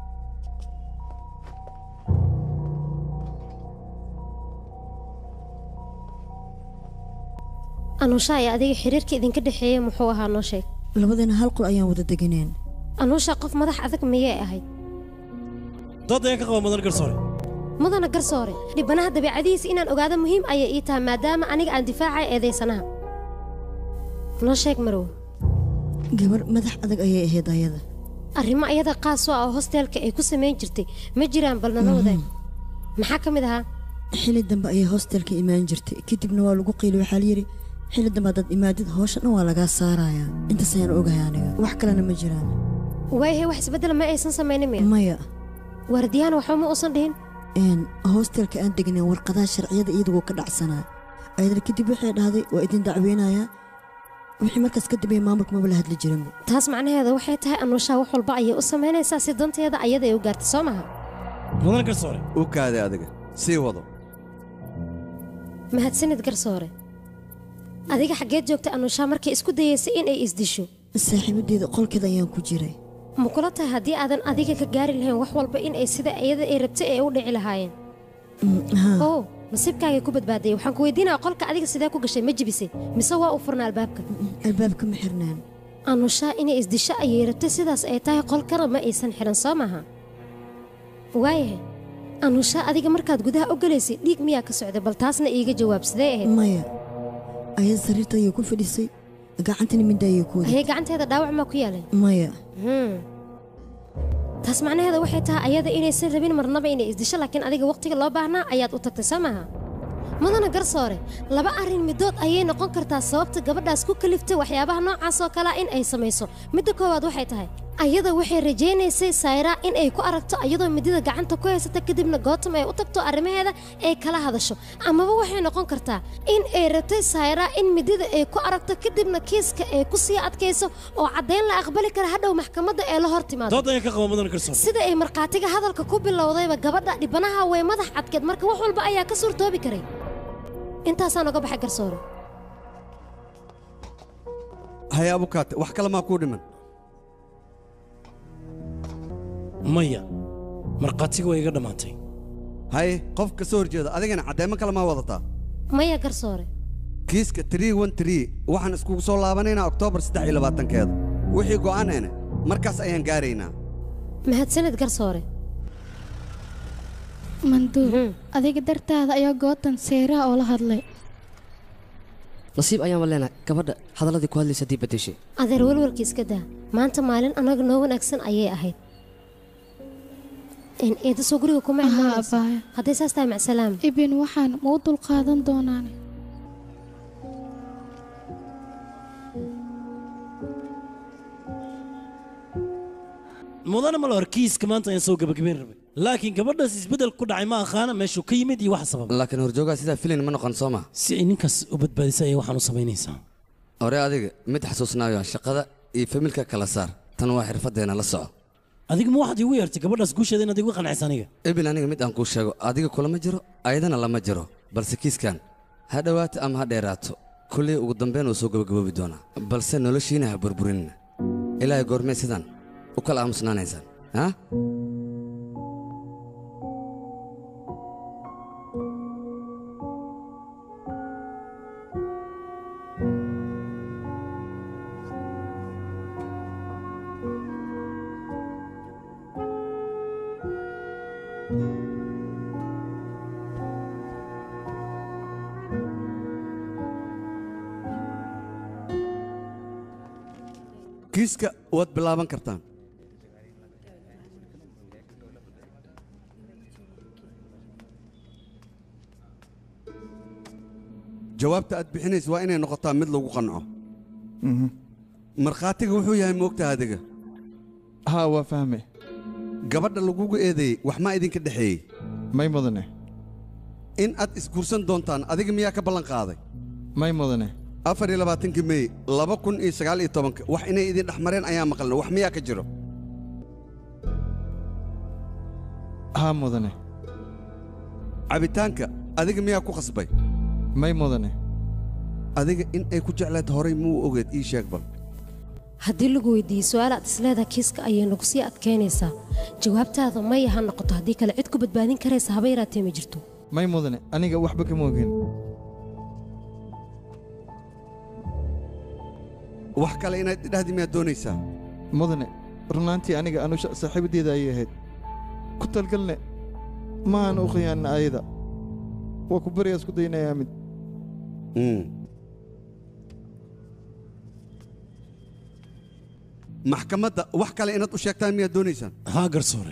Speaker 7: anuusha iyo adiga xiriirka idinka dhexeeya muxuu ahaa noo sheeg
Speaker 9: labadeena hal qol ayaan wada deganeen
Speaker 7: anuusha qof madax adag miyay ahayd
Speaker 5: dood ayaan ka qaba mudan garsoore
Speaker 7: mudana garsoore dhibanaha dabeecadihiisa inaan ogaado muhiim ayay ii tahay maadaama aniga aan difaacay eedaysanaha noo sheeg marow
Speaker 9: gabar madax adag ayay ahayd ayada
Speaker 7: arrimo ayada qaas u ah oo hosteelka ay ku samayn jirtay ma jiraan bal nala wadaag maxaa ka mid ahaa
Speaker 9: xilli dambe ayay hostelka imaan jirtay kadibna waa lagu qiili waxaa layidhi xilli dambe haddaad imaadid howsha dhan waa lagaa saarayaa intaas ayaan ogahay aniga wax kalena ma jiraan
Speaker 7: waayahay wax isbeddela ma aysan samaynin miya
Speaker 9: maya
Speaker 7: waardiyahan waxba ma uusan dhihin
Speaker 9: n hostelka aan degneen warqadaha sharciyada iyadagoo ka dhacsanaa ayadana kadib waxay dhahday waa idin dacweynayaa wixii markaas ka dambeeya maamulka maba la hadli jirinba
Speaker 7: taas macnaheeda waxay tahay anuushaa wax walba ayay u samaynaysaa si danteeda ayada ay u gaartay soo maha
Speaker 5: mudan garsoore
Speaker 12: u kaaday adiga sii wado
Speaker 7: mahadsanid garsoore adiga xaggeed joogtay anuushaa markay isku dayaysay in ay isdisho
Speaker 9: saaxiibadeeda qolkeeda ayaan ku jiray
Speaker 7: ma kula tahay haddii aadan adiga ka gaari lahayn wax walba in ay sida iyada ay rabtay ay u dhici lahaayeen oo nasiibkaagay ku badbaadayay waxaan ku weydiinaya qolka adiga sidee ku gashay ma jibisay mise waa u furnaa albaabka
Speaker 9: albaabka ma xirnaan
Speaker 7: anushaa inay isdisho ayay rabtay sidaas ay tahay qolkana ma aysan xiran soo maaha waayahay anushaa adiga markaad gudaha u galaysay dhiig miyaa ka socday bal taasna iiga jawaab sidee ahayd
Speaker 9: maya ayada sariirta ayay ku fadhisay gacantana midda ayay ku waday
Speaker 7: ayay gacanteeda dhaawac maa ku yaaleen
Speaker 9: maya
Speaker 7: taas macnaheeda waxay tahay ayada inaysan rabin marnaba inay isdisho laakiin adiga wakhtiga loo baahnaa ayaad u tagtay soo maaha mudana garsoore laba arrin midood ayay noqon kartaa sababta gabadhaas ku kaliftay waxyaabaha noocaas oo kalea in ay samayso midda koowaad waxay tahay ayada waxay rajaynaysay sayra in ay ku aragto ayadoo midida gacanta ku haysata kadibna gootam ay u tagto arrimaheeda ay kala hadasho amaba waxay noqon kartaa in ay rabtay sayra in midida ay ku aragto kadibna kiiska ay ku sii adkayso oo caddayn la aqbali kara hadhow maxkamadda ee la hor timaado
Speaker 5: dood ayaan ka qaba mudan garsoore
Speaker 7: sida ay markhaatiga hadalka ku bilowdayba gabadha dhibanaha way madax cadkeed marka wax walba ayaa ka suurtoobi karay intaasaan oga baxay garsoore
Speaker 12: haye abukaate wax kale maa kuu dhiman
Speaker 5: maya markhaatiga way iga dhammaatay
Speaker 12: haye qof ka soo horjeeda adigana caddeemo kale maa wadataa
Speaker 7: maya garsoore
Speaker 12: kiiska waxaan iskugu soo laabanaynaa oktoobar saddex iyo labaatankeeda wixii go'aaneene markaas ayaan gaaraynaa
Speaker 7: mahadsanid garsoore
Speaker 10: manduub adiga dartaada ayaa gootan seyraha oo la hadlay
Speaker 13: nasiib ayaanba leenahay gabadha hadalladii ku hadlaysa haddii beddeshay
Speaker 7: adeer welwelka iska daa maanta maalin annaga noo wanaagsan ayay ahayd eedasoo guriga kuma
Speaker 10: Aha,
Speaker 7: imaanayso
Speaker 10: abaaya.
Speaker 7: hadday saas tahay macsalaam
Speaker 10: ibin waxaan ma u dulqaadan doonaan
Speaker 5: mudana malo kiiska maanta ayaan soo gabagabayn rabay laakiin gabadhaas isbeddel ku dhacay ma aqaana meeshuu ka yimid iyo waxa sababa
Speaker 6: laakiin horjoogaa sidaa filin ma noqon soo ma
Speaker 5: si ay ninkaas u badbaadisay ayay waxaan u samaynaysaa
Speaker 6: hore adiga mid xasuusnaayo shaqada iyo familka kala saar tan waa xirfaddeena la soco
Speaker 5: adiga ma waxaad iigu yeertay gabadhaas guusheeda inaad igu qancaysa aniga
Speaker 6: ebil aniga mid aan kuu sheego adiga kulama jiro ayadana lama jiro balse kiiskan ha dhowaato ama ha dheeraato kullii ugu dambeyn wuu soo gabagaboobi doonaa balse noloshiina ha burburinina ilaahay goormee sidaan u kala aamusnaanaysaan ha
Speaker 12: kiiska waad bilaaban kartaan jawaabta aad bixinaysa waa inay noqotaa mid lagu qanco markhaatiga wuxuu yahay moogtaha adiga
Speaker 3: haa waa fahme
Speaker 12: gabadha lagugu eedeeyey wax maa idinka dhexeeyey
Speaker 3: may mudane
Speaker 12: in aad isguursan doontaan adiga miyaa ka ballan qaaday
Speaker 3: may mudane
Speaker 12: afar iyo labaatankii mey laba kun iyo sagaal iyo tobanka wax inay idin dhex mareen ayaa maqalna wax miyaa ka jiro
Speaker 3: haa mudane
Speaker 12: cabitaanka adiga miyaa ku khasbay
Speaker 3: may mudane
Speaker 12: adiga in ay ku jeclayd horay muu ogeed ii sheeg bal
Speaker 7: haddii lagu weydiiyey su-aal aad isleedaha kiiska ayay nagu sii adkaynaysaa jawaabtaada maya ha noqoto haddii kale cid ku badbaadin karaysa haba yaraatee ma jirto
Speaker 3: may mudane aniga waxba kama ogin
Speaker 12: wax kale inaad idhahdi miyaad doonaysaa
Speaker 3: mudane runaantii aniga anu saaxiibadeeda ayay ahayd ku talgalne ma aan u khiyaanna ayada waa ku bariyaa isku daynayaa mid
Speaker 12: maxkamadda wax kale inaad u sheegtaan miyaad doonaysaan
Speaker 5: haa garsoore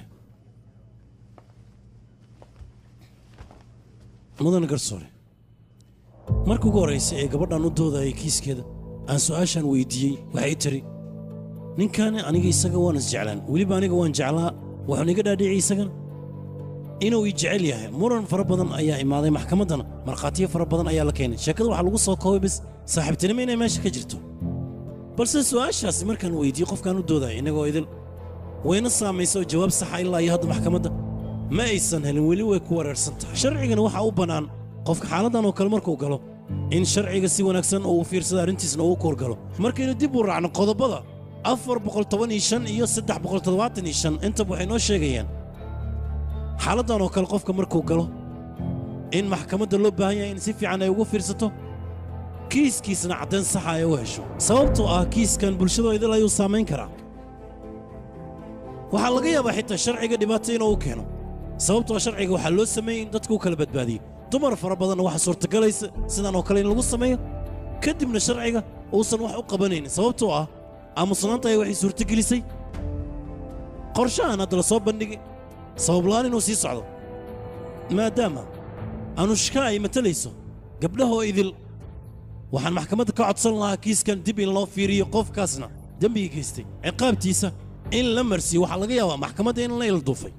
Speaker 5: mudan garsoore marka ugu horraysa ee gabadhan u doodayay kiiskeeda aan su'aashaan weyddiiyey waxay tidhi ninkaani aniga isaga waan isjeclaan weliba aniga waan jeclaa wuxuuna iga dhaadhiciyey isagana inuu ii jecel yahay muran fara badan ayaa imaaday maxkamaddana markhaatiyo fara badan ayaa la keenay sheekada waxaa lagu soo koobay bis saaxiibtinimo inay meesha ka jirto balse su'aashaasi markaan weyddiiyey qofkaan u doodaya innagoo idil wayna saamaysa oo jawaab saxa ilaa iyo hadda maxkamadda ma aysan helin weli way ku wareersan tahay sharcigana waxaa u bannaan qofka xaaladdan oo kale markuu galo in sharciga si wanaagsan oo uu fiirsada arrintiisna uu koorgalo markaynu dib u raacno qodobada afar boqol toban iyo shan iyo saddex boqol toddobaatan iyo shan intaba waxay noo sheegayaan xaaladdan oo kale qofka markuu galo in maxkamadda loo baahan yahay in si fiican ay ugu fiirsato kiiskiisna caddayn saxa ay u hesho sababtoo ah kiiskan bulshadoo idil ayuu saamayn karaa waxaa laga yaabaa xitaa sharciga dhibaato inuu u keeno sababtoo sharciga waxaa loo sameeyey in dadku u kala badbaadiyo dumar fara badanna waxaa suurtagalaysa sidan oo kale in lagu sameeyo kadibna sharciga uusan wax u qabanaynin sababtoo ah aamusnaanta ay waxay suurtagelisay qorshahan hadda la soo bandhigi sababla'aan inuu sii socdo maadaama anushka ay matalayso gabdhahoo idil waxaan maxkamadda ka codsan lahaa kiiskan dib in loo fiiriyo qofkaasna dembiga geystay ciqaabtiisa in la marsiyo waxaa laga yaabaa maxkamadda in la ilduufay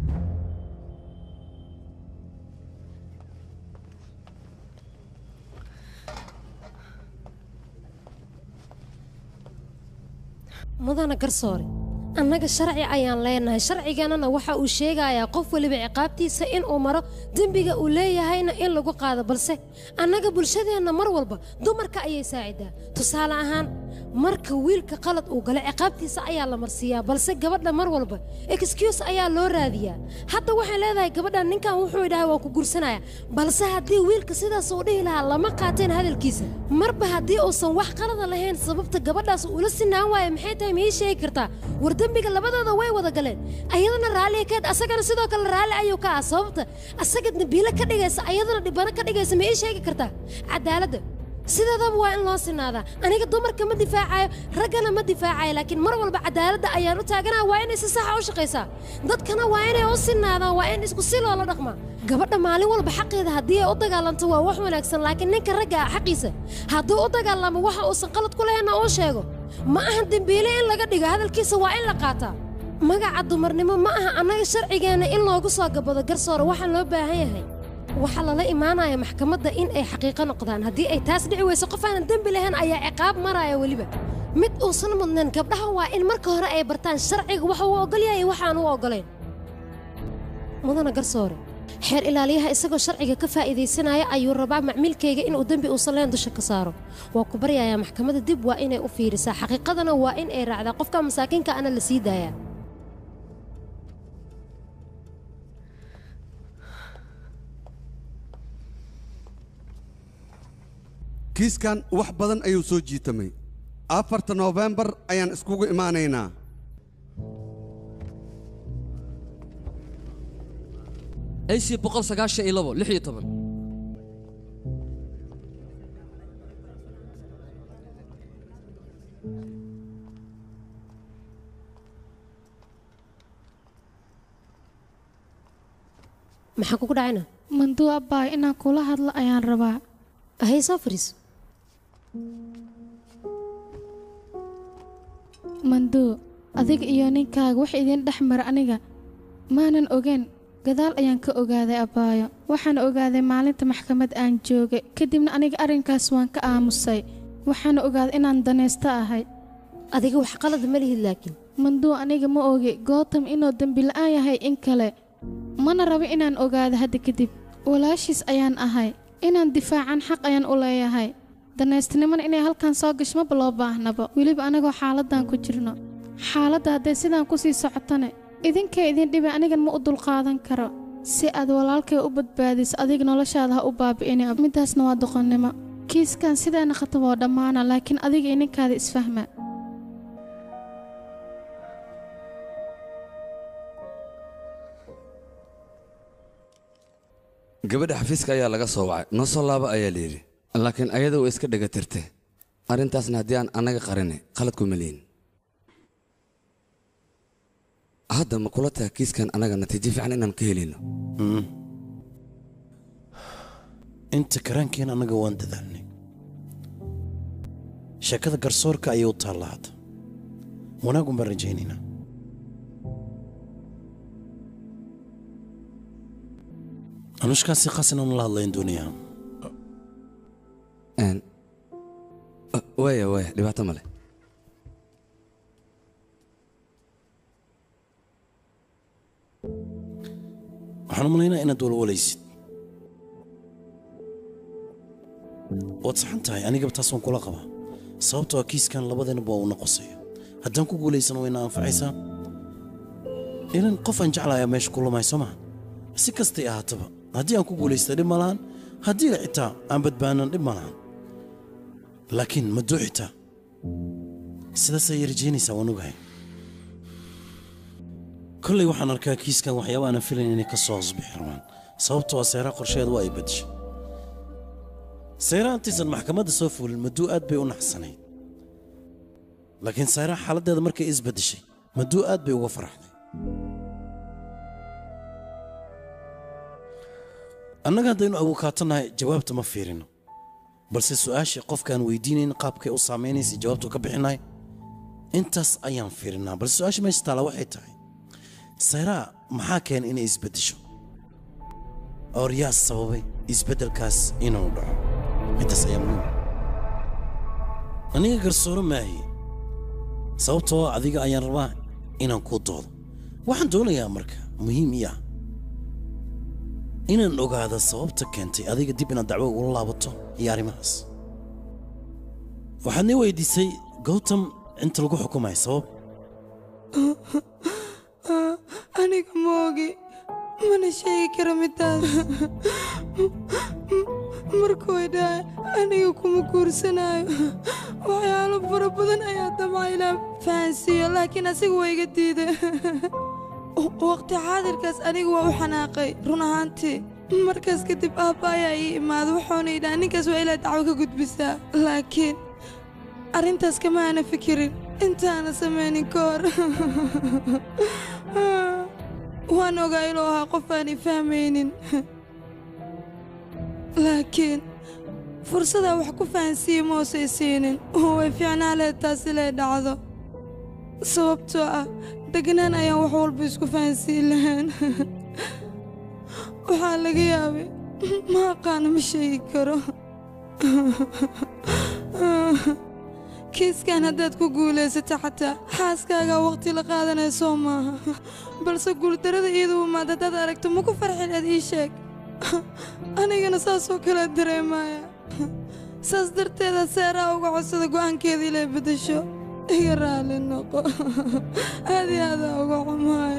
Speaker 7: mudana garsoore annaga sharci ayaan leenahay sharciganana waxa uu sheegayaa qof weliba ciqaabtiisa inuu maro dembiga uu leeyahayna in lagu qaado balse annaga bulshadeenna mar walba dumarka ayay saacidaa tusaale ahaan marka wiilka qalad uu galo ciqaabtiisa ayaa la marsiiyaa balse gabadha mar walba excuse ayaa loo raadiyaa hadda waxay leedahay gabadhan ninkan wuxuu idhahay waa ku gursanaya balse haddii wiilka sidaas uu dhihi lahaa lama qaateen hadalkiisa marba haddii uusan wax qalada lahayn sababta gabadhaas ula sinaan waaya maxay tahay miyay sheegi kartaa war dembiga labadooda way wada galeen ayadana raalliya keed asagana sidoo kale raalli ayuu ka ah sababta asaga dembiile ka dhigaysa ayadana dhibano ka dhigaysa ma ii sheegi kartaa cadaaladda sideedaba waa in loo sinaadaa aniga dumarka ma difaacayo raggana ma difaacayo laakiin mar walba cadaaladda ayaan u taaganaha waa inay si saxa u shaqaysaa dadkana waa inay u sinaadaan waa in isku si loola dhaqmaa gabadha maalin walba xaqeeda haddii ay u dagaalanto waa wax wanaagsan laakiin ninka ragga ah xaqiisa hadduu u dagaalamo waxa uusan qalad ku lahaynna uu sheego ma ahan dembiile in laga dhigo hadalkiisa waa in la qaataa magaca dumarnimo ma aha annaga sharcigeenna in loogu soo gabado garsoore waxaa loo baahan yahay waxaa lala imaanaya maxkamadda in ay xaqiiqo noqdaan haddii ay taas dhici weyso qof aanan dembi lahayn ayaa ciqaab maraya weliba mid uusan mudnayn gabdhaha waa in marka hore ay bartaan sharciga waxa uu ogol yahay waxaan u ogolayn mudana garsoore xeer ilaaliyaha isagoo sharciga ka faa'iidaysanaya ayuu rabaa macmiilkayga inuu dembi uusan leen dusha ka saaro waa ku baryayaa maxkamadda dib waa inay u fiirisaa xaqiiqadana waa in ay raacdaa qofka masaakiinka ana la sii daayaa
Speaker 12: kiiskan wax badan ayuu soo jiitamay afarta noofembar ayaan iskugu imaanaynaa
Speaker 2: ac boqol sagaashan iyo labo lix iyo toban
Speaker 7: maxaa kugu dhacayna
Speaker 10: manduu abbaay inaan kula hadlo ayaan rabaa
Speaker 7: hay soo fariiso
Speaker 10: manduu adiga iyo ninkaaga wax idiin dhex mara aniga maanan ogeyn gadaal ayaan ka ogaaday abbaayo waxaan ogaaday maalinta maxkamad aan joogay kadibna aniga arrinkaas waan ka aamusay waxaana ogaaday inaan danaysto ahay
Speaker 7: adiga wax qalad ma lihid laakiin
Speaker 10: manduu aniga ma ogi gootam inuu dembi la'aan yahay in kale mana rabo inaan ogaado hadda kadib walaashiis ayaan ahay inaan difaacan xaq ayaan u leeyahay danaystinimana inay halkan soo gasho maba loo baahnaba weliba anagoo xaaladdan ku jirno xaaladda hadday sidaan ku sii socotane idinkay idin dhiba anigan ma u dulqaadan karo si aad walaalkay u badbaadiso adiga noloshaada ha u baabi'ini middaasna waa doqonnimo kiiskan sidaana khatab oo dhammaana laakiin adiga iyo ninkaada isfahma
Speaker 14: gabadha xafiiska ayaa laga soo wacay noo soo laaba ayaa layidhi laakiin ayada way iska dhegatirte arrintaasna haddii aan annaga qarinay qalad kuma lihin hadda ma kula taha kiiskan annaga natiijo fiican inaan ka helayno
Speaker 5: inta karaankeen annaga waan dadaalnay sheekada garsoorka ayay u taallaa hadda wanaagun baan rajaynaynaa anushkaasi khaas inaan la hadlayn doonayaa
Speaker 14: Een, uh, waaya waaya dhibaato male
Speaker 5: waxaan u malaynaa inaad walwalaysid waad saxan tahay anigaba taas waan kula qabaa sababtoo ah kiiskan labadeenaba waa una qosaya haddaan ku guulaysano wayna anfacaysaa ilan qof aan jeclayaa meesha ku lumay soo maha si kastay ahaataba haddii aan ku guulaysta dhib ma lahan haddii xitaa aan badbaanan dhib ma lahan laakiin ma duu xitaa sidaas ayay rajaynaysaa waan ogahay kolley waxaan arkaa kiiskan waxyaaba aanan filayn inay ka soo hoosbixi rabaan sababtoo ah seeraha qorsheed waa ay badishay seeraha intaysan maxkamadda soo fuulin maduu aad bay u naxsanayd laakiin seeraha xaaladdeeda markay isbedeshay maduu aad bay uga faraxday annaga haddaynu abukaatanahay jawaabta ma fiirino balse su'aashii qofkaan weydiinayn qaabkay u saamaynaysa jawaabtu ka bixinahay intaas ayaan fiirinaa balse su'aasha meesha taala waxay tahay sayraa maxaa keenay inay isbeddesho oor yaa sababay isbeddelkaas inuu dhaco middaas ayaa muhiim aniga garsooro maahi sababtoo adiga ayaan rabaa inaan kuu doodo waxaan doonayaa marka muhiim ii ah inaan ogaado sababta keentay adiga dib inaad dacwo ugula laabato iyo arrimahaas waxaad nii weydiisay gowtam inta lagu xukumaya sabab
Speaker 11: aniga moogi mana sheegi karo midaas markuu idhahay aniga kuma guursanayo waxyaalo fara badan ayaa damca inaan fahansiiyo laakiin asiga waa iga diiday waqti xaadirkaas aniga waa u xanaaqay run ahaantii markaas kadib aabba ayaa ii imaaday wuxuuna idhaha ninkaas waa ilaa dacwo ka gudbisaa laakiin arrintaas kama aana fikirin intaana samaynin ka hor waan ogaa inuu ahaa qof aanay fahmaynin laakiin fursadaa wax ku fahansiiye moosay siinin way fiicnaa leed taasi lee dhacdo sababtoo ah degnaan ayaan wax walba isku fahansiin lahayn waxaa laga yaabay ma aqaana ma sheegi karo kiiskan haddaad ku guulaysato xataa xaaskaagaa wakhti la qaadanaya soo maaha balse guuldarrada iyadu umaad haddaad aragto maku farxin aad ii sheeg anigana saasoo kale dareemaya saas darteeda seeraha uga codsada go'aankeeda ilay beddesho iga raali noqo aad iyo aadaa uga xumaay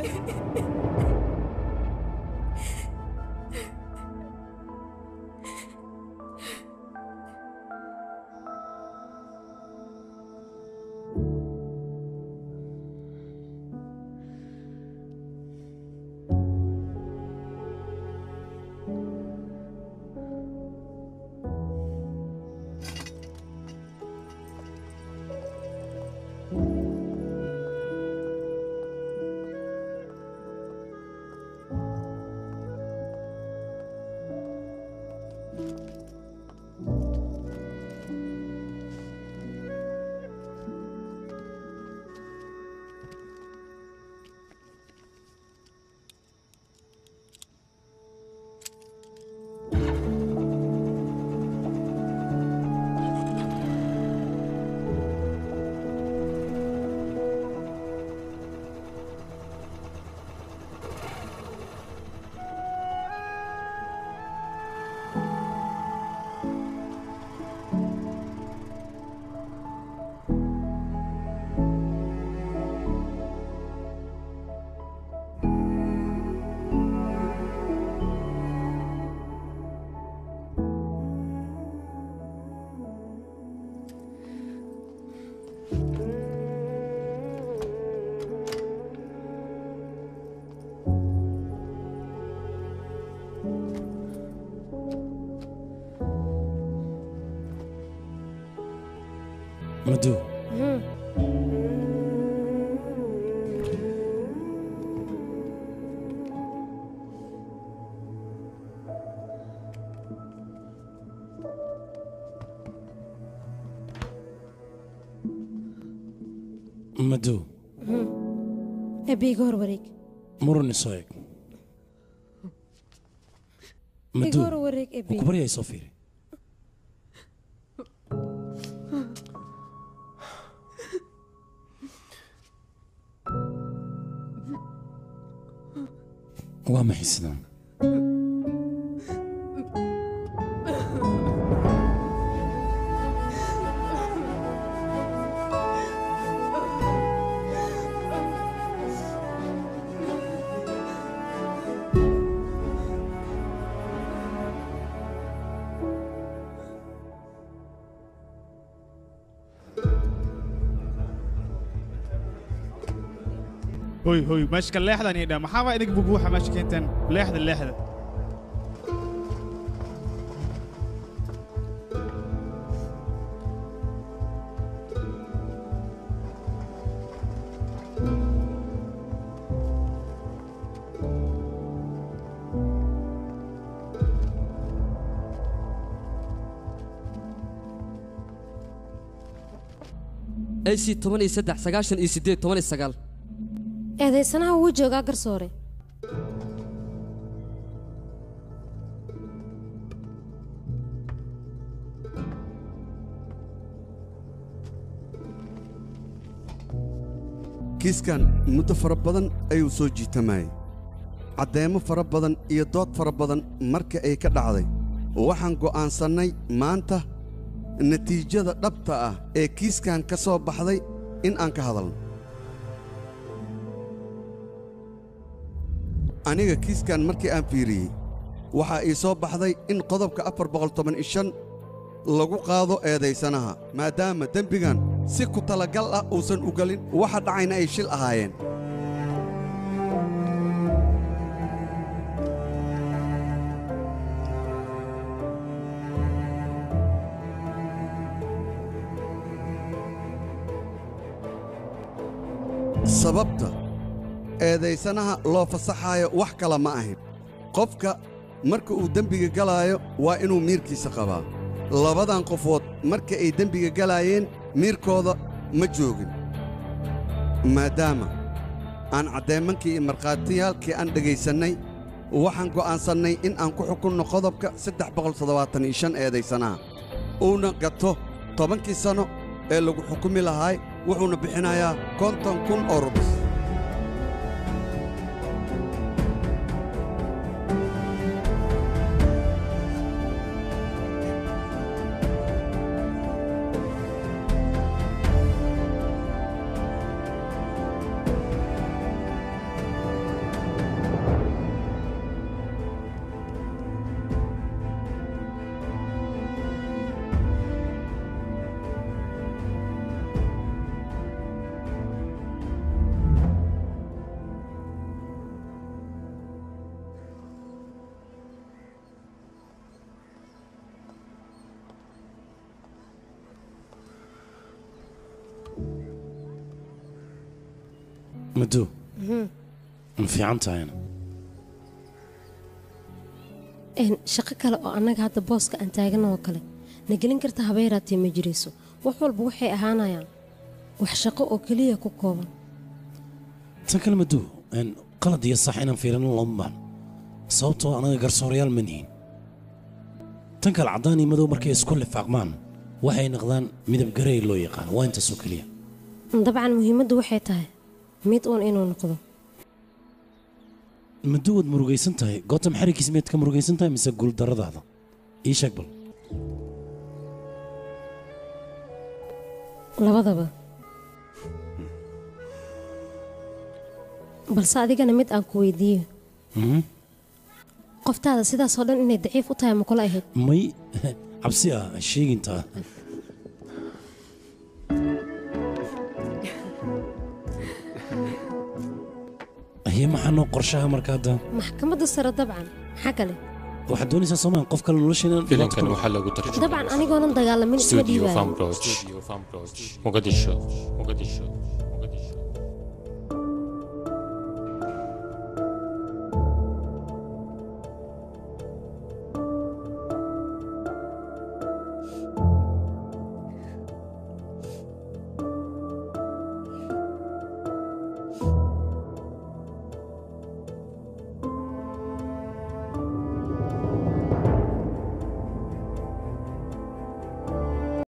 Speaker 5: madu
Speaker 7: Mhm.
Speaker 5: madu
Speaker 7: Mhm. Eebbe iga hor wareeg
Speaker 5: muran isoo eg madu
Speaker 7: iga hor wareeg eebbe
Speaker 5: ku baryay soo fiiri waa maxay sidaan
Speaker 4: hoy hoy meeshka leexdan idha maxaaba idig bubuuxa meesha keenteen leexda leexda
Speaker 13: ac toban iyo saddex sagaashan iyo siddeed toban iyo sagaal
Speaker 7: eedaysanaha wuu joogaa garsoore
Speaker 12: kiiskan muddo fara badan ayuu soo jiitamayey caddeemo fara badan iyo dood fara badan marka ay ka dhacday waxaan go'aansannay maanta natiijada dhabta ah ee kiiskan ka soo baxday in aan ka hadalno aniga kiiskan markii aan fiiriyey waxaa ii soo baxday in qodobka afar boqoltoban-iyo-shan lagu qaado eedaysanaha maadaama dembigan si ku talagal ah uusan u gelin waxa dhacayna ay shil ahaayeen sababta eedaysanaha loo fasaxaayo wax kale ma ahin qofka marka uu dembiga galaayo waa inuu miirkiisa qabaa labadan qofood marka ay dembiga galaayeen miirkooda ma joogin maadaama aan caddeemankii iyo markhaatiyaalkii aan dhegaysannay waxaan go'aansannay in aan ku xukunno qodobka saddex boqoltoddobaatan iyo shan eedaysanaha uuna gato tobankii sanno ee lagu xukumi lahaay wuxuuna bixinayaa konton kun oo rubis
Speaker 5: madu
Speaker 7: Mhm.
Speaker 5: ma fiican tahayna
Speaker 7: Een, shaqo kale oo annaga hadda booska aan taagana oo kale na gelin karta habeeraatee ma jirayso wax walba waxay ahaanayaan wax shaqo oo keliya ku kooban
Speaker 5: tan kale madu een, qalad iyo sax inaan fiirino looma baahno sababtoo anaga garsoorayaal ma nihin tan kale caddaan iyo madow markay isku lifaaqmaan waxay noqdaan midab garey loo yaqaan waa intaasoo keliya
Speaker 7: dabcan muhiimaddu waxay tahay mid uun inuu noqdo
Speaker 5: madu waad murugaysan tahay gootam xarigiis miyaad ka murugaysan tahay mise guuldarradaada ii sheeg bal
Speaker 7: labadaba balse adigana mid aan ku weydiiyo
Speaker 5: Mhm.
Speaker 7: qoftaada sidaasoo dhan inay daciif u tahay ma kula ahayd
Speaker 5: may cabsi ah ha sheegintaa aye maxaa noo qorshaha marka hadda
Speaker 7: maxkamadda sare dabcan maxaa kale
Speaker 5: waxaad doonaysaa soomaan qof kale nolosheena dhibaato ku
Speaker 15: filimkan
Speaker 5: noqdo
Speaker 15: waxaa lagu tarjumay
Speaker 7: dabcan anigoonan dagaalamin isma
Speaker 15: studio
Speaker 7: dhiibaayo
Speaker 15: Farm Lodge, Mogadishu, Mogadishu.